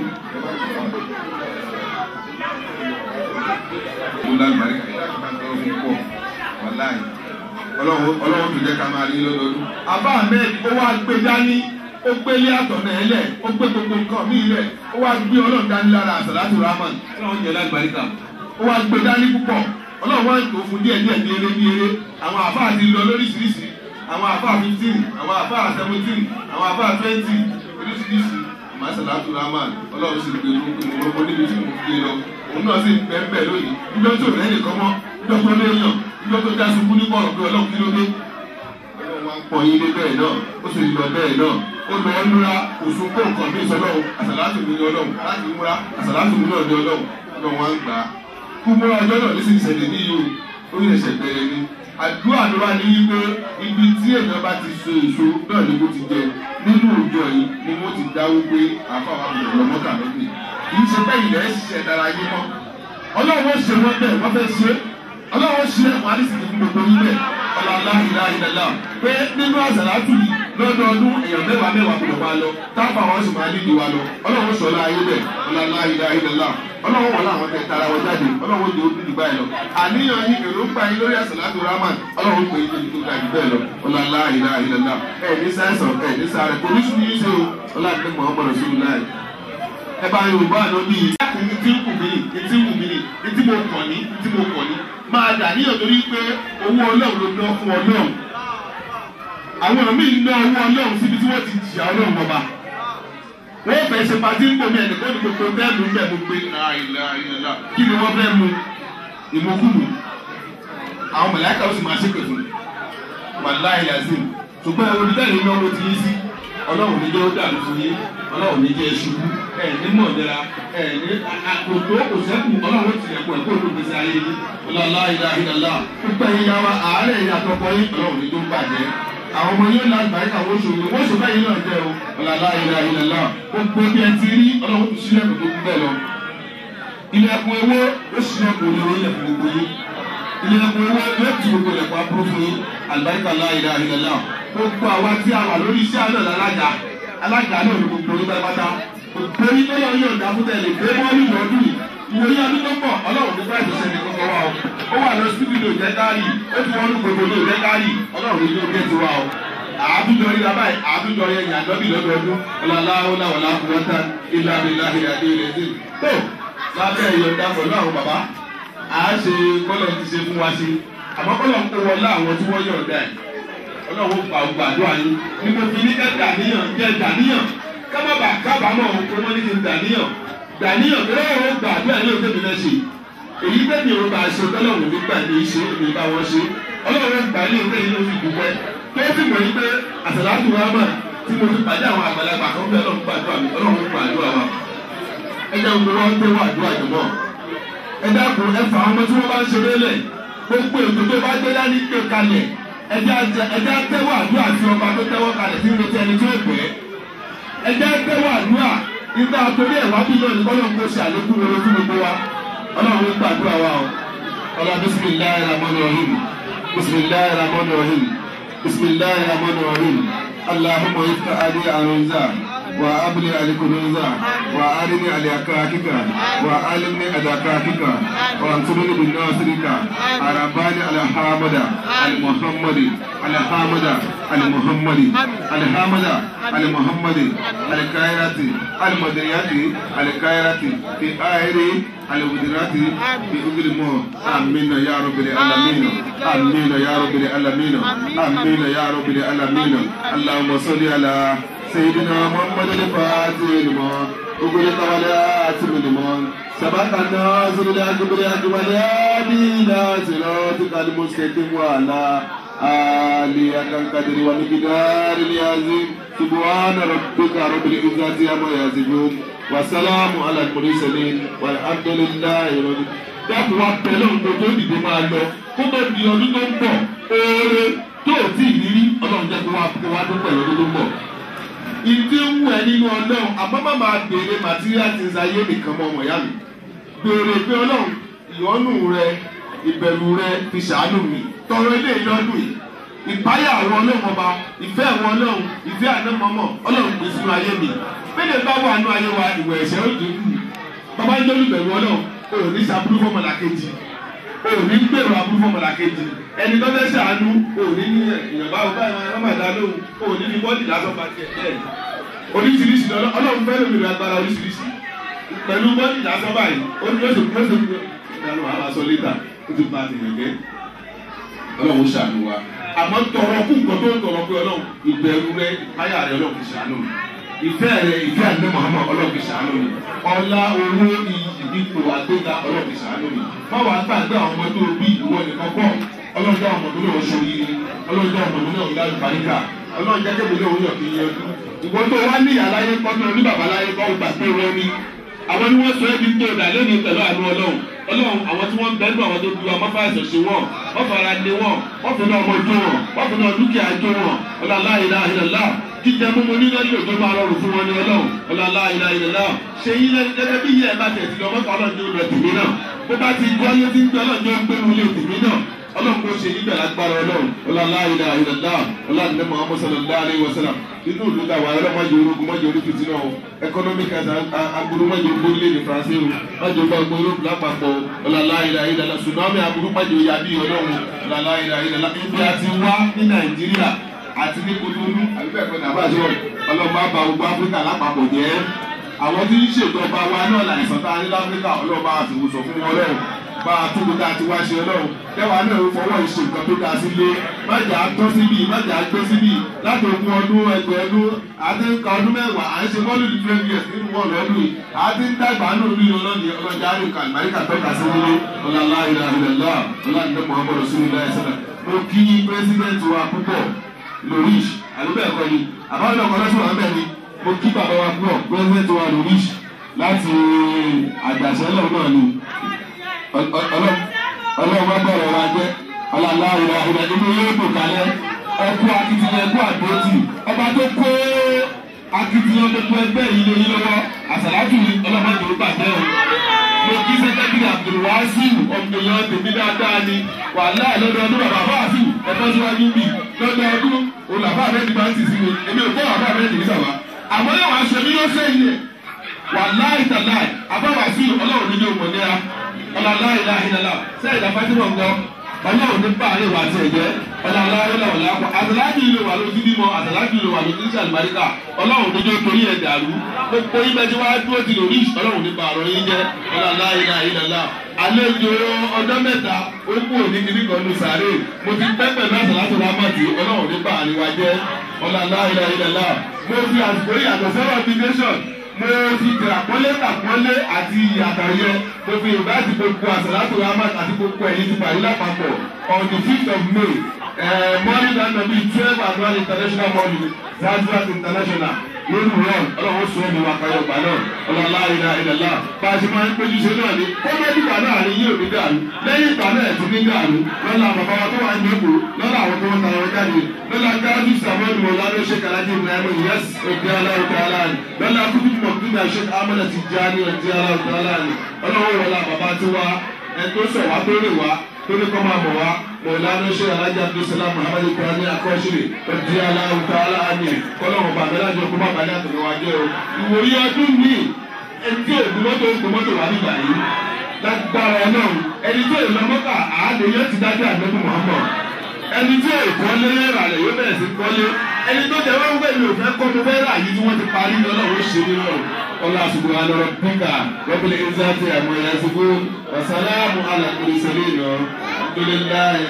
o lágbàrí àgbàdo fún pọ̀ wàláì ọlọ́run ọlọ́run tó jẹ́ ká máa rí lọ́dọọdún. àbá ahmed ó wá gbé dání ó gbé ilé àtọ̀nà ẹ̀ lẹ̀ ó gbé gbogbo nǹkan míì lẹ̀ ó wá gbé ọlọ́run dání lára àsàlátù rahman ọlọ́run jẹ́ lágbàríkà ó wá gbé dání púpọ̀ ọlọ́run wá ń tó fún díẹ̀ díẹ̀ bí eré bí eré àwọn àbá àti lọ lóríṣiríṣi àwọn àbá fifteen àwọn àbá seventeen àwọn àbá twenty oríṣiríṣi àmàsàlátù rahman ọlọ́run sì gbé gbogbo níbi tí mo fi lọ òun náà sì bẹ́ẹ̀ bẹ́ẹ̀ lónìí níjọ́ tó rẹ́ nìkan mọ́ níjọ́ tó léèyàn níjọ́ tó já ṣubú ní bọ̀rọ̀ pé ọlọ́run kí ló dé. ọlọ́run wa ń pọ̀ yín dé bẹ́ẹ̀ náà ó sì lọ bẹ́ẹ̀ náà ó lọ ń múra oṣù kó nǹkan bí ìsọlọ́run àsàlátù mi ní ọlọ́run láti múra àsàlátù mi náà ní ọlọ́run ọlọ́run wa ń gbà á. kú múra ọjọ́ náà ní sì ṣẹlẹ̀ ní yìí ó ní ẹ̀ṣẹ̀ bẹ̀rẹ̀ ni. àdúrà ló wà ní wípé ibi tí èèyàn bá ti so èso náà ni mo ti jẹ nínú òjò yìí ni mo ti dáwó pé àfàwọn àbùkù lọ́mọ́kà lọ́gbìn kì í ṣe bẹ́ẹ̀ ilẹ̀ ṣiṣẹ́ dára yín mọ́ ọlọ́run ṣe wọ́n bẹ́ẹ̀ wọ́n fẹ́ ṣe ọlọ́run ṣe ẹ̀wọ̀n àdìsí fún gbogbo yín bẹ́ẹ̀ ọlọ́lá ìlà ìlàlá pé nínú àzàlátù yìí lọ́dọọdún èèyàn mẹ́wàá mẹ́wàá kò wá lọ táfà wọn sì máa dídì wá lọ ọlọ́run sọ̀lá ayé bẹ̀ ọlọ́lá ilá ilẹ̀lá ọlọ́run wọ̀ láwọn tẹ̀ tara wọn jáde ọlọ́run tó dídì báyìí lọ àníyàn yín èròǹgbà yín lórí àsàlátù rahman ọlọ́run pè é níbi tó ga jù bẹ́ẹ̀ lọ ọlọ́lá ilá ilẹ̀lá ẹ̀ ní sáyẹ̀sán ẹ̀ ní sáré kò ní sùn yín ṣe o ọlọ́run mọ̀ ọmọ rẹ̀ sùn láì ẹ bá yorùbá àná bíi ní tí ń wù mí ní tí ń wù mí ní tí mo kàn ní ní tí mo kàn ní máa dà níyàn torí pé owó ọlọ́run ló ná fún ọlọ́run àwọn míì ná owó ọlọ́run síbi tí wọ́n ti jìyà ọlọ́run ọba wọ́n fẹ́ ṣe pàtí ń bomi ẹnìkan ní gbogbo bẹ́ẹ̀ mú bẹ́ẹ̀ mú pé àìlà àìlà kí ni wọ́n fẹ́ mu ìmọ̀kùnù àwọn mọ̀láìkà ó sì máa ṣépè fún wàláì làzim ṣùgbọ́n ẹ̀rọ oníbẹ̀rẹ̀ iná owó ti yí sí ọlọ́run ní jẹ́ ó dàlú fún yín ọlọ́run ní jẹ́ ṣubú ẹ̀ ní mọ̀ọ́dẹ́ra ẹ̀ ní àkótó òṣèkù ọlọ́run ti ẹ̀kọ́ ẹ̀kọ́ olùgbèsè ayé yín ọlọ́lá ìlà ìlàlá púpọ̀ yín yá wa àárẹ̀ yín àtọkọ yín ọlọ́run ní tó bàjẹ́ àwọn ọmọ yóò láti bàyí àwọn oṣù yìí wọ́n ṣùgbọ́n yín náà jẹ́ o ọlọ́lá ìlà ìlàlá gbogbo bí ẹ ti rí ọlọ́run tó sílẹ̀kùn tó kú bẹ́ẹ̀ lọ ilẹ̀kùn ewé ó sílẹ̀kùn olówó ilẹ̀kùn gbogbo yín ilẹ̀kùn ewé yóò ti gbogbo ilẹ̀kùn aburú fún yín àlùbáríkà láì ìlà ìlàlá gbogbo àwa tí a wà lórí iṣẹ́ àná lálága alága náà ní gbogbo orí pátápátá gbogbo orí tó yọ yóò dábò tẹ̀lé pé wọ́n ní ìwọ́dún yìí ìwòye ọdún tó pọ̀ ọlọ́run ní báyìí ṣe ní kọ́kọ́ wa o ó wà lọ sí fídíò jẹ́ káàrí ó ti wọ́n ní gbogbo ní òjẹ́ káàrí ọlọ́run ní ojú ti wa o àádújọ rí la báyìí àádújọ rí ẹ̀yìn àdọ́bì lọ́dọọdún ọlọ́láwọ́lá wọlá kúrọ́tà ilá ilá ilá ilé ilé tó lábẹ́ ìyọ̀ǹda pẹ̀lú àwọn bàbá à á ṣe kọ́lọ̀ ti ṣe fún wa ṣe àmọ́ kọ́lọ̀ ń kó wọlé àwọn tí wọ́n yọ̀ǹda ẹ̀ ọlọ́run gba ògbà àdúrà yín ní mo fi ní ká dàníyàn jẹ́ dàníyàn kábàbà kábàámọ̀ kó wọ́n ní kí n dàníyàn dàníyàn tó lọ́wọ́ gba àdúrà yín lóde mi lẹ́sìn èyí bẹ́ẹ̀ ni òun bá ṣe tọ́lọ́run nígbà ní í ṣe èmi bá wọn ṣe ọlọ́run gbà ní òun lẹ́yìn lórí ìdúpẹ́ tó sì mọ̀ yín pé àtàlátù wa mà tí mo fi pàdé àwọn àgbàlagbà kan bẹ́ẹ̀ ọlọ́run gbàdúrà mi ọlọ́run gbàdúrà wa ẹ jẹ́ gbogbo wọn pé wà àdúrà jùmọ̀ ẹ dákun ẹ fà àwọn ọmọ tí wọ́n bá ń ṣeré lẹ̀ gbogbo ètò tó bá gbé dání gbé kalẹ̀ ẹjẹ ẹjẹ tẹwọ àdúrà tí ọba tó tẹwọ kalẹ̀ sí retí ẹni tí ó gbẹ ẹjẹ tẹwọ àdúrà nígbà torí ẹ wá bí lónìí kọ́ ló ń kó ṣe àlékún rere fún gbogbo wa ọlọ́run ló gbàdúrà wa o ọlọ́run bisimilayi ramoni rahim bisimilayi ramoni rahim bisimilayi ramoni rahim alahuma ifta adi arunza wa abli alikunuza wa arini aliakakika wa alimni adakakika wa ansuruni binasirika arabani alhamada almuhammadi alhamada almuhammadi alhamada almuhammadi alkairati almadiriyati alkairati fi ahiri alwudirati fi ugilimo amina ya rabbil alamin amina ya rabbil alamin amina ya rabbil alamin allahumma salli ala سيدنا محمد الفاتح لما أغلق ولا أتم لما سبق الناصر الحق بالحق والهادي إلى صراطك المستقيم وعلى آله حق القدر ومقدار العظيم سبحان ربك رب العزة عما يصفون وسلام على المرسلين والحمد لله رب dákun wa pẹ̀lú ọ̀gbọ́n tó dìde máa lọ kó tó di ọdún tó ń bọ̀ oore tó ò tí ì rírí ọlọ́run jẹ́ kó wá tó pẹ̀lú ọdún tó ń bọ̀ ìdí ń wù ẹ́ nínú ọlọ́run àmọ́ má máa béèrè material things ayé nìkan mọ́ ọmọ ìyá mi béèrè pé ọlọ́run ìyọ́nù rẹ ìbẹ̀rù rẹ fi ṣàánú mi tọrọ ilé ìlọ́dún yìí ìpáyà àwọn ọlọ́run ọba ìfẹ́ àwọn ọlọ́run ìfẹ́ ànámọ́mọ́ ọlọ́run pè sínú ayé mi bẹ́ẹ̀ bá wà nú ayé wa ìwẹ̀ ẹ̀ṣẹ̀ ó dínkù bàbá ń dọ́lù bẹ̀rù ọlọ́run ò ní sàbúrú fọmọlà kejì ò ní gbèrò àbúrú fọmọlà kejì ẹni tó fẹ́ ṣàánú ò ní ní ìyànbá ọba ọmọdé lóhùn ò ní ní bọ́ọ̀dì lásán bá tiẹ̀ bẹ́ẹ̀ oríṣiríṣi ọlọ́run fẹ́ lómi rẹ̀ agbára oríṣiríṣi pẹ̀lú bọ́ọ̀dì lásán báyìí ó ní oṣù oṣù ìdáná àwọn aṣọ lẹ́tà ó ti bá tìyàn jẹ́ ọlọ́run ṣàánú wa àmọ́ tọrọ kú nǹkan tó ń tọrọ pé ọlọ́run ìbẹ̀rù rẹ ìpáyà rẹ ọlọ́run fi ṣàánú mi ìfẹ́ rẹ ìfẹ́ àdé Muhammad ọlọ́run fi ṣàánú mi ọlá owó iyì ipò àgbéga ọlọ́run fi ṣàánú mi má wàá gbàgbé àwọn ọmọ tó bí ìwọ nìkan kọ́ ọlọ́run dá ọmọ tó náà ṣorí ọlọ́run dá ọmọ tó náà yá ìparíkà ọlọ́run jẹ́ kébìlì òun yàn kí n yẹn ìwọ tó wá ní àlàyé kọ́ tó ní bàbá láyé kọ́ gbà pé wọ́n ní àwọn ni wọ́n sọ ẹ́ di tó dà lónìí pẹ̀lú àánú ọlọ́run ọlọ́run àwọn tí wọ́n ń bẹ́ẹ̀ nù àwọn tó du àwọn fáìsàn ṣe wọ́n wọ́n fara lé wọ́n wọ́n fi náà ọmọ jó wọn wọ́n fi náà dúkìá jó wọn ọlọ́lá ìlà ìlàlá jíjẹ mímu nílẹ̀ yóò tó máa rọrùn fún wọn ní ọlọ́run ọlọ́lá ìlà ìlàlá ṣe yín lẹ́nu gẹ́gẹ́ bí yẹ ẹ bá tẹ̀ sí ọmọ kan ọlọ́run ní olùrẹ̀ tèmi náà bó bá ti gbọ́ yé tí ń gbé ọlọ́run ní ó ń gbé wọlé tèmi náà ọlọ́run kò ṣe níbẹ̀ lágbára ọlọ́run ọlọ́lá ilẹ̀ àìlẹ́dá ọlọ́run muhammed sallallahu alayhi wa sallam nínú ìlú ta wà ọlọ́run mọ́jọ orúkọ mọ́jọ orí fìtínà o economic and aburú mọ́jọ orílẹ̀-èdè faransé o mọ́jọ bá gbọ́ olóògùn lápapọ̀ ọlọ́lá ilẹ̀ àìlẹ́dá tsunami aburú mọ́jọ yabi ọlọ́run ọlọ́lá ilẹ̀ àìlẹ́dá ibi àti wá ní nàìjíríà àti ní kúndúrú àbíbẹ̀kọ́ nàbàjọ́ ọlọ́run bá ba gbogbo áfíríkà lápapọ̀ jẹ́ àwọn tí ń ṣèjọba wa náà láìsàn tá a ní láfíríkà ọlọ́run bá ti wùsọ̀ fún wọn lọ́rùn bá a tó kóta àti wá ṣe ọlọ́run kẹwàá náà fọwọ́ ìṣe nǹkan tó dáa sílé májà tọ́ síbí májà gbé síbí láti ogún ọdún ẹgbẹ́ ọdún àti nǹkan ọdún mẹ́wàá à ń ṣe mọ́lù ní twelve years nínú wọn lọ́dún yìí àti ń dàgbà nù ní ọlọ́ni ọlọ́jà àríkà àmàríkà tọ́ka sí nílé ọlọ́lá ìlà ìlẹ̀lá ọlọ́dún muhammadu sallallahu alaihi wasallam mo kí pírẹsidẹ́ntì wa púpọ̀ lorish àlùbẹ̀ẹ̀kọ́ ni àbáwọn ọkọ̀ lọ́sùn wa bẹ́ẹ̀ ni mo kí bàbá wa púpọ̀ pírẹsidẹ́ntì wa lorish láti àgbàṣẹ́lẹ̀ náà ni ọlọ́run bá bọ̀rọ̀ wa jẹ́ ọlọ́lá ìlà ìlà inú yóò dùn kálẹ̀ ẹkú akitiyan ẹkú àdótì ọba tó kó akitiyan gbogbo ẹgbẹ́ yìí lé yín lọ́wọ́ àsàlátù ọlọ́mọdé ó bàjẹ́ o mo kí sẹ́kẹ́tìrì abdulwasiu ọ̀gbìnyàn tèmi dáadáa ni wàhálà lọ́dọọdún bàbá fàásù ẹ̀fọ́ síwájú bì lọ́dọọdún olùbàbà rẹ̀ ti máa ń tì sí mi èmi ò kọ́ bàbá rẹ̀ nìyí sàwá àmọ́ yóò wá ṣe mí yóò sẹ́yìn ẹ̀ wàhálà ìtàláì àbáwàsí ọlọ́run ní yóò mọ̀ ní a ọlọ́lá ìlà ìlàlá sẹ́yìn ìdá fátímọ̀ ń gbọ́ ọlọ́run ní báàrin wà tiẹ̀ jẹ́ ọlọ́lá ìlà ọ̀là kọ́ àtàlájì ìlú wà lójú bímọ àtàlájì ìlú wà lójú iṣẹ́ àlùbáríkà ọlọ́run tó jẹ́ torí ẹ̀ dàrú gbogbo yín bẹ́ẹ̀ tí wàá dúró ti lórí ọlọ́run ní bàárọ̀ yín jẹ́ ọlọ́lá ìlà ìlàlá àlejò ọjọ́ mẹ́ta ó kú òní kiri kan ní sàárè mo ti pẹ́ pẹ̀lú àtàlájì rámàtì ọlọ́run ní bàárin wa jẹ́ ọlọ́lá ìlà ìlàlá mo fi àsìkò yàtọ̀ sẹ́wọ̀n application mo fi tìràpọ́lé tàpọ́lé àti àtàyẹ mo fi ìbáàdì gbogbo àsàlátò rahmat àti gbogbo ẹ̀yìn ti parí lápapọ̀ on the fifth of may morning and nobi twelve annual international morning zanzibar international lórí run ọlọ́run sọ ẹ̀mí wa kayọ̀ gbà náà ọlọ́lá ìlà ìlàlá bá a ṣe máa ń péjú ṣe náà ni kọ́mẹ́dì gbà náà ni yóò ní dàrú lẹ́yìn ìgbà náà ẹ̀tún ní dàrú lọ́la bàbá wa tó wà ní èkó lọ́la àwọn tó ń tara wọn jáde lọ́la gáàdù sàmọ́ọ̀nù wọn lánàá ṣe kàlájì ibrahim yẹs òkè aláwọ̀ tààlà ni lọ́la kúkú mọ̀kúndà ṣe amọ̀nà ti já ní òkè aláwọ̀ tààlà ni ọlọ́wọ́ wọlá bàbá tó wá ẹ̀ tó sọ̀ wá tó rè wá tó ní kọ́ máa bọ̀ wá mọ̀lánà ṣe alájà abdulsalam muhammad ibrahim akọ́ṣẹ́lẹ̀ òkè aláwọ̀ tààlà ni kọ́lọ́wọ̀ bàbá lájọ kó má bàálẹ̀ àtọ̀wọ́ ajẹ́ o ìwòye ọdún mi ẹni tí òògùn mọ́tò ń gbọ́ mọ́tò wà nígbà yìí lágbára náà ẹni tí èèyàn mọ́kà àádé yóò ti dájú àgbẹ̀bù muhammad ẹni tí èèkọ́lé ràlẹ̀ yóò bẹ̀rẹ̀ sí kọ́lé ẹni tó jẹ́ wọ́n gbẹ̀mí ò fẹ́ kọ́ mo fẹ́ rà yìí tí wọ́n ti parí ọlọ́run ṣe nínú ọlọ́ àsìkò alọ́rọ̀ píkà rọ́bìlì ìzáàtì àmọ́ ìyàsíkò wàsálàmù alàkùnrin sẹ́lẹ̀ lọ abdullahi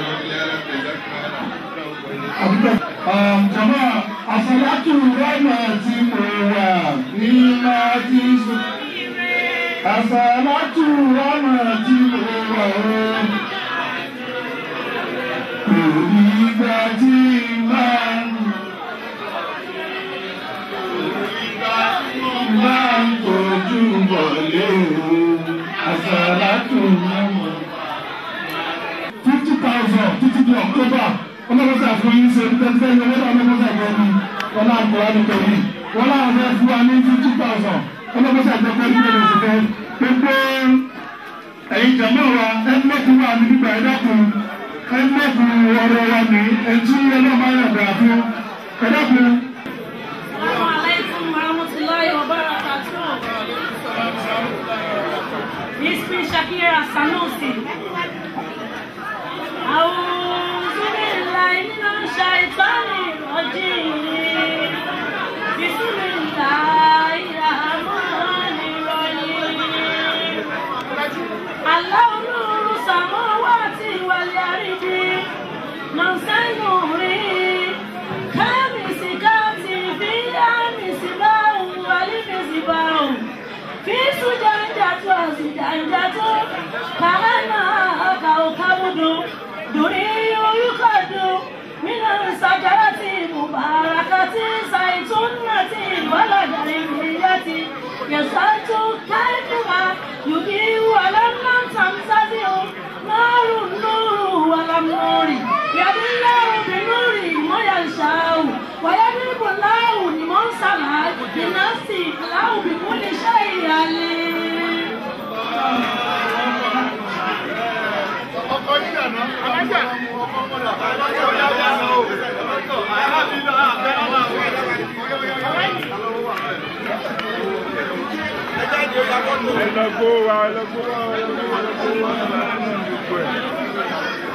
jama asalatu rama ti mo wà ní láti sùn asalatu rama ti mo wà ó kò ní gbà tí máa ń máa ń tọ́jú wọlé o asalatu rama fifty thousand títí di october ọlọ́mọsá fún yín ṣe tẹ́tẹ́ ní ọlọ́dọ̀ ọlọ́mọsá fún yín wọn náà kọ́ ọ́ nípa yìí wọn náà fẹ́ fún wa ní fifty thousand ọlọ́mọsá jẹ́ pé nígbà tó ṣe fẹ́ gbogbo ẹ̀yin jàmbá wa ẹ mẹ́kun wa ní gbígbà ẹ dákun ẹ mẹ́kun ọ̀rọ̀ wa ní ẹtí ọlọ́mọ ayọ̀dà fún ẹ dákun. Assalamu alaikum warahmatullahi wabarakatuh. Ismi Shakira Sanusi. A'udhu billahi minash shaitani rajim. Bismillahir rahmanir rahim. Allahu nuru samawati wal ardi. Nansayuri. Kamisikati fiha misbahu wal misbahu. في سجنجة وسجنجة كأنها كوكب دري يخد من الشجرة مباركة زيتونة ولدرية يسأل كيفها يضيء ولم تمتزه نار النور ولم نور يد الله بنور ما يشاء ويضرب الله لمن سمع لنفسه الله بكل شيء عليم. ọkọ yíyànà alájà ẹ lọ gbó wa ẹ lọ gbó wa ẹ lọ gbó wa ẹ lọ gbó wa gbogbo ẹ.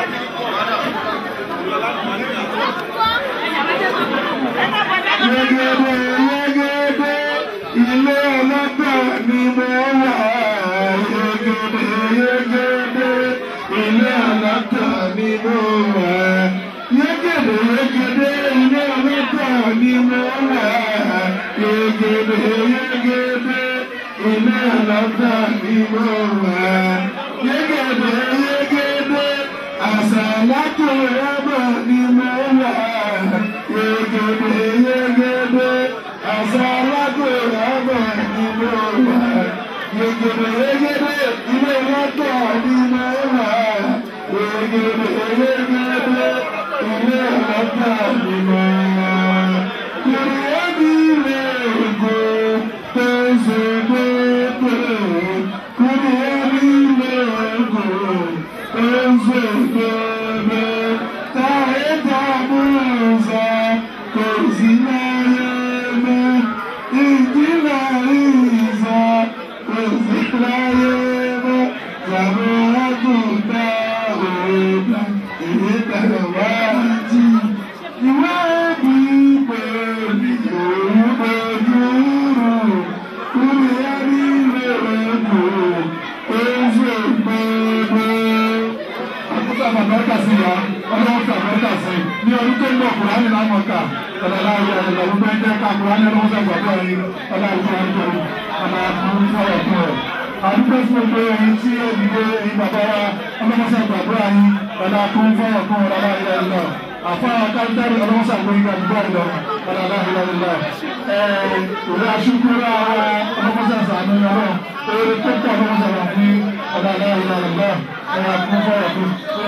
Yegede yegede ilé ọlọ́gbà ni mo wà. Yegede yegede ilé ọlọ́gbà ni mo wà. Yegede yegede ilé ọlọ́gbà ni mo wà. Yegede yegede ilé ọlọ́gbà ni mo wà. Yegede yegede àṣàlátò ẹ̀bà ni mo wà. Yegede yegede àṣàlátò ẹ̀bà ni mo wà. Yegede yegede ilé ọlọ́gbà ni mo wà. Yegede yegede ilé ọlọ́gbà ni mo wà. Kùrìyẹ́bí rẹ̀ ògo tó ń ṣe déédé. Kùrìyẹ́bí rẹ̀ ògo tó ń ṣe déédé. Táyé tàbí ọ̀sà kò sí láyé mọ́. Ìdílé ìsà kò sí láyé mọ́. Bàbá àgùntà òògbà èyí tẹ̀lé wá jí. Ìwé bí pèmí òun pẹ̀lú rò. Kúrò ẹni lèrè kò ó ṣe pépé. Àkókò àbàbẹ́ta sí ya, ọlọ́run fẹ́ àbẹ́ta sí. Ní ọdún tó ń bọ̀ Kùránì láwọn ká. Ọ̀dàlá ayé ẹ̀rọ gbogbo ẹgbẹ́ ká Kùránì ọlọ́run fẹ́ gbàgbọ́ ẹ̀yìn. Ọlá ìfẹ́ ọjọ́ ọ̀nà àbúrú fọ́rọ̀ fún ẹ̀. Àdúgbò fún gbogbo ẹ̀yin tí ó dìde ẹ̀yin bàbá wa, ọlọ́mọṣẹ́ gbàgbọ́ ẹ̀yin. Ọ̀nà àbúrú fọ́rọ̀ fún ọ̀dàlá ayé ẹ̀rọ àfa káńtárì ọlọ́mọṣẹ́ àgbóyìn gbàgbọ́ ẹ̀rọ. Ọ̀dàlá ayé ẹ̀rọ ìwé aṣíkúrò ara ọlọ́mọṣẹ́ àṣàánú ọlọ́run. Oore tó pọ̀ ọlọ́mọṣẹ́ wà fún ọ̀dàlá ayé ẹ̀rọ. Ọ̀nà àbúrú fọ́rọ̀ fún.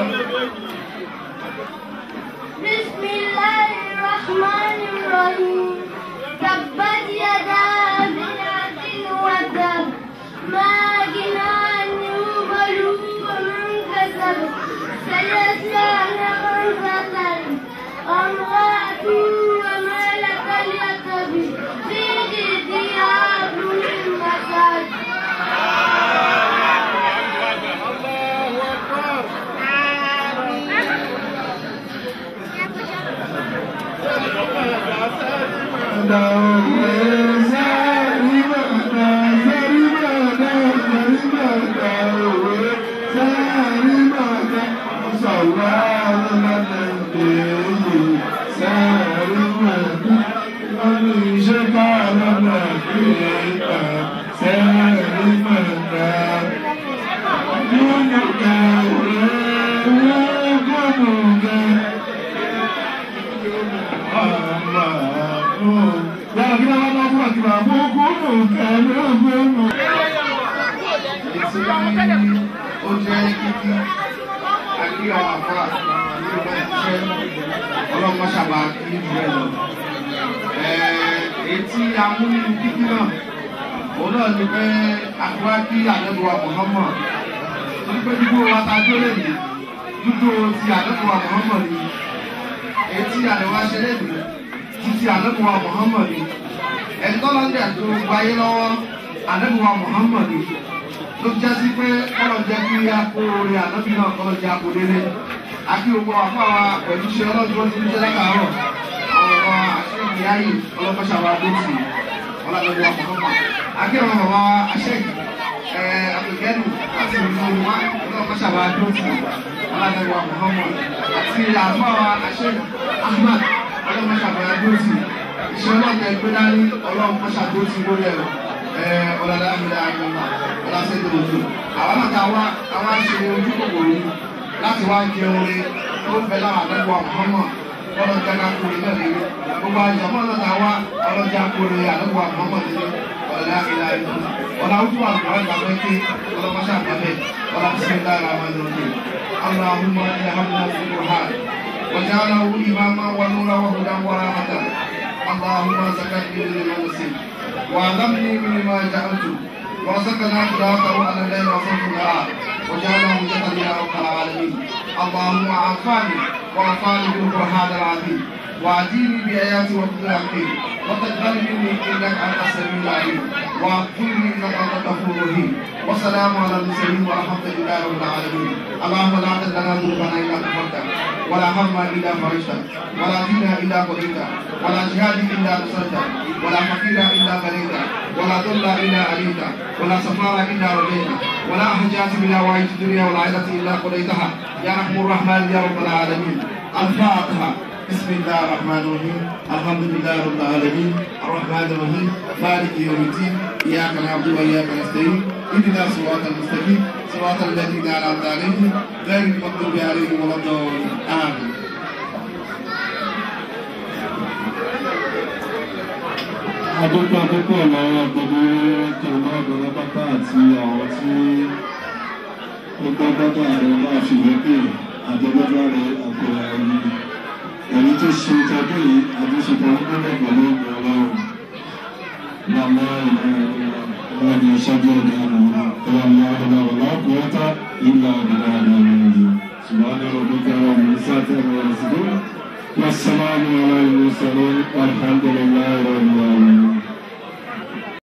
بسم الله الرحمن الرحيم تبت يدا ابي لهب وتب ما أغنى عنه ماله ومن كسب سيصلى نارا ذات امرأته وملك اليتب في جيدها حبل من مسد ó jẹ́ kíkí àkí àwọn àfà nínú ìṣẹ́ ọlọ́mọṣàbà kí jù ẹ lọ. Etí amúnú kíkí náà, òun náà ni pé àkúrá kí àdẹ́bùwà Mọ̀hámọ̀. Wípé dúdú wa ta dúró lè ní, dúdú ti àdẹ́bùwà Mọ̀hámọ̀ ni. Etí àdẹ́wà ṣe lè ní, títí àdẹ́bùwà Mọ̀hámọ̀ ni. Ẹ̀tọ́ lọ́dẹ̀ tó gbayé lọ́wọ́ àdẹ́bùwà Mọ̀hámọ̀ ni ló jẹ́ sí pé kọ́lọ̀ jẹ́ kí a kó orí ànábì náà kọ́lọ̀ jẹ́ àpò délé. Akí gbogbo àpá wa pẹ̀lú iṣẹ́ ọlọ́dún tó ń jẹ́ lákàárọ̀. Àwọn ọmọ aṣẹ́yìn ayé ọlọ́mọṣà wa dó sí ọlọ́dún wa mọ̀ọ́mọ̀. Akí àwọn ọmọ aṣẹ́yìn àpèkẹ́lù láti ìlú wa ọlọ́mọṣà wa dó sí ọlọ́dún wa mọ̀ọ́mọ̀. Àti àpá wa aṣẹ́yìn Ahmad ọlọ́mọṣà wa dó sí. Iṣẹ́ ọlọ́dún ẹgbẹ́ dání ọlọ́mọṣà dó sí lórí ẹ̀rọ ọlọ́dà àmìlẹ̀ àgbọ̀nà ọlọ́sẹ̀ tó lòdù. Àwọn náà ta wá àwọn aṣe ojú kòkòrò yìí láti wá jẹ orin tó bẹ láwọn àdẹ́gbọ̀ àmọ́mọ́ ọlọ́jà ká kórè náà lé. Gbogbo àjọmọ́ náà ta wá ọlọ́jà kórè àdẹ́gbọ̀ àmọ́mọ́ lé ọlọ́dà àmìlẹ̀ àgbọ̀nà. Ọlá ojú àgbọ̀ àgbà pé ọlọ́mọṣẹ́ àgbàbẹ̀ ọlọ́mọṣẹ́ dára àwọn ẹ̀rọ اللهم اجعلنا في القرآن وجعله إماما ونورا وهدى ورحمة اللهم زكني من المسلم وعلمني مما جعلت ورزقنا خلافه على الليل وصوت النهار وجعله جسد يا رب العالمين اللهم عافاني وعافاني بالقران العظيم وأعطيني بآياتي وأخلاقي وتقبل مني إنك أنت السميع العليم واغفر لي إنك أنت الغفور الرحيم والسلام على المرسلين والحمد لله رب العالمين اللهم لا تدع لنا ذنوبنا إلا غفرته ولا هما إلا فرجته ولا دينا إلا قضيته ولا جهاد إلا نصرته ولا فقيرا إلا غنيته ولا ضلا إلا عليته ولا سفارا إلا رضيته ولا حاجات من هوائج الدنيا والعيلة إلا قضيتها يا رحم الرحمن يا رب العالمين الفاتحة بسم الله الرحمن الرحيم الحمد لله رب العالمين الرحمن الرحيم مالك يوم الدين اياك نعبد واياك نستعين اهدنا الصراط المستقيم صراط الذين انعمت عليهم غير المغضوب عليهم ولا الضالين امين adúgbò púpọ̀ lọ́wọ́ gbogbo jọ̀wọ́ ọ̀dọ́rọ̀ pátá àti àwọn tí ó gbọ́ pátá àwọn bá fi lókè àjọgbọ́dọ́ rẹ̀ àgbẹ̀rẹ̀ ẹ̀yìn èyí tó ṣe tọdún yìí àdúṣepọ̀ nígbà pẹ̀lú ìgbà ọlọ́run màmá ìlànà ìlànà ìṣẹ́jú ọ̀dọ́ àná ìlànà ìlànà ọ̀làkùnrin ìlà ìlànà ìlànà سبحان ربك رب العزة عما يصفون والسلام على المرسلين والحمد لله رب العالمين